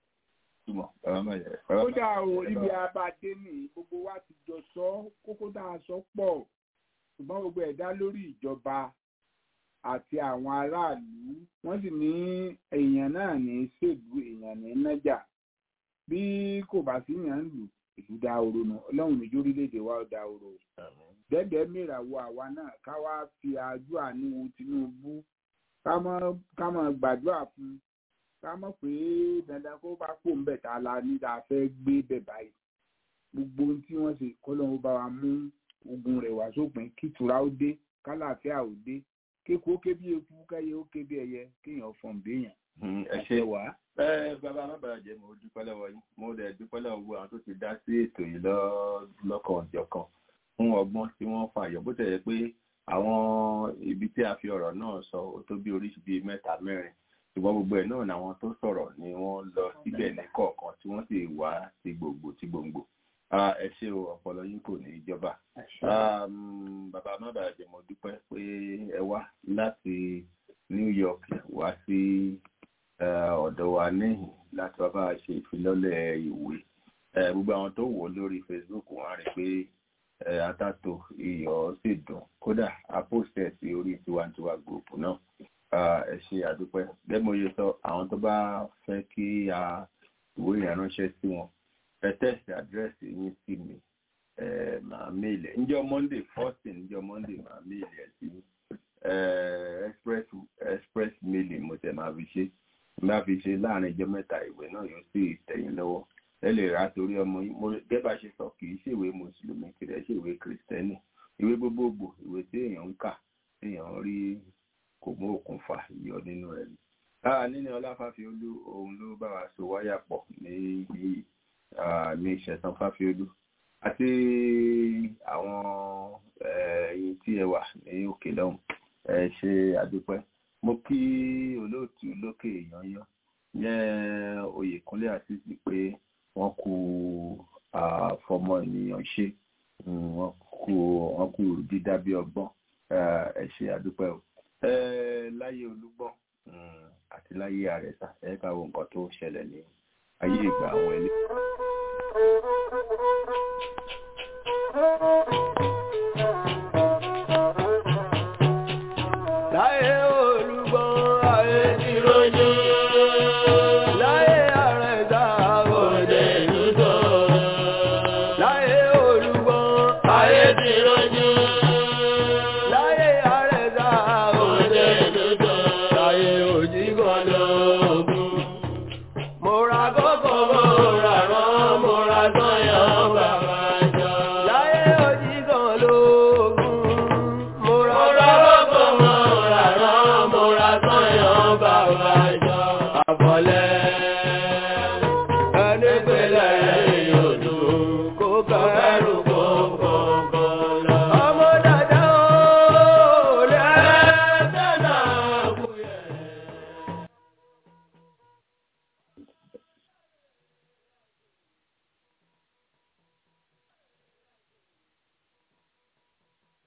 S2: ó dà o ibi abadé ní gbogbo wa ti jọ sọ kókó tá a sọ pọ̀ ṣùgbọ́n gbogbo ẹ̀dá lórí ìjọba àti àwọn aráàlú wọ́n sì ní èèyàn náà ní ṣèlú èèyàn ní nájà bí kò bá sí yàn lù ìlú dahoro nù ọlọ́run ní jórílẹ̀-èdè wa dahoro dẹ́dẹ́ mìràwọ̀ àwa náà ká wá fi àjọ àníwò Tinubu ká mọ̀ gbàdúrà fún ká mọ̀ pé dandan kó bá pò ń bẹ̀ tá a la ní tá a fẹ́ gbé bẹ̀ báyìí gbogbo ohun tí wọ́n ṣe kọ́lọ́run bá wa mú ogun rẹ̀ wá sópin kítura ó dé kálàáfíà ó dé kéku ó ké bí eku káyé ó ké bí ẹyẹ kéèyàn fọ̀n béèyàn.
S3: ẹ ṣe wá. ẹ bàbá má bàa jẹ mo dúpẹ́ lọ́wọ́ yín mo dẹ̀ dúpẹ́ lọ́wọ́ gbogbo àwọn tó ti dá sí ètò yìí lọ́kàn ọ̀jọ̀kan fún ọgbọ́n tí wọ́n fàyọ̀ bó tẹ̀lé pé àwọn ibi tí a fi ọ̀rọ̀ náà sọ ó tó bí oríṣi bíi mẹ́ta mẹ́rin ṣùgbọ́n gbogbo ẹ̀ náà làwọn tó sọ̀rọ̀ ni wọ́n lọ síbẹ̀ ní kọ̀ọ̀kan tí wọ́n sì wá ti gbòǹgbò ti gbòǹgbò ẹ ṣé o ọpọlọ yín kò ní ìjọba bàbá má bàa jẹ mo dúpẹ́ pé ẹ wá láti New York wá sí ọ̀dọ̀ wa níhìn láti wá bá a ṣe ìfilọ́lẹ̀ ìwé gbogbo àwọn tó wò lórí Facebook wọn á rí pé atato iyọ̀ sì dùn kódà apostẹ̀ sí orí tiwantiwa group náà ẹ ṣé àdúpẹ́ bẹ́ẹ̀ mo yẹ sọ àwọn tó bá fẹ́ kí a ìwé ìránṣẹ́ sí wọn ẹ tẹ́sì àdírẹ́sì yín sí mi màá méèlì ǹjọ́ monday first ǹjọ́ monday màá méèlì ẹ̀ sí express express mailing mo tẹ̀ máa fi ṣe máa fi ṣe láàrin ìjọ mẹ́ta ìwé náà yóò sì tẹ̀yìn lọ́wọ́ ẹ lè rà torí ọmọ yín mo gẹ́bà ṣe sọ kì í ṣèwé mùsùlùmí kì í ṣe ìwé kìrìsìtẹ́nì ìwé gbogbogbò ìwé tí èèyàn ń kà èèyàn rí kò mú òkun fà yọ nínú rẹ̀ ni. nínú ọláfàfíolú òun ló bá wa so wáyà pọ̀ ní yìí ní ìṣẹ̀sán fáfiolú àti àwọn ẹ̀yin tí ẹ wà ní òkè lọ́hùn ẹ ṣe àdúpẹ́ mo kí olóòtú lókè yanyan yẹn oyèkúnlé àtìsí pé wọ́n kú fọmọ ènìyàn ṣe wọ́n kú wọ́n kú dídá bí ọgbọ́n ẹ ṣe àdúpẹ́ o láyé olúgbọ́n àti láyé àrẹ̀sà ẹ ká wo nǹkan tó ṣẹlẹ̀ ní ayé ìgbà àwọn ilé.